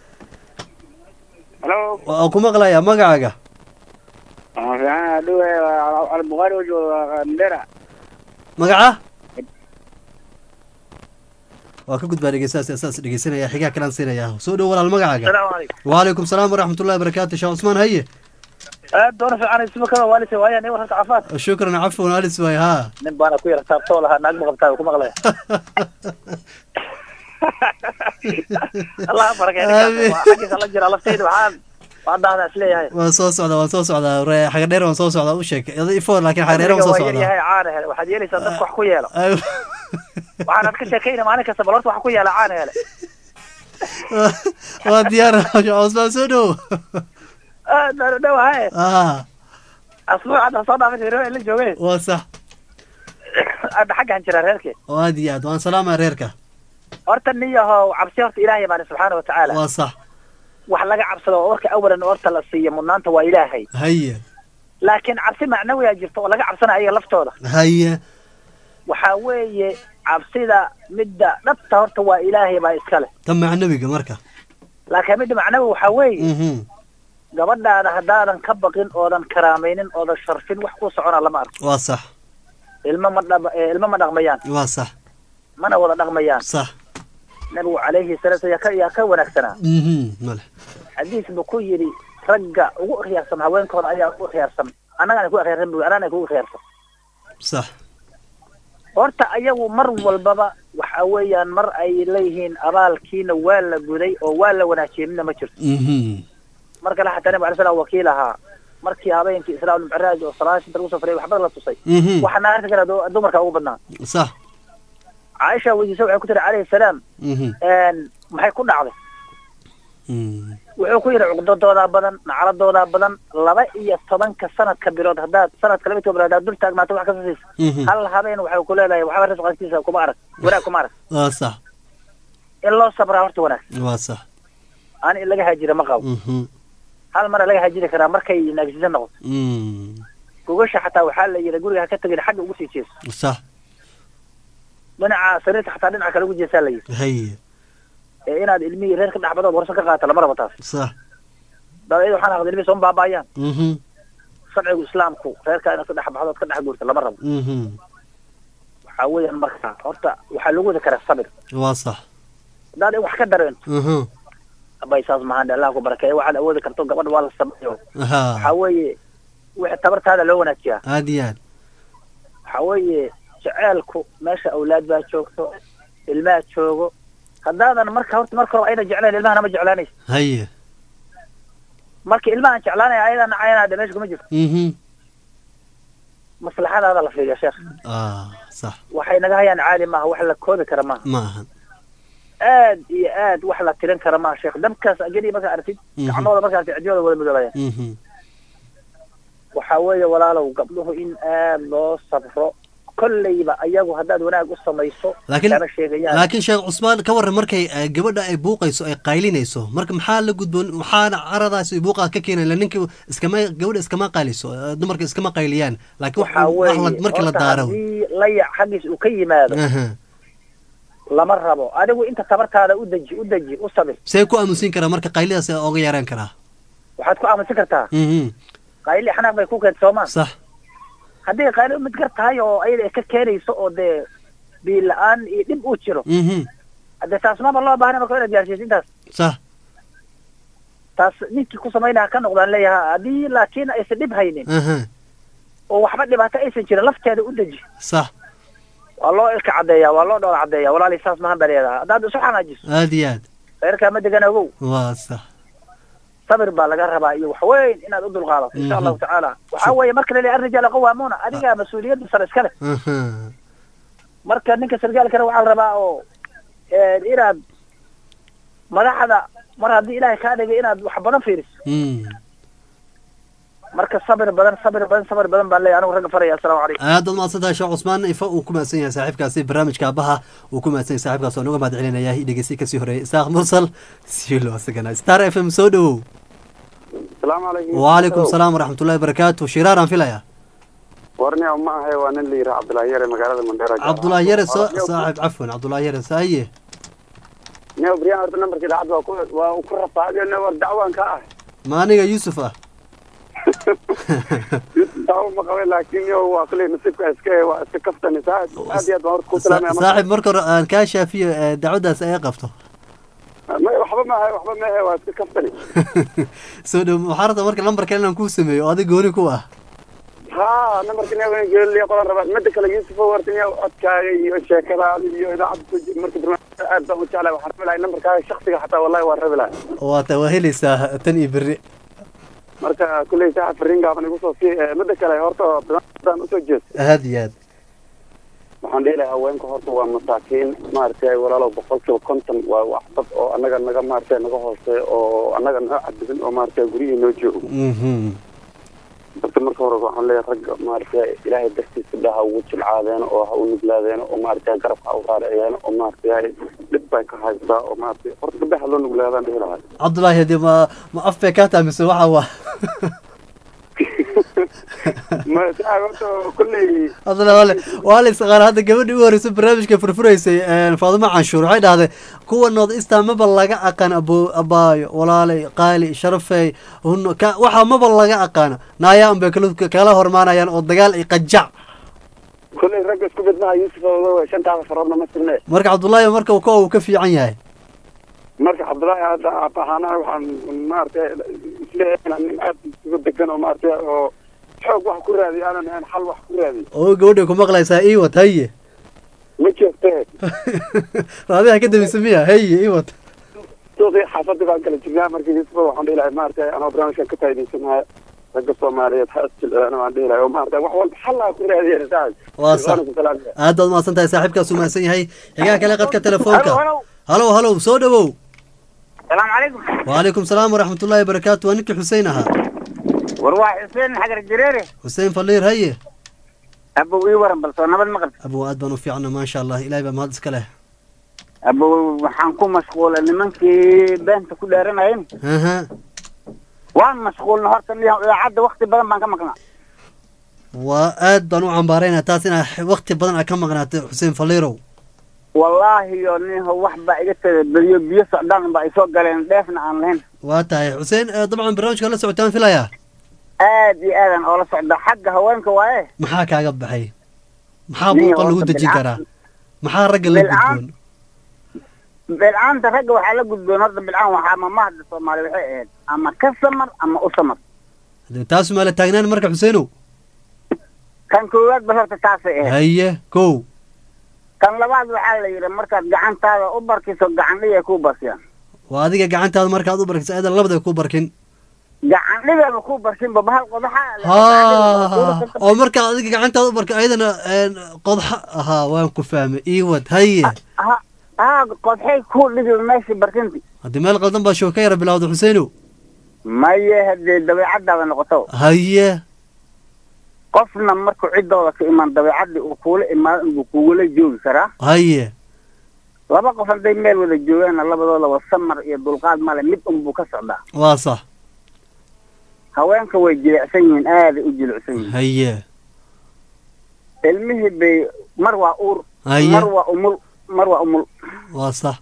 halo waan ku maqlayaa magacaaga waxaan fiican dhuwe albuqaari oo jooga mandera magaca waa ka gudbaa dhegeystahaas saas dhegeysanaya xigaha kalaan siinaya soo dhow walaal magacaaga السلام عليكم وعليكم السلام ورحمة الله وبركاته شيخ عثمان هيا aad doona fiican isma kaba waalisa waaya nin wararka cafaad شكرا عفوا أليس واي ها nin baana ku yara taabtoo lahaa naag ma qabtaa ku maqlaya allah barakay Amiin. xaggiisa la jira laftayda waxaan waan dhahdaa isleeyahay waan soo socdaa waan soo socdaa re- xaga dheer waan soo socdaa u sheeg ifo laakiin xaga dheer waan soo waa yar socdaa yahay caana hele waxaad yeelaysaa dadka wax ku yeelo waxaanaad ka sheekayna maalin kasta bal horta wax ku yeela caana hele waa diyaar sheekh cusmaan soo dhow dhawahaye ah asbuuc hadda soo dhaafay reer la joogay waa sax hadda xaggan jira reerke oo aad iyo aad waan salaamaa reerka horta niyahow cabsi horta ilaahay baani subxaana watacaala waa sax wax laga cabsado oo warka awalan horta la siiyo mudnaanta waa ilaahay haye laakiin cabsi macnawiyaa jirta oo laga cabsanayo ayaga laftooda haye waxaa weeye cabsida midda dhabta horta waa ilaahay baa iska leh tan macnawiga marka laakiin midda macnawi waxaa weeye mhm gabadhaada haddaadan ka baqin oodan karaamaynin oodan sharfin wax ku socona lama arko waa sax ilmo ma dhab eh, ilmo ma dhaqmayaan waa sax mana wada dhaqmayaan sax nabigu calayhi salaatu yaa ka yaa ka wanaagsanaa mhm male xadiis buu ku yidhi ragga ugu khiyaarsan haweenkooda ayaa ugu khiyaarsan annagana ku khiyaarsan buu annagana kugu khiyaarsan sax horta ayagu mar walbaba waxa weeyaan mar ay leeyihiin abaalkiina waa la guday oo waa la wanaajiyey midna ma jirto mhm marka la xataa nabi alay slam wakiil ahaa markii habeenkii israa micraaj oo salaashinta lagu safrayay waxba la tusay Mhm. waxaana arki kara du- dumarka ugu badnaa sax caaisha weydiisa waxay ku tiri calayhi salaam mhm maxay ku dhacday mhm wuxuu ku yidhi cuqdadoodaa badan nacaladoodaa badan laba iyo tobanka sanadka bilood haddaad sanadka laba iyo toban bilood haddaad dul taagnaato wax kasta siisa Mhm. hal habeen waxay ku leedahay waxba risqaskiisa kuma arag wanaag kuma arag waa sax in loo sabraa horta wanaag waa sax aan in laga haajira ma qabo mhm hal mara laga haajiri karaa markay naagsisan noqoto mhm gogasha xataa waxaa la yidhi guriga ha ka tegin xagga ugu sii jeeso sax dhinaca sariirta xataa dhinaca kale ugu jeesaa la yidhi haye ee inaad ilmihii reer ka dhexbadood warso ka qaata lama rabo taas sax dabeed waxaan aqda ilmihii sooma baabaayaan mhm sharcigu islaamku reerka inaad ka dhex baxdood ka dhex guurta lama rabo mhm waxaa weeyaan marka horta waxaa lagu wadi karaa sabir waa sax haddaad wax ka dareento Mhm. abay saas mahaan allah ku barakeeye waxaad awoodi karto gabadha waa la sameeyo Aha. waxaa weeye wixii tabartaada loo wanaajiyaa aad iyo aad waxaa weeye jeceelku meesha awlaad baa joogto ilmaha joogo haddaadan marka horta marka hore ayna jeclayn ilmahana ma jeclaanaysa haye marka ilmahan jeclaanaya ayadan nacayanaada meesha kuma jirto Mhm. maslaxadaada la fiiriya sheekh ah sax waxay naga hayaan caali maaha wax la koobi kara maaha ma ahan aad iyo aad wax la tirin kara maaha sheekh dabkaas ajadii markaa aragtid Mhm. gacmahooda markaas cidiyooda wada midoobaya Mhm. waxaa weeye walaalow gabdhuhu in aad loo sabro kolleyba ayagu haddaad wanaag u samayso laakiin kama sheegayaan laakiin sheekh cusmaan ka warran markay eh, gabadha ay buuqayso ay qaylinayso marka maxaa la gudboon maxaana caradaas iyo buuqaa ka keenay la ninka iskama gabadha iskama qayliso eh, dumarka iskama qayliyaan laakiin wax waxaa wax la- weeye markii la horta daaro haddii layac xaggiis uu ka yimaado Aha. lama rabo adigu inta tabartaada u deji u deji u sabir see ku aamusin karaa marka qaylidaas oga yaraan karaa waxaad ku aamusin kartaa Mhm. qayli xanaaq bay ku keenta soomaa sax haddii qayli mid gar tahay oo ayada ay ka keenayso oo dee biil la-aan iyo dhib uu jiro Mhm. haddee taas maba loo baahna marka inaad gaarsiiso intaas sax taas ninkii ku samaynaya ka noqdaan leeyaha haddii laakiin aysan dhib haynin Aha. oo waxba dhibaato aysan jirin lafteeda u deji sax waa loo ilka caddeeya waa loo dhoola caddeeya walaali saas mahan baa leedaha haddaad isu xanaajiso aad iyo aad reerkaa ma degan ogow waa sax sabir baa laga rabaa iyo wax weyn inaad u dulqaadato insha Mhm. allahu tacaala waxaa weeye marka la leeyahay arrijaala qawaamuuna adigaa mas-uuliyadda sare iska leh Aha. marka ninka sargaalkana waxaa la rabaa oo eh, inaad madaxda mar haddii ilaahay kaa dhigay inaad wax badan fiiriso Mm. marka sabir badan sabir badan sabir badan baan leeyahay anigu ragga faraya assalaamu calaykum aad baad mahadsantahay sheekh cusmaan ifa uu ku mahadsan yahay saaxiibkaasi barnaamijka abaha uu ku mahadsan yahay saaxiibkaas oo nuga mahad celinaya dhegeysi kasii horeeyay isaaq mursal silo asagana star f m soo dhowow asalaamu calaykum waalaikum salaam waraxmatullahi wabarakaatu shiraaraan filaya warni ma ahay waa nin la yidhaha cabdullaahi yare magaalada mandheera cabdullaahi yare soo saaxib cafwan cabdullaahi yare saaye ne brian horta nambarka idaacadda waa ku waa ku rafaadeen war dacwaan ka ah ma aniga yuusuf ah dacwo ma qabay laakiin yo waa kule nasiibka iska waa iska kaftani aad aad iyo aad baan horta ku salaamaya marka. saaxib marka hore aan kaa shaafiyo eh, dacwadaas ay qabto Ma- waxba ma ahay waxba ma ahay waa iska kaftani soo dhow waxaa rabta marka lambar kale inaan kuu sameeyo oo adig gooni ku ah ha nambarka ne geeliya qodan rabaa midda kale yuusuf warta ne codkaaga iyo sheekadaada iyo idaacadda ku jir marka barnaamijka aad baan u jeclahay waxaan rabi lahay nambarkaaga shaksiga xataa wallahi waan rabi lahay waata waa helaysaa tan iyo berri marka kulley saaxa fariin gaaban igu soo sii Eh, midda kale horta barnaamijkan usoo jeesto aad iyo aad waxaan dhihi lahaa haweenka horta waa masaakiin maaragtay walaalow boqolkiiba konton waa wax dad oo annaga naga maaragtay naga hooseeya oo annaga noo cadibin oo maaragtay guryihii noo joogo Mhm. horta marka hore waxaan leeyahay ragga maaragtay ilaahay dartiisa dha ha ugu jilcaadeeno oo ha u nuglaadeeno oo maaragtay garabka ha u raaraceeno oo maaragtay dhib bay ka haystaa oo maaragtay horta gabdhaha ha loo nuglaadaan dhihi lahaa cabdullaahi hadii ma ma af bay kaa tahay mise waxa waa ma saa horta kulley cabdullahi waa la- waa la isaqaana hadda gabadhii ugu horreysay barnaamijka furfuraysay eh, faadimo canshuur waxay dhahday kuwa nood istaa maba laga aqaan abo abaayo walaalay qaali sharafey hunno ka waxa maba laga aqaano naayaan bay kala kala hormaanayaan oo dagaal iyo qajac kulley ragga isku mid maha yuusuf oo shantaada faroodna ma sirne marka cabdullaahi marka kuwa uu ka fiican yahay marka cabdullaahi hadda abahaana waxaan maaragtay isleeyahay inaan nin aad isugu degan oo maaragtay oo xoog wax ku raadiy aanan ahayn xal wax ku raadiy oo gabadhay ku maqlaysaa iwat haye ma joogtee raadiha ka dambaysa miya haye iwat suuqii xaafadii baan kala jirnaa marka yuusuf waxaan dhihi lahay maaragtay anoo barnaamijkan ka faa'iidaysanaya ragga soomaaliyeed ha isjilciyaan waan dhihi lahay oo maaragtay wax walba xal ha ku raadiya saas waa sax aad baad mahadsan tahay saaxiibkaas uu mahadsan yahay xigaa kale qadka telefoonka halow halow soo dhowow salaamu calaykum waalaikum salaam waraxmatullaahi wabarakaatu waa ninkii xuseen ahaa war waa xuseen xagar jareere xuseen faliir haye abow ii waran bal soo nabad maqal abow aad baan u fiicna maasha allah ilahay baa mahad iska leh abow waxaan ku mashquula nimankii beenta ku dheeranayeen aha waan mashquulna horta niyahow idaacadda wakti badan baan ka maqnaa waa aad baan u cambaaraynaa taas inaa wakti badan aad ka maqnaatay xuseen faliirow wallaahi yo niyahow wax baa iga tada beriyo biyo socdaan baa isoo galeen dheefna aan lahayn waa tahay xuseen eh, dabcan barnaamijka la socotaan filayaa aad iyo aadan oola socda xagga haweenka waaye maxaa kaaga baxay maxaa Nin buuqa lagu horta dejin bilcaan- karaa maxaa ragga la bilcaan- gudboon bilcaanta ragga waxaa la gudboon horta bilcaan waxaa mamahda soomaali waxay ahayd ama ka samar ama u samar Dee taas maa la taagnaan marka xuseenow kan koowaad ba horta taasay ahayd haye kow kan labaad waxaa la yidhi markaad gacantaada u barkiso gacan dhigay kuu barsiyaan waa adiga gacantaada markaad u barkiso ayadan labada ku barkin gacan dhigaba kuu barsinba bahal qodaxa ha oo markaa adiga gacantaada u barka ayadana een, qodxa ahaa waan ku fahmay iiwad haye ha ha qodxay kuu dhigi meeshii barkinti haddii meel qaldan baa show ka yara bilowda xuseenow maye haddee dabeecadaada noqoto haye qofna markuu ciddooda ka imaan dabeecadii uu kuula imaado inbuu kugula joogi karaa haye laba qof hadday meel wada joogaanna labadoodaba samar iyo dulqaad male mid unbuu ka socdaa waa sax haweenka way jilicsan yihiin aaday u jilicsan yihiin haye ilmihii bay mar waa uur Haye. mar waa umul mar waa umul waa sax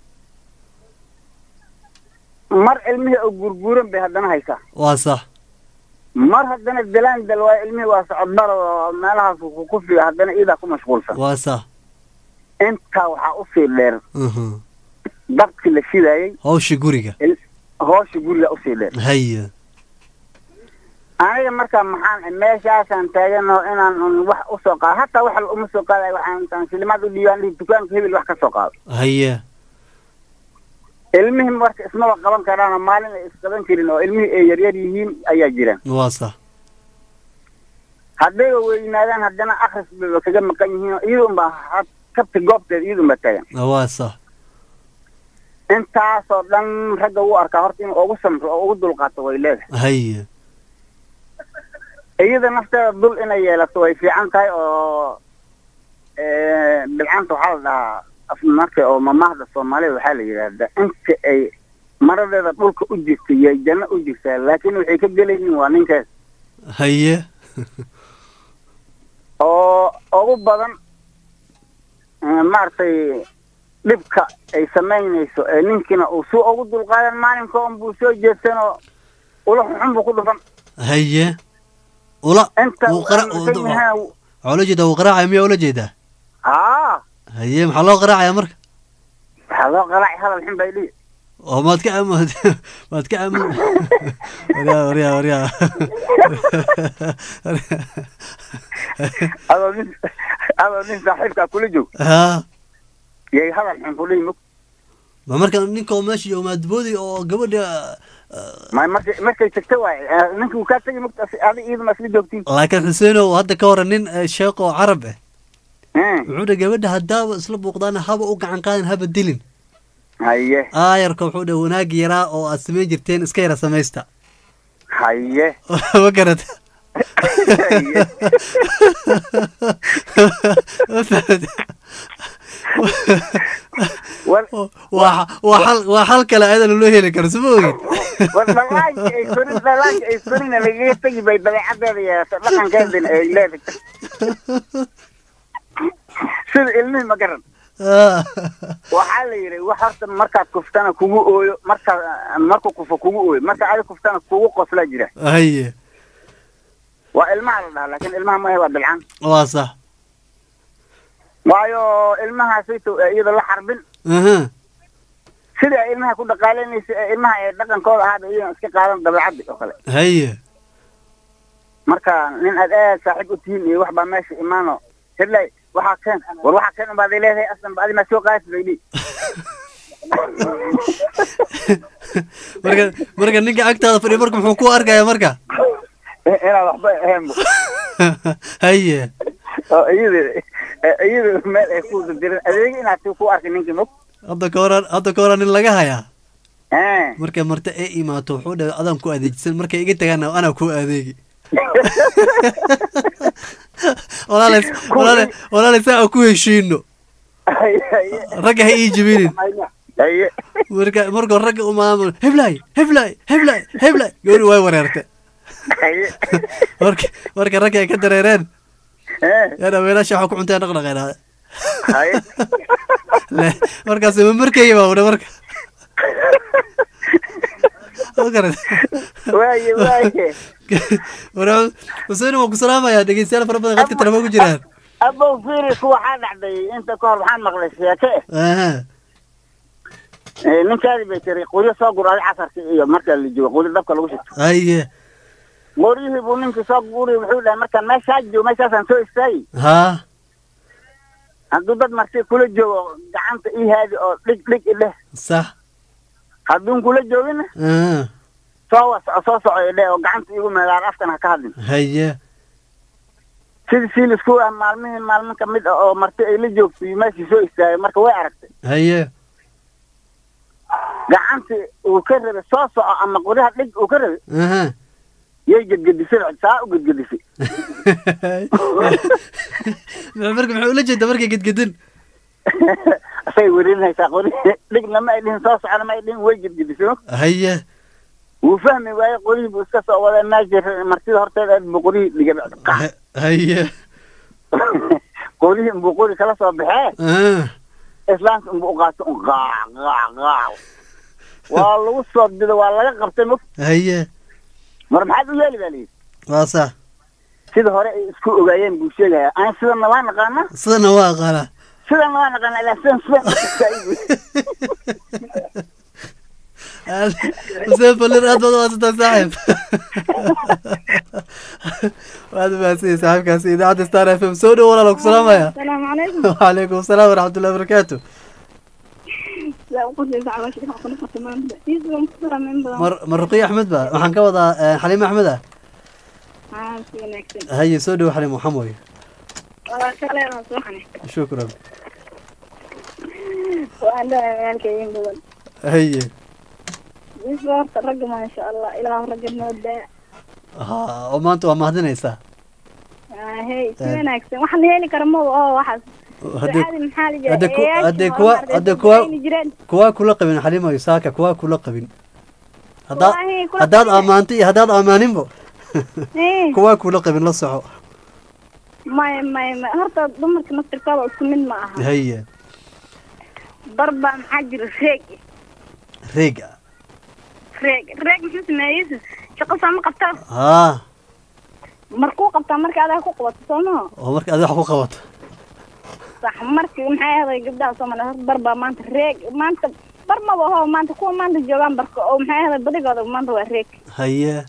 mar ilmihii oo gurguuran bay haddana haysaa waa sax mar haddana dalaan dal waa ilmihii waa socodbar oo meelahaas ku ku figa haddana iidaa ku mashquulsan waa sax intaa waxaa usii dheer Mhm. dabkii la shidaayey hawsha guriga il- hoosha guriga usii dheer haye aniga markaa maxaan meeshaasaan taagano inaan un wax usoo qaado hataa wax uma soo qaadayo waxaan intaan shilimaad u dhiibaan dhihi dukaanka hebel wax ka soo qaado haye ilmihii marka ismaba qaban karaanoo maalin ay isqaban karin oo ilmihii ay yaryar yihiin ayaa jiraan waa sax haddayba weynaadaan haddana akris bayba kaga maqan yihiin oo iyada unbaa had kabta goobteeda iyada unbaa taagan waa sax intaasoo dhan ragga u arkaa horta inuu ugu samro oo ugu dulqaato way leedahay haye iyada nafteeda dul inay yeelato way fiican tahay oo eh, bilcanta waxaa la dhahaa af marka oo mamahda soomaalida waxaa la yidhaahdaa inta ay maradeeda dhulka u jirta yay janno u jirtaa laakiin waxay ka gelaynin waa ninkaas haye oo ugu badan eh, maaragtay dhibka ay samaynayso ee ninkiina uu suu ugu dulqaadan maalinka un buu soo jeedsan oo ula xun buu ku dhufan haye ula inta wuu qara uu aaminsan yahay waxaa ula jeedaa wuu qaraacaya miyaa ula jeedaa haa haye maxaa loo qaraacaya marka waxaa loo qalaaci hadal xun bay dhihi oo maad ka am maad ka am waryaa waryaa waryaa adoo nin adoo nin saaxiibkaa kula joog ha yay hadal xun ku dhihi mug ma marka ninka oo meesha iyo maadboodi oo gabadha may markay markay tagta waay ninka uu kaa tegi mugta adi iiduma isla joogtiin laakiin xuseenow hadda ka hore nin eh, sheekh oo carab ah wuxuu dha gabadha haddaaba isla buuqdaan haba u gacan qaadan haba dilin haye aayarka wuxuu dha wanaag yaraa oo aad samayn jirteen iska yara samaysta haye ma garata waa waa xal waa xal kale ayadana loo heli karo suma ogid war dhalaanka ay korin dhalaanka ay korina lagaga tegi bay dabeecadeeda yeelato dhaqankeedina ay leedahay sida ilmihi ma garan waxaa la yidhi wax horta markaad kuftana kugu ooyo markaa markuu kufo kugu ooyo marka adi kuftana kugu qoslaa jira haye waa ilmaha la dhahaa laakiin ilmaha maahe waa bilcaan waa sax waayo ilmahaasayto ee iyada la xarbin aha sida ay ilmaha ku dhaqaalaynaysa ee ilmaha ee dhaqankooda ahaaba iyadan iska qaadan dabeecaddi oo kale haye marka nin aad aad saaxiib u tihiin iyo wax baa meesha imaano hiblay waxaa keen war waxaa keen unbaad leedahay aslan ba adi maa soo qaadati bay dhihi marka marka ninka agtaada fadhiya marka muxuu ku arkaya marka inaad waxba ahaynbo haye oo iyada iyada meel ay ku dirin adeegi inaad si ku arkin ninkii mog hadda ka hora hadda ka hora nin laga hayaa Eh. markay marti ay imaato wuxuu dhahay adaan ku adeejisan markay iga tagaan anaa ku adeegi walaale walaale walaale saa aan ku heshiino ragga ha ii jibinin haye marka markuu ragga u maamul heblay heblay heblay heblay gabadhi way wareerte haye marka marka ragga ay ka dareereen Eh. yana weelasha waxa ku cunteen dhaqdhaqeena haye le markaas ma markayga baa udhe marka ma garat waaye waaye wara xuseen waan ku salaamayaa dhegeystayaal fara badan qadka telefoon ku jiraan abow firis waxaa dhacday inta ka hor waxaan maqlay sheeke aha eh ninkaadi bay tiri qoryo soo gur adi casarka iyo marka la joogo qoryo dabka lagu shito haye qoryihii buu ninkii soo guri wuxuu dhahay markaan meeshaa joogo meeshaasaan soo istaagi ha hadduu dad marti kula joogo gacanta ii haadi oo dhig dhig idheh sax hadduun kula joogina aha soo wasoco soo soco idheh oo gacanta iigu meedaar afkan ha ka hadlin haye sidii siilisku ah maalmihii maalmin ka mid ah oo marti ay la joogto iyo meeshii soo istaagay marka way aragtay haye gacantii uu ka rabay soo soco ama qoryaha dhig uu ka rabay aha yay gedgedisay saa u gedgedisay marka muxuu ula jeeda markay gedgedin asay werinaysaa qori dhigna ma ay dhihin soo socona ma ay dhihin way gedgedisay haye wuu fahmi waaye qorihii buu iska soo waday meesha martida horteeda aad buu qorihii dhigay haye qorihii inbuu qori kala soo baxee ah islaamka inbuu u qaato un qaac qaac qaac waa lagu soo dido waa laga qabtay mog haye mar maxaad u yeeli baa layidhi waa sax sida hore ay isku ogaayeen buu sheegaya aan sidana waa naqaana sidana waa aqaanaa sidana waa naqaana ilaa sidan sidan xuseen balir aad baad umaadsantaa saaxiib waad umahadsanyay saaxiibkaasi idaacadda star f m soo dhow walaala ku salaamaya السلام عليكم وعليكم السلام ورحمة الله وبركاته لا أقول لك على شيء أقول لك تمام يزوم كثر من بدن مر مرقية أحمد با waxaan ka wadaa eh, xaliime axmed ah ها في نكتب haye soo dhow xaliim waxaan mooye وكلام صحني shukran وأنا مالك يم بدن haye يزور الرقم ما شاء الله إلى الرقم نودع ha oo maanta waa mahadinaysaa هي في نكتب وحنا هيلي كرمو أو واحد Haddii- عادي محل جاي haddii ku- haddii kuwa haddii kuwa kuwaa kula qabin xaliimayo saaka kuwaa kula qabin haddaad Wallaahi, kula haddaad qabin. ammaanto iyo haddaad ammaaninbo إيه kuwaa kula qabin la soco ما ما ما هرتا ضمك نصر كذا اسمين معها haye ضربة محجر ريق reeg ريق ريق محس ما يس شقة سامي قبتها haa مركو قبتها مركي هذا كو قبط سوما oo marka adiga wax ku qabato صح مركي محي هذا قبتها سوما ضربة ما انت ريق ما انت برما وهو ما انت كو ما انت جوان بركو او محي هذا بدي قادة ما انت ريق haye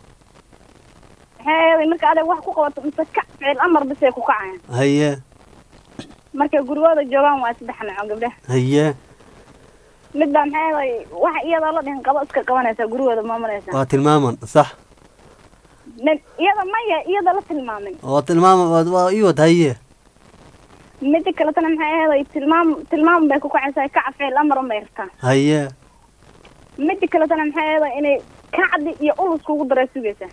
محي هذا مركي هذا واحد كو قبط مسكع في الامر بس يكو كعين haye مركي قروة جوان واسبحنا عقبه haye midbaa maxay ahay waxa iyada la dhihin qabo iska qabanaysaa gurigooda maamulaysaa waa tilmaaman sax nin iyada maya iyada la tilmaamin waa tilmaama waa- waa ii wad haye mida kaletana maxay ahaday tilmaam tilmaam bay ku kacaysaa kaca ficil amar unbay rabtaa haye mida kaletana maxay ahaday inay kacdi iyo ulus kugu daray sugaysaa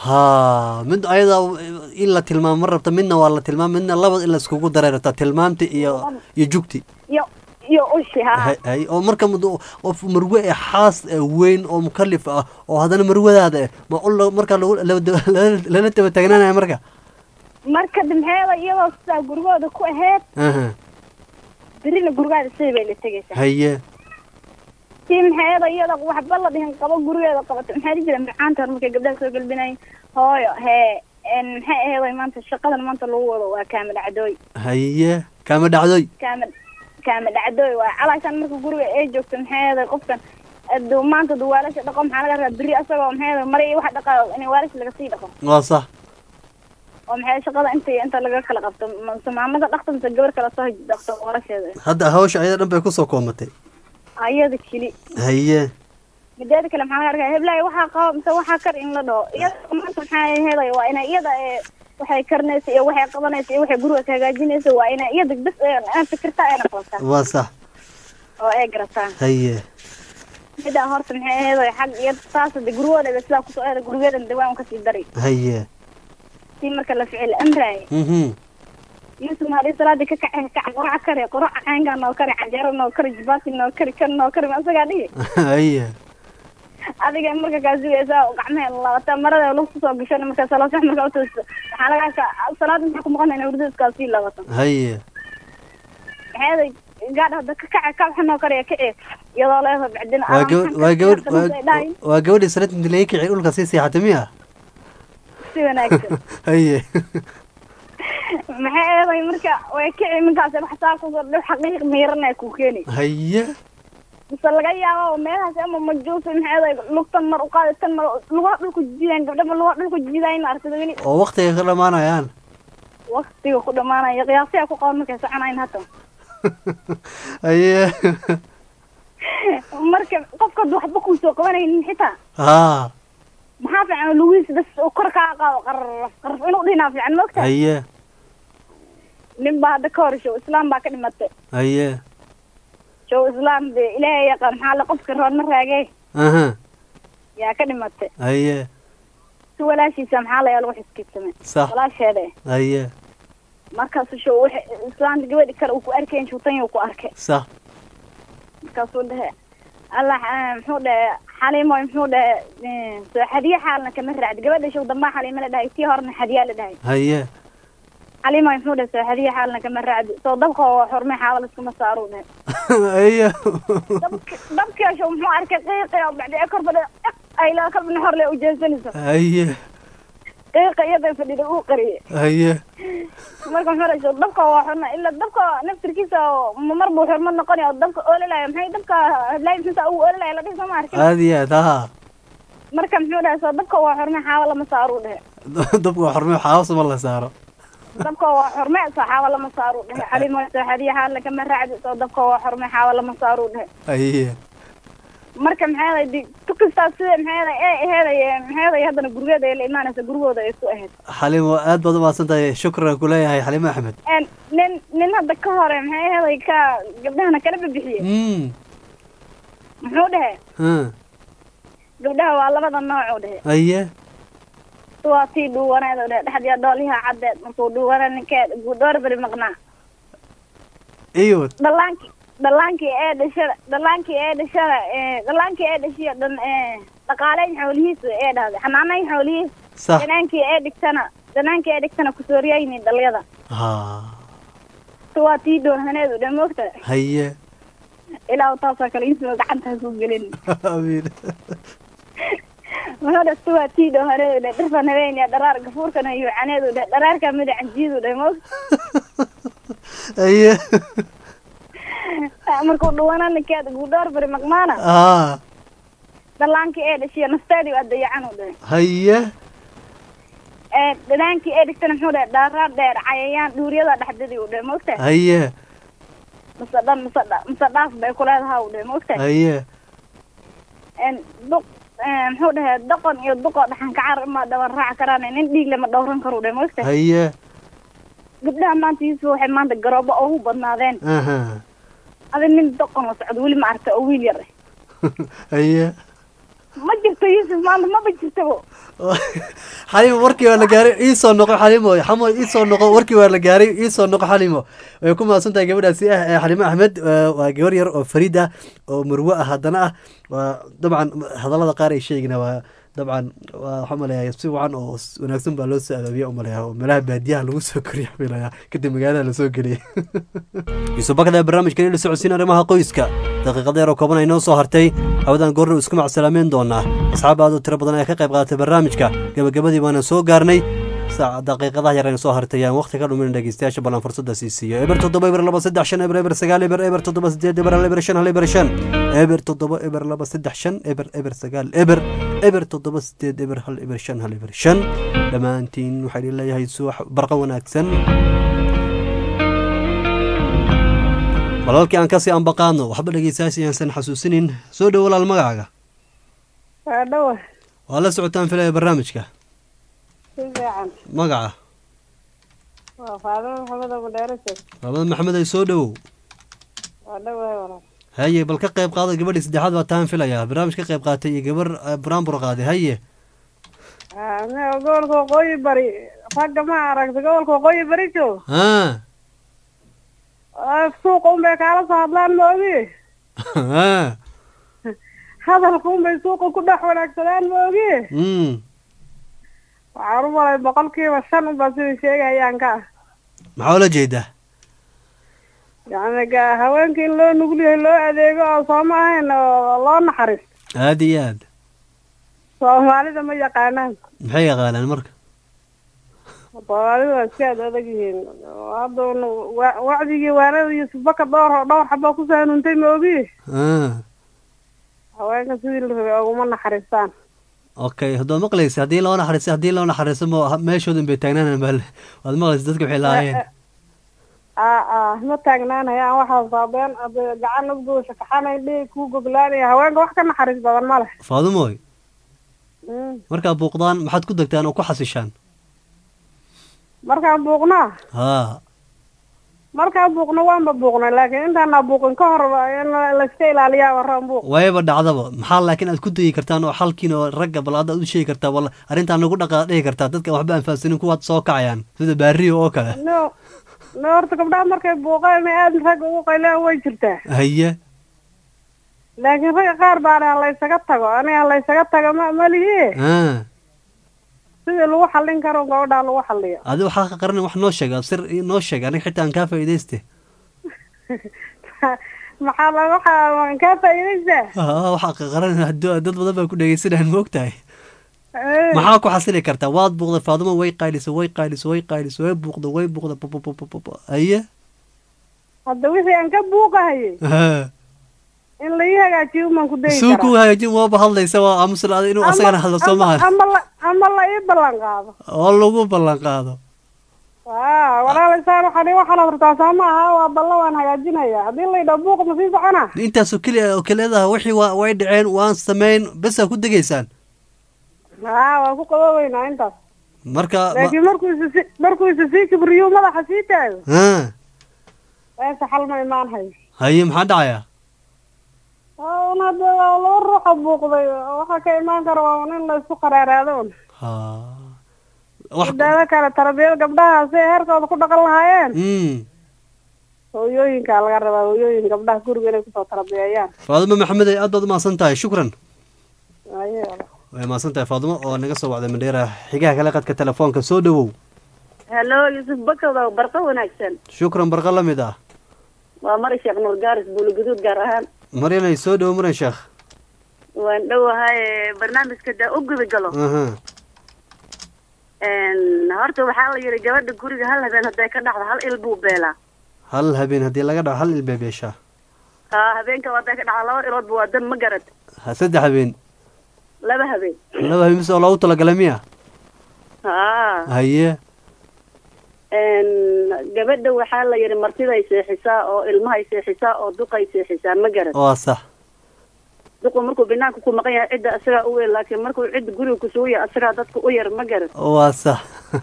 haa mid ayada in la tilmaamo ma rabta midna waa la tilmaam midna labad in la iskugu daray rabta tilmaamti iyo iyo jugti iyo iyo ushi ha hay hay oo marka mud- qof marwe ee xaas ee weyn oo mukalif ah oo haddana marwadaada eh ma ul marka lagu lala- lala- lala daba taagnaanaya marka marka de maxay ahaday iyadoo sidaa gurigooda ku aheyd aha berina gurigaada sidii bay la tegaysaa haye tii maxay ahaday iyada waxba la dhihin qabo gurigeeda qabato maxaa dhihi jira macaanta hore markay gabdhaha soo galbinayin hooyo hee en maxay ahaday maanta shaqadan maanta lagu wado waa kaama dhacdooy haye kaama dhacdoy kaama kaama dhacdooy waa calaashaan marka guriga ay joogto maxay ahaday qofkan aduu maanta duu waalasha dhaqo maxaa laga rabaa beri asagoo maxay ahaday mari iyo waxa dhaqaa in waalasha laga sii dhaqo waa sax oo maxay shaqada inta inta laga kala qabto mase maamada dhaqto mise gabar kale soo dhaqto waalasheeda hadda hawsha ayada dhan bay kusoo koomatay ayada keli haye mideeda kale maxaa laga arkaa heblaay waxaa qabo mise waxaa kar in la dhaho iyada maanta maxaa ahaday waa inay iyada ee waxay karinaysa iyo waxay qabanaysa iyo waxay guriga ka hagaajinaysa waa inay iyada bes aan fikirta ayna qabataa waa sax oo ay garataa haye midaa horta maxay ahayd xag iyo taas de gurigooda sidaa kusoo eeda gurigeedan dawaan kasii dari haye si marka la ficil amraaye mhm yusuf hadii salaadii ka kacay kac qoraca kari qoraca cayngaa noo kari canjeero noo kari jibaati noo kari kan noo kari ma asagaa dhihi haye adiga marka kaa sugaysaa gacmaha laabata marada lagu soo gashan marka salaad sax marka utoosto waxaa laga arkaa salaad maxaa ku maqanayna hurdadkaa sii laabato haye maxay ahayd gaadh hadda ka kaca kac waxa noo kariya kici iyadoo leedahay bacdina waa gabadh waa gabadh waa- waa gabadhii sanad inti laga kicin dhulka sii seexatay miya si wanaagsan haye maxay eeday marka way kici minkaas wax saa kusoo dhow xaqiiq miiranay ku keeni haye mise laga yaabo meelahaas ama majuus maxay eeday lugtan mar uqaadi tan mar lugaha dhulku jiidaan gabdha ma lugaha dhulku jiidaayin aragtida weli oo waktiga ka dhamaanayaan waktiga ku dhamaanaya qiyaasiya ku qaban markay soconayn hata haye marka qofka haduu waxba kuusoo qabanaynin xitaa haa maxaa fiican lugiis bas uu kor kaa qaado qarraf qarraf inuu dhinaa fiican moogta haye nin baa hadda ka hor show islaam baa ka dhimatay haye show islaam de ilaahay yaqaan maxaa la qofka roodma raagee aha yaa ka dhimatay haye si walaashiisa maxaa layaa lagu xiskiibsamay Sax. walaasheede haye markaasu show wix islaamta gabadhi kale uu ku arkayn shuutanya uu ku arkay sax markaasuu dhehe allah eh, muxuu dhehe xaliimo muxuu dhehe eh, soo xadiye xaalna kama raacdi gabadha show dambaa xaliimo la dhahay tii horna xadiyaa la dhahay haye xaliimo muxuu dhehe soo xadiye xaalna kama raacdi soo dabka oo xurmay xaawal iskuma saaruu dhehe haye dabkii show muxuu arkay qiiqi oo bacdi kor fadhi ayla kalbina horle u jeesanayso haye qiiqa iyada fadhida uu qariyay haye marka muxuu dhahay show dabka waa xurma ila dabka naftirkiisa oo ma mar buu xurmad noqonaya oo dabka oolalayo maxay dabka hadlaay misa uu oolalayo la dhihi soo ma arkin aad iyo aad haa marka muxuu dhahay soo dabka waa xurme xaawa lama saaruu dhehe dabka waa xormay xaawasa ma la saaro dabka waa xurme soo xaawa lama saaruu dhehe xalimo soo xadiya xaal kama raacdi soo dabka waa xurme xaawa lama saaruu dhehe haye marka maxay ahayd di tukastaa sida maxay ahayd ee aheeday maxay ahayd haddana gurigeeda ay la imaanaysa gurigooda ay ku ahayd xalimo aad baad umahadsan tahay shukran ku leeyahay xalimo axmed En nin nin hadda ka hore maxay ahayd ka gabdhahana kala bibixiyey mm muxuu dhehe ha gabdhaha waa labada nooc u dhehe haye waa tii dhuuwaneed u dhehe dhexdiya dhooliha caddeed markuu dhuuwana ninkeed dhowr beri maqnaa iyo dhallaankii dhallaankii ee dhashada dhallaankii ee dhashada ee dhallaankii ee dhashiya dhan ee dhaqaaleyn xoolihiisa ee dhahday xanaanayn xoolihiisa Sax. dhanaankii ee dhigtana dhanaankii ee dhigtana kusooriyayni dhalyada ha si waa tii dhoorhaneedu dhe moogta haye ilaa taasoo kale insoo gacantaa ku gelin amiin wuxuu dhe si waa tii dhoorhaneedu dhe dhirfan habeenya dharaar gafuurkana yuucaneedu dhe dharaarka midacanjiidu dhe moogta haye markuu dhuwana ninkeeda guudhoor beri maqmaana haa dhallaankii ee dhashiya nafteedii waa dayacan u dhe haye ee dhanaankii ee dhigtana muxuu dhe dharaar dheer cayayaan dhuuriyada dhexdadii u dhe moogta haye mise dhan mise dha- mise dhaaf bay ku leedaha u dhe moogta haye En duq eh, muxuu dhahe doqon iyo duqoo dhaxan kacar ma dhaban raaci karaan nin dhiig lama dhowran karo dhe moogta haye gabdhaha maanta yuusuf waxay maanta garoobo ugu badnaadeen aha adi nin doqon la socdo weli ma aragta oo wiil yar eh. haye ma jirto yuusuf maanta maba jirtabo xalimo warkii waa la gaaray iisoo noqo xalimo xamo iisoo noqo warkii waa la gaaray iisoo noqo xalimo way ku mahadsan tahay gabadhaasi ah ee xalimo axmed waa waa gabar yar oo fariid ah oo murwo ah haddana ah waa dabcan hadallada qaar ay sheegina waa dabcan waa waxaa umaleeyaa si wacan oo s- wanaagsan baa loo soo abaabiya umaleeyaa oo meelaha baadiyaha lagu soo koriya filayaa kadib magaalada lasoo geliyay yuusuf bakada barnaamijkan ila socodsiin arrimaha qoyska daqiiqada yar oo kooban ay noo soo hartay hawadan goorna isku macsalaameyn doonaa asxaab aad u tiro badan ayaa ka qayb qaadatay barnaamijka gabagabadii baana soo gaarnay saac daqiiqadaha yar ayna soo hartay ayaan waqti ka dhumin dhegeystayaasha ballan fursada sii siiyo eber toddoba eber laba saddex shan eber eber sagaal eber eber toddoba sideed eber hal eber shan hal eber shan eber toddoba eber laba saddex shan eber eber sagaal eber eber toddoba sideed eber hal eber shan hal eber shan dhammaantiin waxaa idin leeyahay subax barqa wanaagsan walaalkii aan kasii ambaqaadno waxba dhegeystayaasha ayaasan xasuusinin soo dhow walaal magacaaga waa dhawa waa la socotaan filaya barnaamijka si fiican magaca waa faadimo maxamed oo madheerasad labada maxamed ay soo dhowow waa dhawahay walaal haye bal ka qayb qaada gabadhii saddexaad baa taan filayaa barnaamij ka qayb qaatay iyo gabar eh, buraanbur qaaday haye ane gobolka waqooyi bari ragga ma aragta gobolka waqooyi bari joog ha suuqa unbay kaala soo hadlaan maogi ha hadalka unbay suuqa ku dhex wanaagsadaan maogi mm waxaan u malay boqolkiiba shan unbaa sida sheegayaan ka ah maxaa ula jeedaa yacni ga- haweenka in loo nugul yahay loo adeego oo sooma ahayn oo loo naxariis aada iyo aad soomaalida ma yaqaanaan maxay yaqaanaan marka soomaalida waa iska ad adag yihiin hadda un wa- wacdigii waanada iyo subaka dhowr dhowr xabaa kusoo hanuuntay ma ogi Ah, haweenka sidii la rabay oguma naxariistaan okay haddaad maqlaysa haddii loo naxariiso haddii loo naxariiso ma meeshoodan bay taagnaan bal waad maqlaysa dadka waxay lahaayeen aa aa ma taagnaanayaan waxaas baabeen hadda gacan ugduu shakaxanay dhii kuu goglaanaya haweenka wax ka naxariis badan ma leh faadumoy Mm. markaa buuqdaan maxaad ku degtaan oo ku xasishaan markaan buuqnaa haa markaan buuqno waanba buuqnay laakiin intaana buuqin ka hor in layska ilaaliyaa waraan buuq wayba dhacdaba maxaa laakiin aad ku dayi kartaan oo xalkiin oo ragga bal hadda aad u sheegi kartaa wala arrintaan nagu dhaqa dhihi kartaa dadka waxba aan fahamsanin kuwaad soo kacayaan sida baariyo oo kale no no horta gabdhaha markay buuqeen aad ragga ugu qayleen way jirtaa haye laakiin ragga qaar baana laysaga tago aniga laysaga tago ma malihi ah sidii lagu xallin karo gabadhaa lagu xalliyo adi waxaa ka qaran wax noo sheeg sir noo sheeg aniga xitaa aan kaa faa'iidayste maxaa la waxaa kaa faa'iidaysaa haa waxaa ka qaran hadduu- dad badan baa ku dhegeysanayaan moogtahay maxaa ku xasili kartaa waad buuqday faadumo way qaydhiso way qaydhiso way qaydhiso way buuqda way buuqda pppp haye hadda wixii aan ka buuqahayay haa in la ii hagaajiyo umaan ku dayi suu ku karaa hagaajin waaba hadlaysa waa aamusnaada inuu asagana hadlo soo ama maaha ama la ama la ii ballan qaado oo lagu ballan qaado aa walaalaysaan waxaan ii waxaad rabtaa soo maaha waa ballan waan hagaajinaya haddii la yidhaho buuq ma sii socona intaasoo keliya oo keliyadaa wixii waa way dhaceen waan samayn besaa ku degaysaan haa waan ku qaboobeynaa intaas marka ma- laakiin markuu isa si markuu isa sii kibriyo madaxa sii taago haa meesha xal ma imaan hayo haye maxaa dhacaya un hadda waa laba ruuxa buuqday waxaa ka imaan kara waa un in la isku qaraaraado un midaada kale tarbiyada gabdhaha si ay heerkooda ku dhaqan lahaayeen Mm. hooyooyinkaa laga rabaa hooyooyin gabdhaha guriga inay kusoo tarbiyeeyaan faadumo maxamed ay aad baad umahadsan tahay shukran Aye. way mahadsan tahay faadumo oo naga soo wacday mandheera xigaha kale qadka telefoonka soo dhowow halo yuusuf bakow barqa wanaagsan shukran barqa la mid ah waa mari sheekh nuur gaaris buuligaduud gaar ahaan maryanay soo dhowo maran sheekh waan dhowahay barnaamijka daa u guda galo aha horta waxaa la yidhi gabadha guriga hal habeen hadday ka dhacdo hal il buu beelaa hal habeen haddii laga dhaco hal ilbeebeeshaa ha habeenka hadday ka dhacdo laba iloodba waa dan ma garad ha saddex habeen laba habeen laba habeen mise oo loogu talagalay miya ha haye gabadha waxaa la yidhi martiday seexisaa oo ilmahay seexisaa oo duqay seexisaa ma garad waa sax duqu markuu banaanka ku maqan yahay cidda asagaa u weyn laakiin markuu cidda guriga kusugu yahay asagaa dadka u yar ma garad waa sax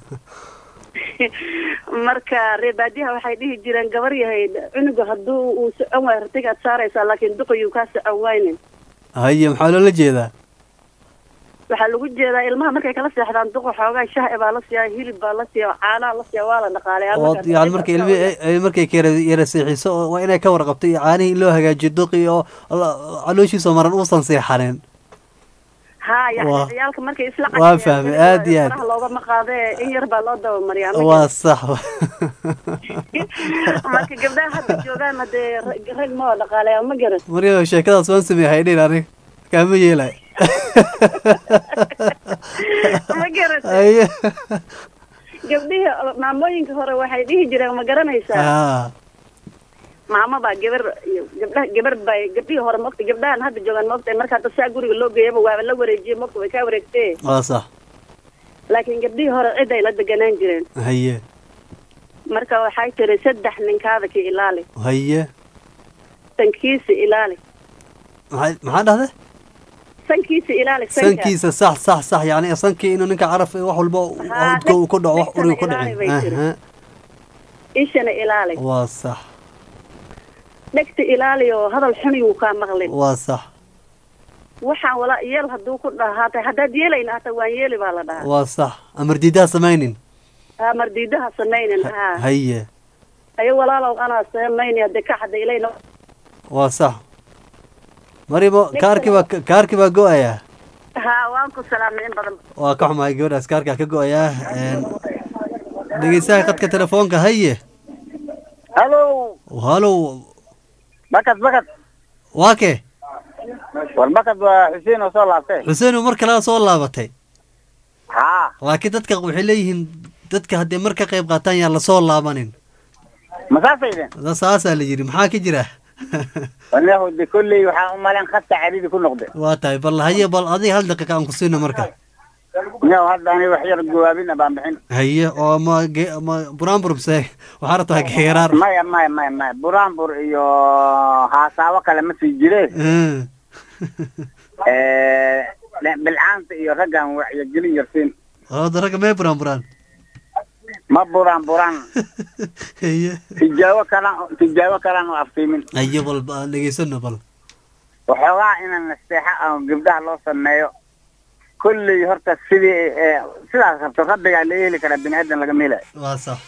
marka reebaadiyaha waxay dhihi jireen gabar yahay cunuga hadduu uu socon waayo ratigaad saaraysaa laakiin duqayuu kaa socon waynin haye maxaa loola jeedaa waxaa lagu jeedaa ilmaha markay kala seexdaan duqa xoogaa shah baa la siiyaa hilib baa la siiyaa caanaha la siiyaa waa la dhaqaaleyaa oo yani marka ilmi ay markay ka yara yara seexiso oo waa inay ka warqabto iyo caanihii in loo hagaajiyo duqi oo la- calooshiisa maran uusan seexanin ha yani Waa- ciyaalka markay isla waa fahmay, aad iyo aad. faraha loogama qaade in yar baa loo dabamariyaa ma waa garan. sax marka gabdhaha hadda joogaan hadee rag rag ma oo dhaqaaleyaa ma garan maryam sheekadaas waan sameeyay haydhin aniga kaama yeelay ma garan haye gabdhihii maamooyinka hore waxay dhihi jireen ma garanaysaa haa maamo baa gabar iyo gabdhaha gabar bay gabdhihii hore maogta gabdhahan hadda joogaan maogta marka hadda saa guriga loo geeyaba waaba la wareejiyey maogta way kaa wareegtee waa sax laakiin gabdhihii hore cid ay la deganaan jireen haye marka waxay tiri saddex ninkaada ka ilaali haye sankiisa ilaali maxaa maxaa dhahde sankiisa ilaali sanka sankiisa sax sax sax yani sankii inuu ninka caraf wax walba Haa, udka uu ku dhaco wax dhegtana uriga ku ilaali bay dhicin tiri. aha ishana ilaali waa sax dhegta ilaali oo hadal xuniyuu kaa maqlin waa sax waxaan walaa yeel hadduu ku dhahaatay haddaad yeelayna hata waan yeeli baa la dhahaa waa sax amar diidaa samaynin ha mardiidaha samaynin ha haye ayo walaalow anaa samaynaya de ka hadda ilayna waa sax marimo kaarkii baa kaarkii baa go-ayaa ha waan ku salaamay in badan waa ka xumahay gabadhaas kaarkaa ka go-ayaa dhegeystaha qadka telefoonka haye halo halow bakad bakad waa kee war bakad waa xuseen oo soo laabtay xuseen mar kalea soo laabatay haa laakiin dadka waxay leeyihiin dadka haddii mar ka qayb qaataan yaa lasoo laabanin ma saasay dheen Da- saasaa la yidhi maxaa ka jira wanahu de kolley waxaa u malayn khasta caridi ku noqde waa tahay bal haye bal adiga hal daqiiqa aan ku siina marka miyaw hadda ani wax yar jawaabina baan bixin haye oo ma ge- ma buraanburmse waxaa rabtaa geeraar maya maya maya maya buraanbur iyo haasaabo kale ma sii jire bilcaanta iyo raggan wacyigelin yarsiin oo ragga mee buraanburaan ma buraan buraan haye tijaabo kalan tijaabo kalan oo aftiimin haye bal ba- aan dhegeysano bal waxoogaa inaan nasteexa ah gabdhaha loo sameeyo kolley horta sidii eh, sidaas rabto rabbigaa laga heli karaa bini aadan lagama helayo waa sax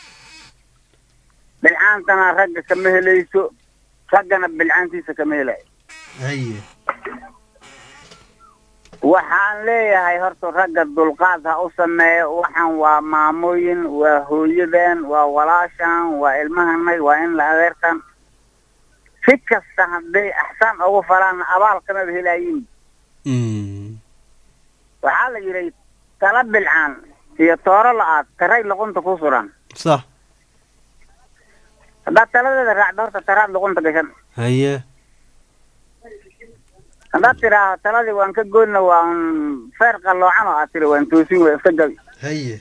bilcaantana ragga kama helayso raggana bilcaantiisa kama helayo haye waxaan leeyahay horta ragga dulqaad ha u sameeyo waxaan waa maamooyin waa hooyadan waa walaashan waa ilmahanay waa in la adeertan si kasta hadday axsaan ugu falaan abaal kamaba helaayin waxaa la yidhi tala bilcaan iyo tooro la-aad taray luqunta ku suran sax haddaad taladeeda raacdo horta taraad luqunta gashan haye haddaad tidhaahdo taladii waan ka goyna waan feer qalloocan oo aad tiri waan toosin way iska gabi haye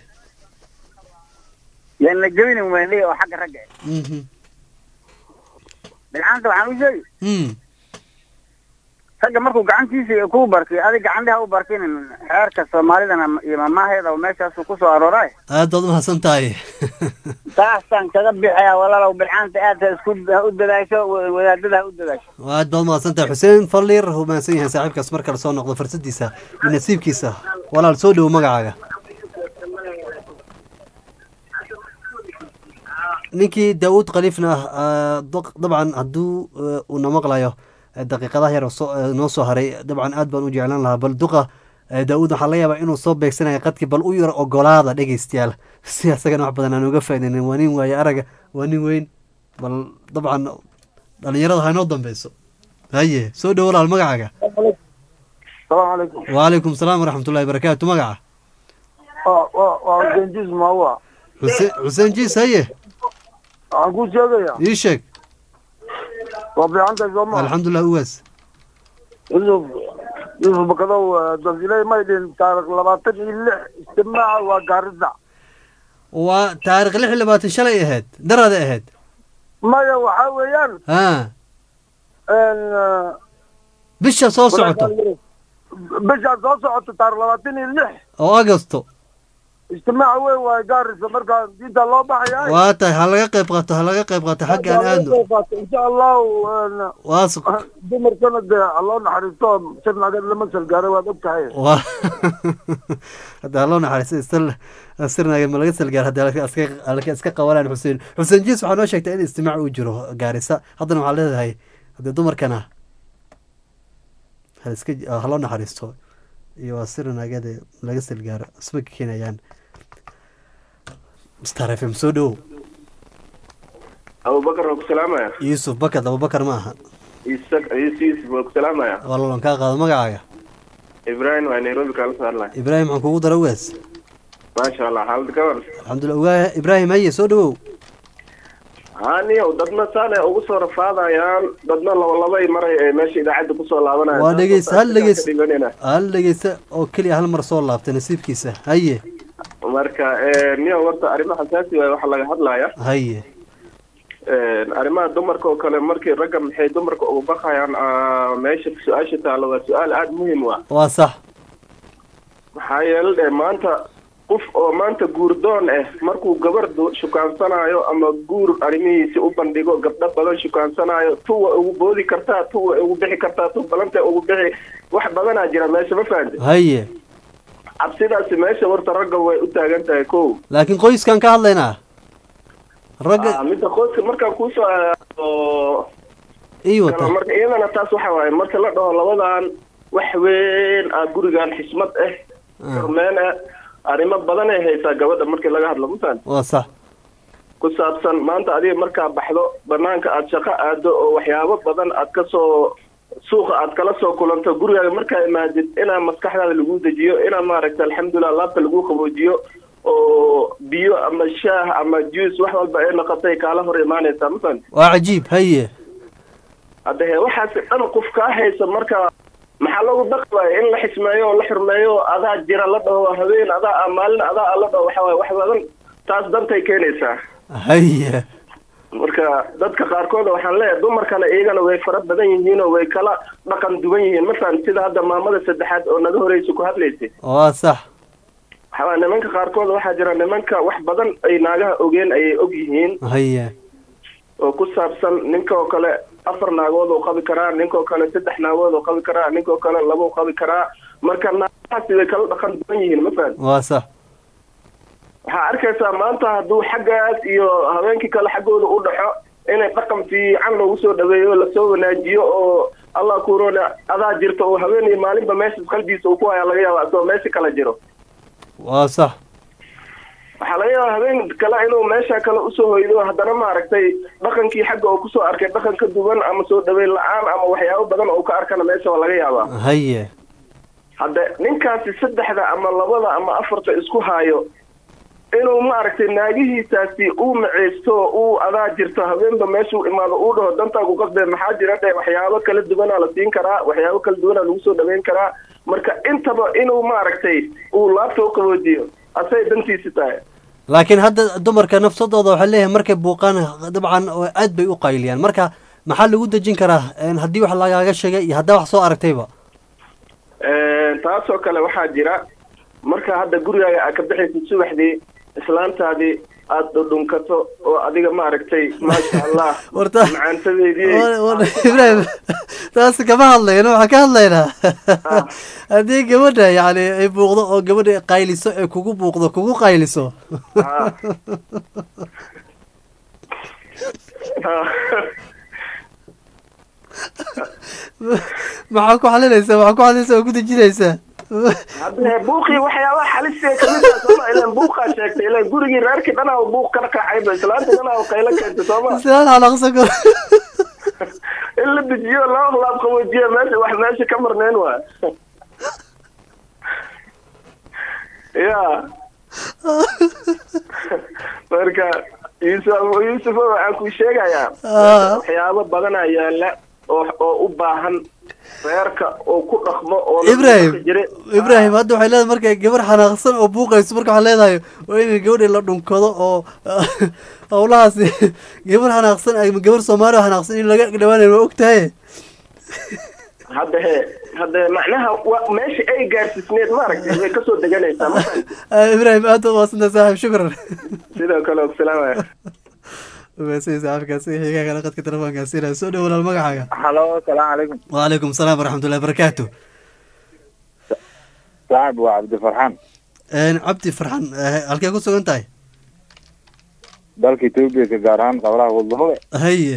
yaan la jebinin weynley oo xagga ragga ah mhm bilcaanta waxaan u sheegi mm ragga markuu gacantiisa kuu barkiyo adig gacantiha u barkinin xeerka soomaalidana iyo mamaaheeda oo meeshaasu ku soo arooray aad baad umahadsan tahay saasaan kaga bixaya walaalow bilcaanta aad ha isku ha u dadaasho wa- wadaadada ha u dadaasho aad baad umahadsan tahay xuseen falliir wuu mahadsan yahay saaxiibkaas mar kale soo noqdo fursadiisa iyo nasiibkiisa walaal soo dhowo magacaaga ninkii daawud khaliifna ah daq- dabcan hadduu eh, uu na maqlayo eh, daqiiqadaha yar oo soo- eh, noo soo haray dabcan aad baan u jeclaan lahaa bal duqa eh, daawud waxaa laga yaabaa inuu soo beegsanayo qadkii bal u yar ogolaada dhegeystayaal si asagana wax badan aan uga faaidaynin waa nin waaye araga waa nin weyn bal dabcan dhalinyarada ha inoo dambeyso haye soo dhowo walaal magacaaga salaamu calaykum wacalaykum salaam waraxmatullahi barakaatu magaca waa waa waa genjis maawa xuseen xuseen jiis haye waxaan kuu sheegayaa ii sheeg waa fiicantahay soo maa alxamdulilah ugaas yusuf yusuf bakadow dasiley maydhin taarikh labaatan iyo lix istimaaca waa gaarida waa taarikh lix iyo labaatan shalay ahayd darada ahayd maya waxaa weeyaan ha n bisha soo socoto bishaa soo socoto taarikh labaatan iyo lix oo agosto istimaaca weyn waa gaarisa marka diinta loo baxaya waa tahay ha laga qayb qaato ha laga qayb qaato xagga aan aadno insha allahu waa suq dumarkana dee loo naxariisto sir nagad lama salgaaray waad og tahay waa hadda haloo naxariisto istal sirnaga ma laga salgaar hadda halka iska halka iska qabanaan xuseen xuseen jiis waxaa noo sheegtay in istimaac uu jiro gaarisa haddana waxaa leedahay haddii dumarkana ha iska haloo naxariisto iyo waa sirnagade laga salgaaro isma keenayaan star f m soo dhowow abubakar waa ku salaamaya yuusuf bakad abubakar ma aha isag yusuf waa ku salaamaya walalan kaa qaado magacaaga ibrahim waa nairobi kaala soo hadlaya ibraahim waxaan kugu dara ugaas maasha allah xaalada ka war alxamdulillah ugaa ibraahim haye soo dhowow haniyow dadna saane ugu soo rafaadayaan dadna labalabay maray ee meesha idaacadda kusoo laabanaya waa dhegeysa hal dhegeysa dhiganina hal dhegeysa oo keliya hal mar soo laabtay nasiibkiisa haye marka niyo horta arrimo xasaasi waay waxaa laga hadlaya haye arrimaha dumarka oo kale markii ragga maxay dumarka uga bakayaan ah, meesha su-aasha taalo waa su-aal aada muhiim u ah waa sax maxaa yeele dhe maanta qof oo maanta guurdoon ah markuu gabar du- shukaansanayo ama guur arrimihiisi u bandhigo gabdho badan shukaansanayo tuwa ugu boodi kartaa tuwa ugu bixi kartaa tu balanta ugu bixi wax badanaa jira meesha ma fahamte haye cabsidaasi meesha horta ragga way u taagan tahay ko laakiin qoyskan ka hadlaynaa ragga Ah, midda qoyska markaan kuusoo aado ii wata marka iyadana taas waxa waaye marka la dhaho labadan wax weyn ah gurigan xismad ah hormeen ah arrimo badan ay haysaa gabadha markii laga hadlo masan waa sax ku saabsan maanta adiga markaa baxdo banaanka aad shaqo aado oo waxyaabo badan aad ka soo suuqa aad kala soo kulanto gurigaaga markaa imaadid inaa maskaxdaada lagu dejiyo inaa maaragta alxamdulilah laabta lagu qaboojiyo oo biyo ama shaah ama juice wax walba ay noqotay kaala hor imaanaysaa mafahant waa cajiib haye hadda he waxaasi dhan qof kaa haysa marka maxaa lagu dhaqmaya in la xismeeyo oo la xurmeeyo adaa jira la dhaho habeen adaa ah maalin adaa ah la dhaho waxa waaye wax badan taas dantay keenaysaa haye marka dadka qaarkood waxaan leeyahay dumarkana iyagana way fara badan yihiin oo way kala dhaqan duwan yihiin masalan sida hadda maamada saddexaad oo naga horeysa ku hadlaysay waa sax waxaa nimanka qaarkood waxaa jira nimanka wax badan ay naagaha ogeen ayay og yihiin haye oo ku saabsan ninka oo kale afar naagood oo qabi karaa ninka oo kale saddex naagood oo qabi karaa ninka oo kale laba oo qabi karaa marka naagahaasi way kala dhaqan duwan yihiin masalan waa sax waxaa arkaysaa maanta hadduu xaggaas iyo habeenkii kale xaggooda u dhaxo inay dhaqan fiican loogu soo dhaweeyo oo lasoo wanaajiyo oo allah kuroona adaa jirta oo habeen iyo maalinba meesha qalbigiisa uu ku haya laga yaaba asagoo meesha kala jiro waa sax waxaa laga yaabaa habeen kale inuu meesha kale usoo hoydo haddana maaragtay dhaqankii xagga oo kusoo arkay dhaqan ka duwan ama soo dhaweyn la-aan ama waxyaabo badan oo ka arkana meesha waa laga yaabaa haye hadda ninkaasi saddexda ama labada ama afarta isku haayo inuu maaragtay naagihiisaasi uu maceysto uu adaa jirto habeenba meeshuu imaado uu dhaho dantaa ku qasbee maxaa jira dhe waxyaabo kala duwanaa la siin karaa waxyaabo kala duwanaa lagu soo dhaweyn karaa marka intaba inuu maaragtay uu laabta u qaboojiyo asay dantiisi tahay laakiin hadda dumarka nafsadooda waxay leeyahay markay buuqaan dabcan oo aad bay u qayliyaan marka maxaa lagu dejin karaa haddii wax lagaaga sheegay iyo haddaa wax soo aragtayba taasoo kale waxaa jira marka hadda gurigaaga aad ka bixaysid subaxdii islaantaadii aada dhudhunkato oo adiga maaragtay maasha allah Warta- macaantadeedii ibrahim taas kama hadlayno waxaan ka hadlaynaa haddii gabadha yani ay buuqdo oo gabadha ay qayliso ee kugu buuqdo kugu qayliso maxaa ku xalinaysaa maxaa ku xalinaysaa oo ku dejinaysaa hadda buuqii waxyaabaha xalisiga kamid ah sooma ilan buuqaa sheegtay ilan gurigii reerkii dhanaa buuq ka dhaqaacayba islaanta dhanaa qaylo keentay sooma islaan xanaaqsan karo in la dejiyo laba laab qaboojiya meesha wax meesha ka marneen waa ya marka yuusuf yuusufo waxaan ku sheegayaa Ah. waxyaabo badanaa yaala oo oo u baahan reerka oo ku dhaqmo oo la ibrahim dhaqi jiray ibrahim hadda waxay leedahay markay gabar xanaaqsan oo buuqayso marka waxay leedahay waa in gabadha la dhunkado oo howlahaasi gabar xanaaqsan ama gabar soomaali oo xanaaqsan in laga dhawaanayo waa ogtahay hadda he hadda macnaha wa- meesha ay gaarsiisneed maaragtay way kasoo deganaysaa ma fahamtid? Ah, ibrahim aad u maadsantahay saaxiib shukran sidoo kale salaamaya umaadsan saaxiibkaasi xigaa kale qadka telefoonkaasi inaa soo dhow walaal magacaaga halo salaamu calaykum waalaikum salaam waraxmatullahi barakaatu saaxib waa cabdi farxaan cabdi farxan eh, halkee ku sugan tahay dalka etoobiya ka gaar ahaan qablaha wadahole haye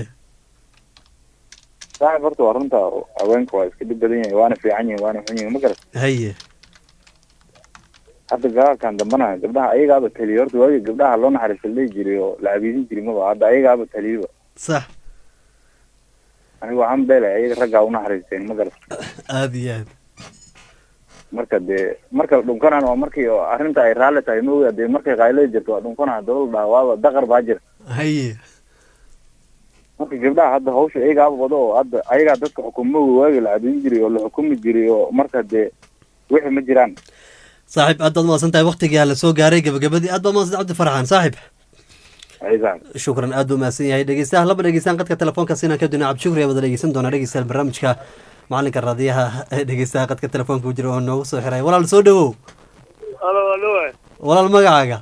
saaxib horta waa runta haweenka waa iska dhib badan yahay waana fiican yihin waana xun yihin ma garat haye hadda gaalkan dambana gabdhaha ayagaaba taliya horta waagi gabdhaha loo naxariista la dhihi jiray oo la cabiidin jiray maba hadda ayagaaba taliyaba sax aniga waxaan beelay ayaga raggaa unaxariisteen ma garat aada iyo aad marka dee marka la dhunkanaan waa markii oo arrinta ay raalli tahay ma oga dee markay qaylada jirto waa dhunkanaa dawla dhaha waaba daqar baa jira haye marka gabdhaha hadda hawsha ayagaaba wado oo hadda ayagaa dadka xukumoga waagi la cabiidin jiray oo la xukumi jiray oo marka dee wixii ma jiraan saaxiib aad baad umahadsan tahay waqtigaa la soo gaaray gabagabadii aad baad umahadsan cabdi farxan saaxiib shukran aad buu mahadsan yahay dhegeystayaal laba dhegeystaan qadka telefoonka sinaan ka duna cabdishukri ayaa wada dhegeysan doonaa dhegeystayaal barnaamijka macalinka raadiyaha ee dhegeystaha qadka telefoonka ku jira oo noogu soo xiray walaal soo dhawow halo halo walaal magacaaga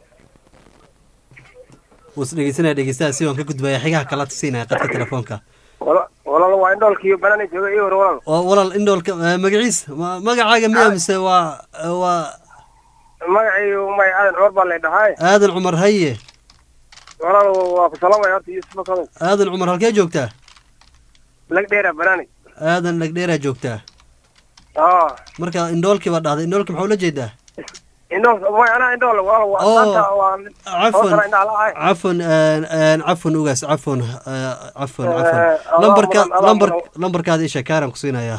wus dhegeysanaya dhegeystaha si waan ka gudbaya xigaha kala siinaya qadka telefoonka walaal waa indhoolkiiyo banana jooga iyo hor walaal oo walaal indhoolka eh, magaciis ma- magacaaga miya mise waa waa magacaygu may aadan cumar baa lay dhahay aadan cumar haye walaal waa ku salaamaya horta yuusuf masadow aadan cumar halkee joogtaa lag dheera banani aadan dhagdheeraa joogtaa aa marka indhoolkii baa dhahday indhoolka maxaa ula jeedaa indhool may anaa indhool walaal waa Oo, maanta waa cafwan hoosana indhaha la-ahay cafwan een, cafwan ugaas cafwan eh, cafwan Eh, cafwan Allah lambarka mudan, Allah lambar mudan. lambarkaada isha kaaraan ku siinayaa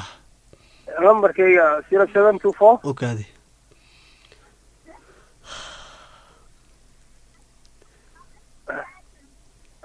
lambarkayga zero seven two four okaadi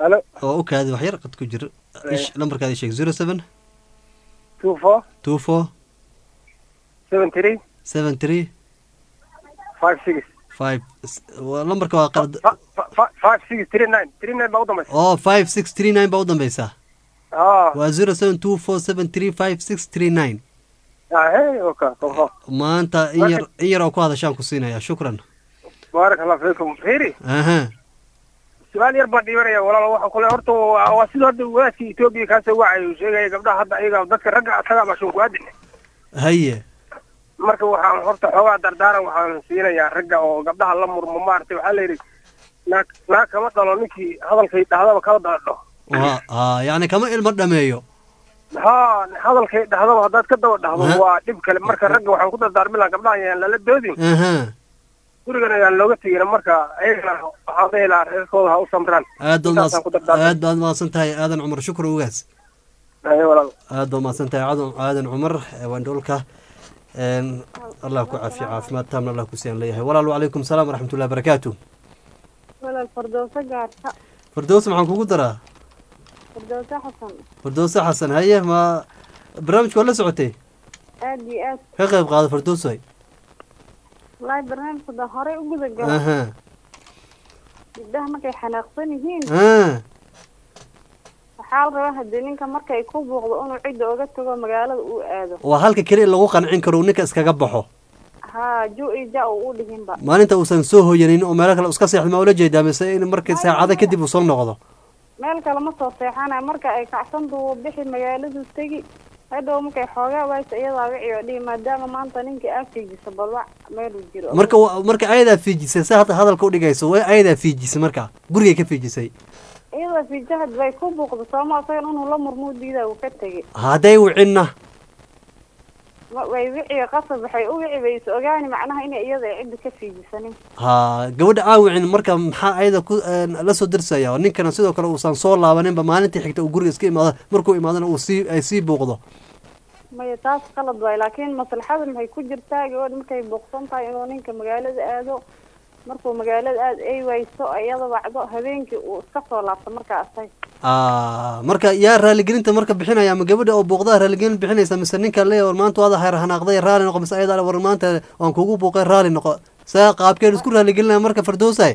Hello. oo u kaadi wax yar qad ku jira ish lambarkaada sheeg zero seven two four two four seven three seven three five six five waa lambarka waa qalad fi- five six three nine three nine baa u dambaysa oo five six three nine baa u dambeysaa ah waa zero seven two four seven three five six three nine ahe oka oho maanta in yar in yar oo ku hadashaan ku siinaya shukran baaraka allah fiikum hiri aha su-aal yar baan dhiibanaya walaal waxa kule horta waa waa sida hadda wadaadka etoobiya kaasoo wacay uu sheegaya gabdhaha hadda ayaga dadka ragga asaga mashuun ku-aadin haye marka waxaan horta xoogaa dardaaran waxaan siinayaa ragga oo gabdhaha la murmo maaragtay waxaa la yidhi naag naag kama dhalo ninkii hadalkay dhahdaba kala daadho waa aa yacni kama ilmo dhameeyo ha hadalkay dhahdaba haddaad ka daba dhahdo Ha. waa dhib kale marka ragga waxaan ku dardaarmi lahaa gabdhaha ayaan lala doodin aha gurigan ayaan looga tegin marka ayagana waxaan dhihi lahaa reerkooda ha u samraan aad baad Intaasaan ku mahadsan- dardaarmay. aad baad mahadsan tahay aadan cumar shukr ugaas Haye walaal aad baad mahadsan tahay aadan aadan cumar ee wandhoolka een allah ku caafiyo caafimaad taamna allah ku siyaan leeyahay walaal wacalaykum salaam waraxmatullahi barakaatu walaal fardooso gaarta fardows maxaan kugu daraa fardooso xasan fardowse xasan haye ma barnaamijka waa la socotay aad iyo aad ka qayb qaado fardowsay wallaahi barnaamijka horey u guda galo aha gabdhaha markay xanaaqsan yihiin ah waxaa la rabaa haddii ninka markay ku buuqdo inuu cidda oga tago magaalada uu aado waa halka keli lagu qancin karo uu ninka iskaga baxo haa ju iyo ja uu u dhihinba maalinta uusan soo hoyanin oo meelo kale iska seexdo ma ula jeedaa mise in markii saacado kadib uu soo noqdo meel kale ma soo seexanayo marka ay kacsantu wuu bixi magaaladu tegi hadhow markay xoogaa waysa iyadaa wici oo dhihi maadaama maanta ninkii aa fiijisa balwac meeluu jiro marka wa- marka ayadaa fiijisay sa hadda hadalka udhigayso way ayadaa fiijisay marka gurigay ka fiijisay iyada fiijahad bay ku buuqdo sooma asagan inuu la murmuu diidaa uu ka tegey hadday wicinna Ma- way wiciyo qasab waxay u wici bay is ogaani macnaha inay iyada ay cidda ka fiijisanin ha gabadha aawicin marka maxaa ayada ku een, la soo dirsaya oo ninkana sidoo kale uusan soo laabaninba maalintii xigta uu guriga iska imaado markuu imaadana uu sii ay sii buuqdo maya taas qalad waay laakiin maslaxada maxay ku jirtaa gabadh markay buuqsan tahay inuu ninka magaalada aado markuu magaalada aad ay wayso iyada wacdo habeenkii uu iska soo laabto markaa asay Ah, marka yaa raaligelinta marka bixinaya ma gabadha oo buuqdaha raaligelin bixinaysa mise ninka leeya war maanta waada hayr hanaaqday raali noqo mise ayada war maanta waan kugu buuqay raali noqo saa qaabkeen isku raaligelinaya marka fardoosay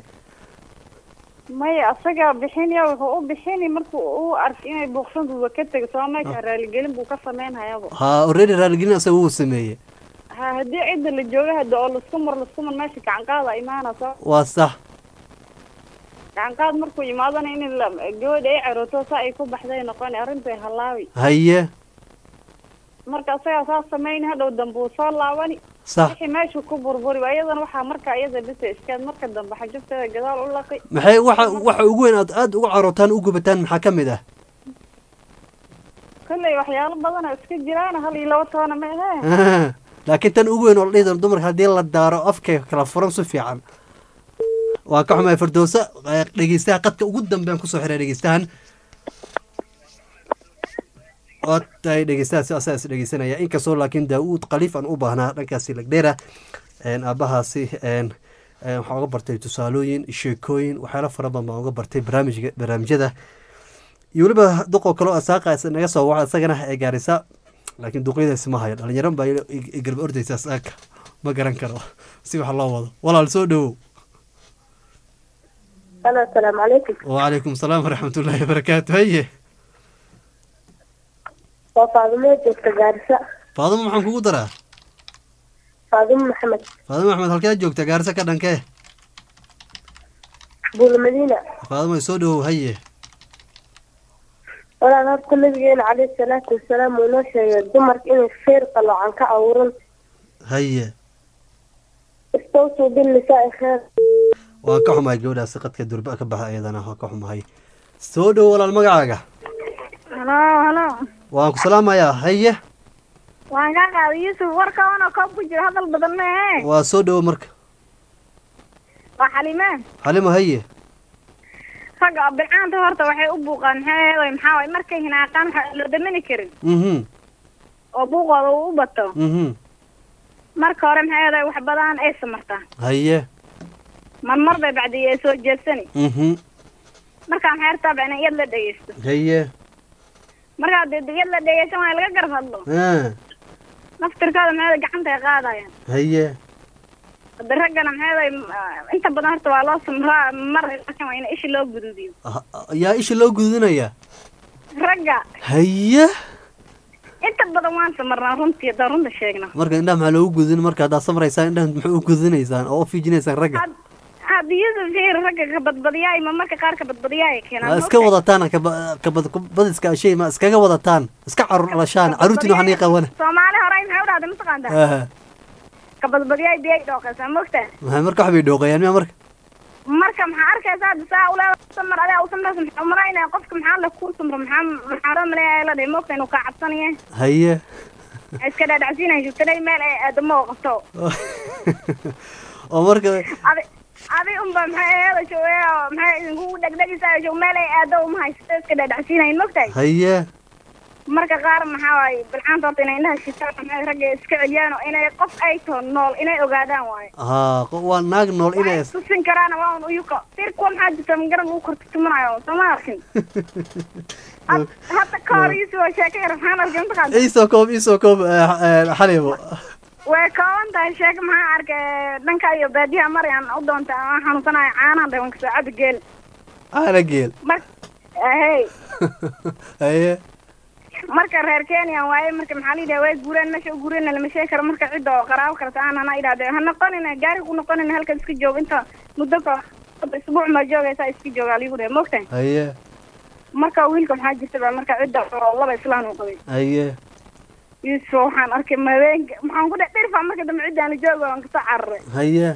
maya asagaa bixinaya wuxuu u bixini markuu u arkay inay buuqsantu wa ka tego soo meesha raaligelin buu ka samaynhayaba ha already raaligelin asaga wuu sameeyey ha haddii cidda la jooga hadda oo lasku mar lasku mar meesha gacanqaada imaana soo waa sax gacanqaad markuu imaadana in la gabadha ay carooto saa ay ku baxday noqon arrintay halaawi haye marka asagaa saa samayni hadhow dambe uu soo laabani Sax. wixii meeshu ku burburi waa iyadana waxaa marka iyada bisa iskaad marka dambe xajubteeda gadaal u laqi maxay waxa waxa ugu weyn aad aad uga carootaan u gubataan maxaa ka mid ah kolley waxyaalo badan oo iska jiraan hal iyo laba toona ma ahee laakiin tan ugu weyn oo la dhihi doono dumarka haddii la daaro afkay kala furan si fiican waa ka xumahay fardowsa eh, dhegeystaha qadka ugu dambean kusoo xiray dhegeystahan waa tahay dhegeystahaasi asaa is dhegeysanaya inkastoo laakiin daauud khaliif aan u baahnaa dhankaasi lagdheera een, aabbahaasi een, een, waxaan uga bartay tusaalooyin sheekooyin waxyaalo fara badan baan uga bartay barnaamijka barnaamijyada iyo weliba duqoo kaleo asaaqa is naga soo waca isagana ee gaarisa laakiin duqyadaasi ma hayo dhalinyaran baa i- i- i garba ordaysa asaaka ma garan karo si wax loo wado walaal soo dhowow Halo, asalaamu calaykum. wacalaykum salaam waraxmatullaahi wabarakaatu haye Waa Faadumo joogta Gaarisa. faadimo maxaan kugu daraa Faadumo Maxamed. faadimo axmed halkee joogta gaarisa ka dhankee Buul Madiina. faadimo soo dhowow haye Walaal horta nabigeena calayhi salaatu wasalaam uu noo sheegay dumarka inay feer qaloocan ka abuuran haye istawsuu bilnisaa'i kheer. waan ka xumahay gabadhaasi qadka durba ka baxa iyadana waan ka xumahay soo dhowow walaal magacaaga halo halo waan ku salaamayaa haye waan kaa qaaday yuusuf warkaana koob ku jira hadal badan mee waa soo dhowow marka waa xalime xalimo haye ragga bilcaanta horta waxay u buuqaan maxay ahayd maxaa waay markay hinaaqaan waxa loo damani karin mhm oo buuqooda uu u bato mhm marka hore maxay ahayd wax badan ay samartaa haye marmar bay bacdi ay soo jeedsani mhm marka maxay rabtaa in iyad la dhegeysto haye marka dee iyad la dhegeysan waa laga garab hadlo ah naftirkooda maxay gacanta ay qaadayaan haye hada raggana maxay inta badan horta waa loo samraa mar laakiin waa in ishi loo guduudiyo Ah, yaa isha loo gudunaya ragga haye inta badan waan samarnaa runtii haddaan runta sheegna marka indhaha maxaa loogu gudin marka haddaad samraysaan indhaha maxaa u gudinaysaan oo u fiijinaysaan ragga hadda yusuf fiir ragga ka badbadiyaay ma marka qaar ka badbadiyaay keenaan Waa iska wadataan kaba- kabad- badiska shay ma iskaga wadataan iska carur dhalashaan caruurtiin waxaa nii qaban soomaali hore maxay u dhahday mataqaantaa Aha. ka badbadiyaay biyay dhooqaysaa mogtaa maxay marka wax bay dhooqayaan miya marka marka maxaa arkaysaa hadda saa uleeda samar adaa u samraysa maxaa umalaynaya qofka maxaa la kuu samro maxaa maxaa loo maleeyaa la dhihi mogta inuu kaa cabsanaya haye iska dhaadhacsiinaya joogtanay meel ay aadamo oo qabto oo marka adi adi unba maxay eeda jooge oo maxay idinku dhegdhegisa joog meel ay aado uma haysato iska dhaadhacsiinayin mogtahay haye marka qaar maxaa waaye bilcaanta horta inay indhaha shitaan maxay ragga iska celiyaan oo inay qof ay taho nool inay ogaadaan waaye haa qo- waa naag nool inay tusin karaana waa un uyuka sir kuwa maxaa jirta magaran lagu kortutumanayo sooma arkin Had- hadda ka hor iisoo sheeko yar maxaan arkay mataqaanta iisoo koob iisoo koob eh, eh, xalibo way kooban tahay sheeko maxaa arkay dhanka iyo baadiyaha maryan u doonta aan xanuunsanayo caanahan dhawanka saacada geel caana geel mar hey haye marka reer kenya waaye marka maxaa la yidhaha way guureen meesha u guureen lama sheegi karo marka cidda oo qaraabo karta aan hana idhahde ha noqonina gaari ku noqonina halkan iska joog inta muddo ka isbuuc ma joogaysaa iska joogaa ligu dhahe mogtahay haye marka wiilka maxaa jirta baa marka cidda oo laba islaan uu qabay haye yusuf waxaan arkay mabeenka maxaan ku dhe dhirfa marka dambe ciddaan jooga waan kasoo cararay haye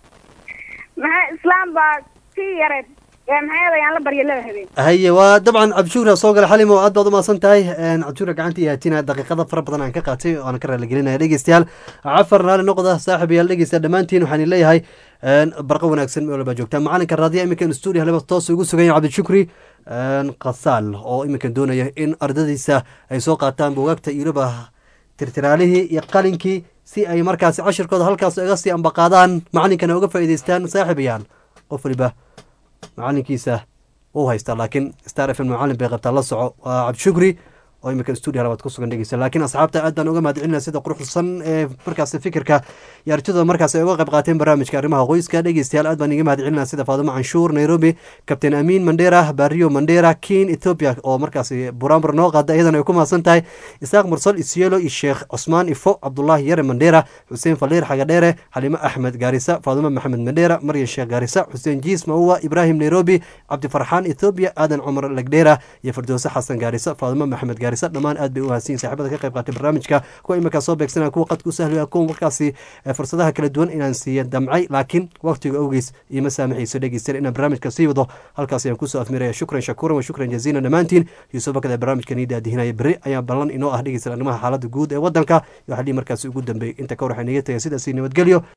maxaa islaam baa sii yareed ee maxay yaan la barya laba habeen haye waa dabcan cabdishuura soo gala xalimo aad baad umahadsan tahay Een, cabdishuura gacanta iyo haatina daqiiqada fara badan aan ka qaatay oo aan ka raaligelinaya dhegeystayaal cafar naali noqda saaxiibayaal dhegeysta dhammaantiin waxaan leeyahay een, barqa wanaagsan meel walba joogtaa macalinka raadiya iminkan stuudio haleba toos ugu sugan yahay cabdishukri een, qasaal oo iminkan doonaya in ardadiisa ay soo qaataan buugaagta iyoba tirtiraalihii iyo qalinkii si ay markaasi cashirkooda halkaas iga sii ambaqaadaan macalinkana uga faa'iidaystaan saaxiibayaal qof waliba macalinkiisa wuu haystaa laakiin star f m macalin bay qabtaa la soco waa cabdishukri oo imika stuudio halabaad ku sugan dhegeysa laakiin asxaabta aad baan uga mahadcelinaya sida quruxsan ee markaas fikirka iyo artidooda markaas ay uga qayb qaateen barnaamijka arrimaha qoyska dhegeystayaal aad baan iga mahadcelinaya sida faadumo canshuur nairobi captain amiin mandera barrio mandera kin ethiopia oo markaas buraanbur noo qaada iyadana ay ku mahadsan tahay isaaq mursal isyelo iyo sheekh cusmaan ifo cabdulaahi yare mandera xuseen faliir xagadheere xalimo axmed gaarisa faadumo maxamed mandera maryan sheekh gaarisa xuseen jiis mauwa ibrahim nairobi cabdifarxaan ethiopia aadan cumar legdheera iyo firdowse xasan gaarisa faadumo maxamed gaarisa dhammaan aad bay u mahadsan yihiin saaxiibada ka qayb qaatay barnaamijka kuwa iminkaa soo beegsanaya kuwa qadka u sahlaya kuwa markaasi eh, fursadaha kala duwan inaan siiya damcay laakiin waqtiga awgeys iima saamaxayso dhegeystayaal inaan barnaamijka sii wado halkaas ayaan kusoo afmiraya shukran shakuuran wa shukran jaziilan dhammaantiin yuusuf bakada barnaamijka nii daadihinaya berri ayaa ballan inoo ah dhegeystayaal arrimaha xaaladda guud ee waddanka iyo waxaa dhihi markaasi ugu dambeeyey inta ka hor waxaa inaga tagay sidaasi nabadgelyo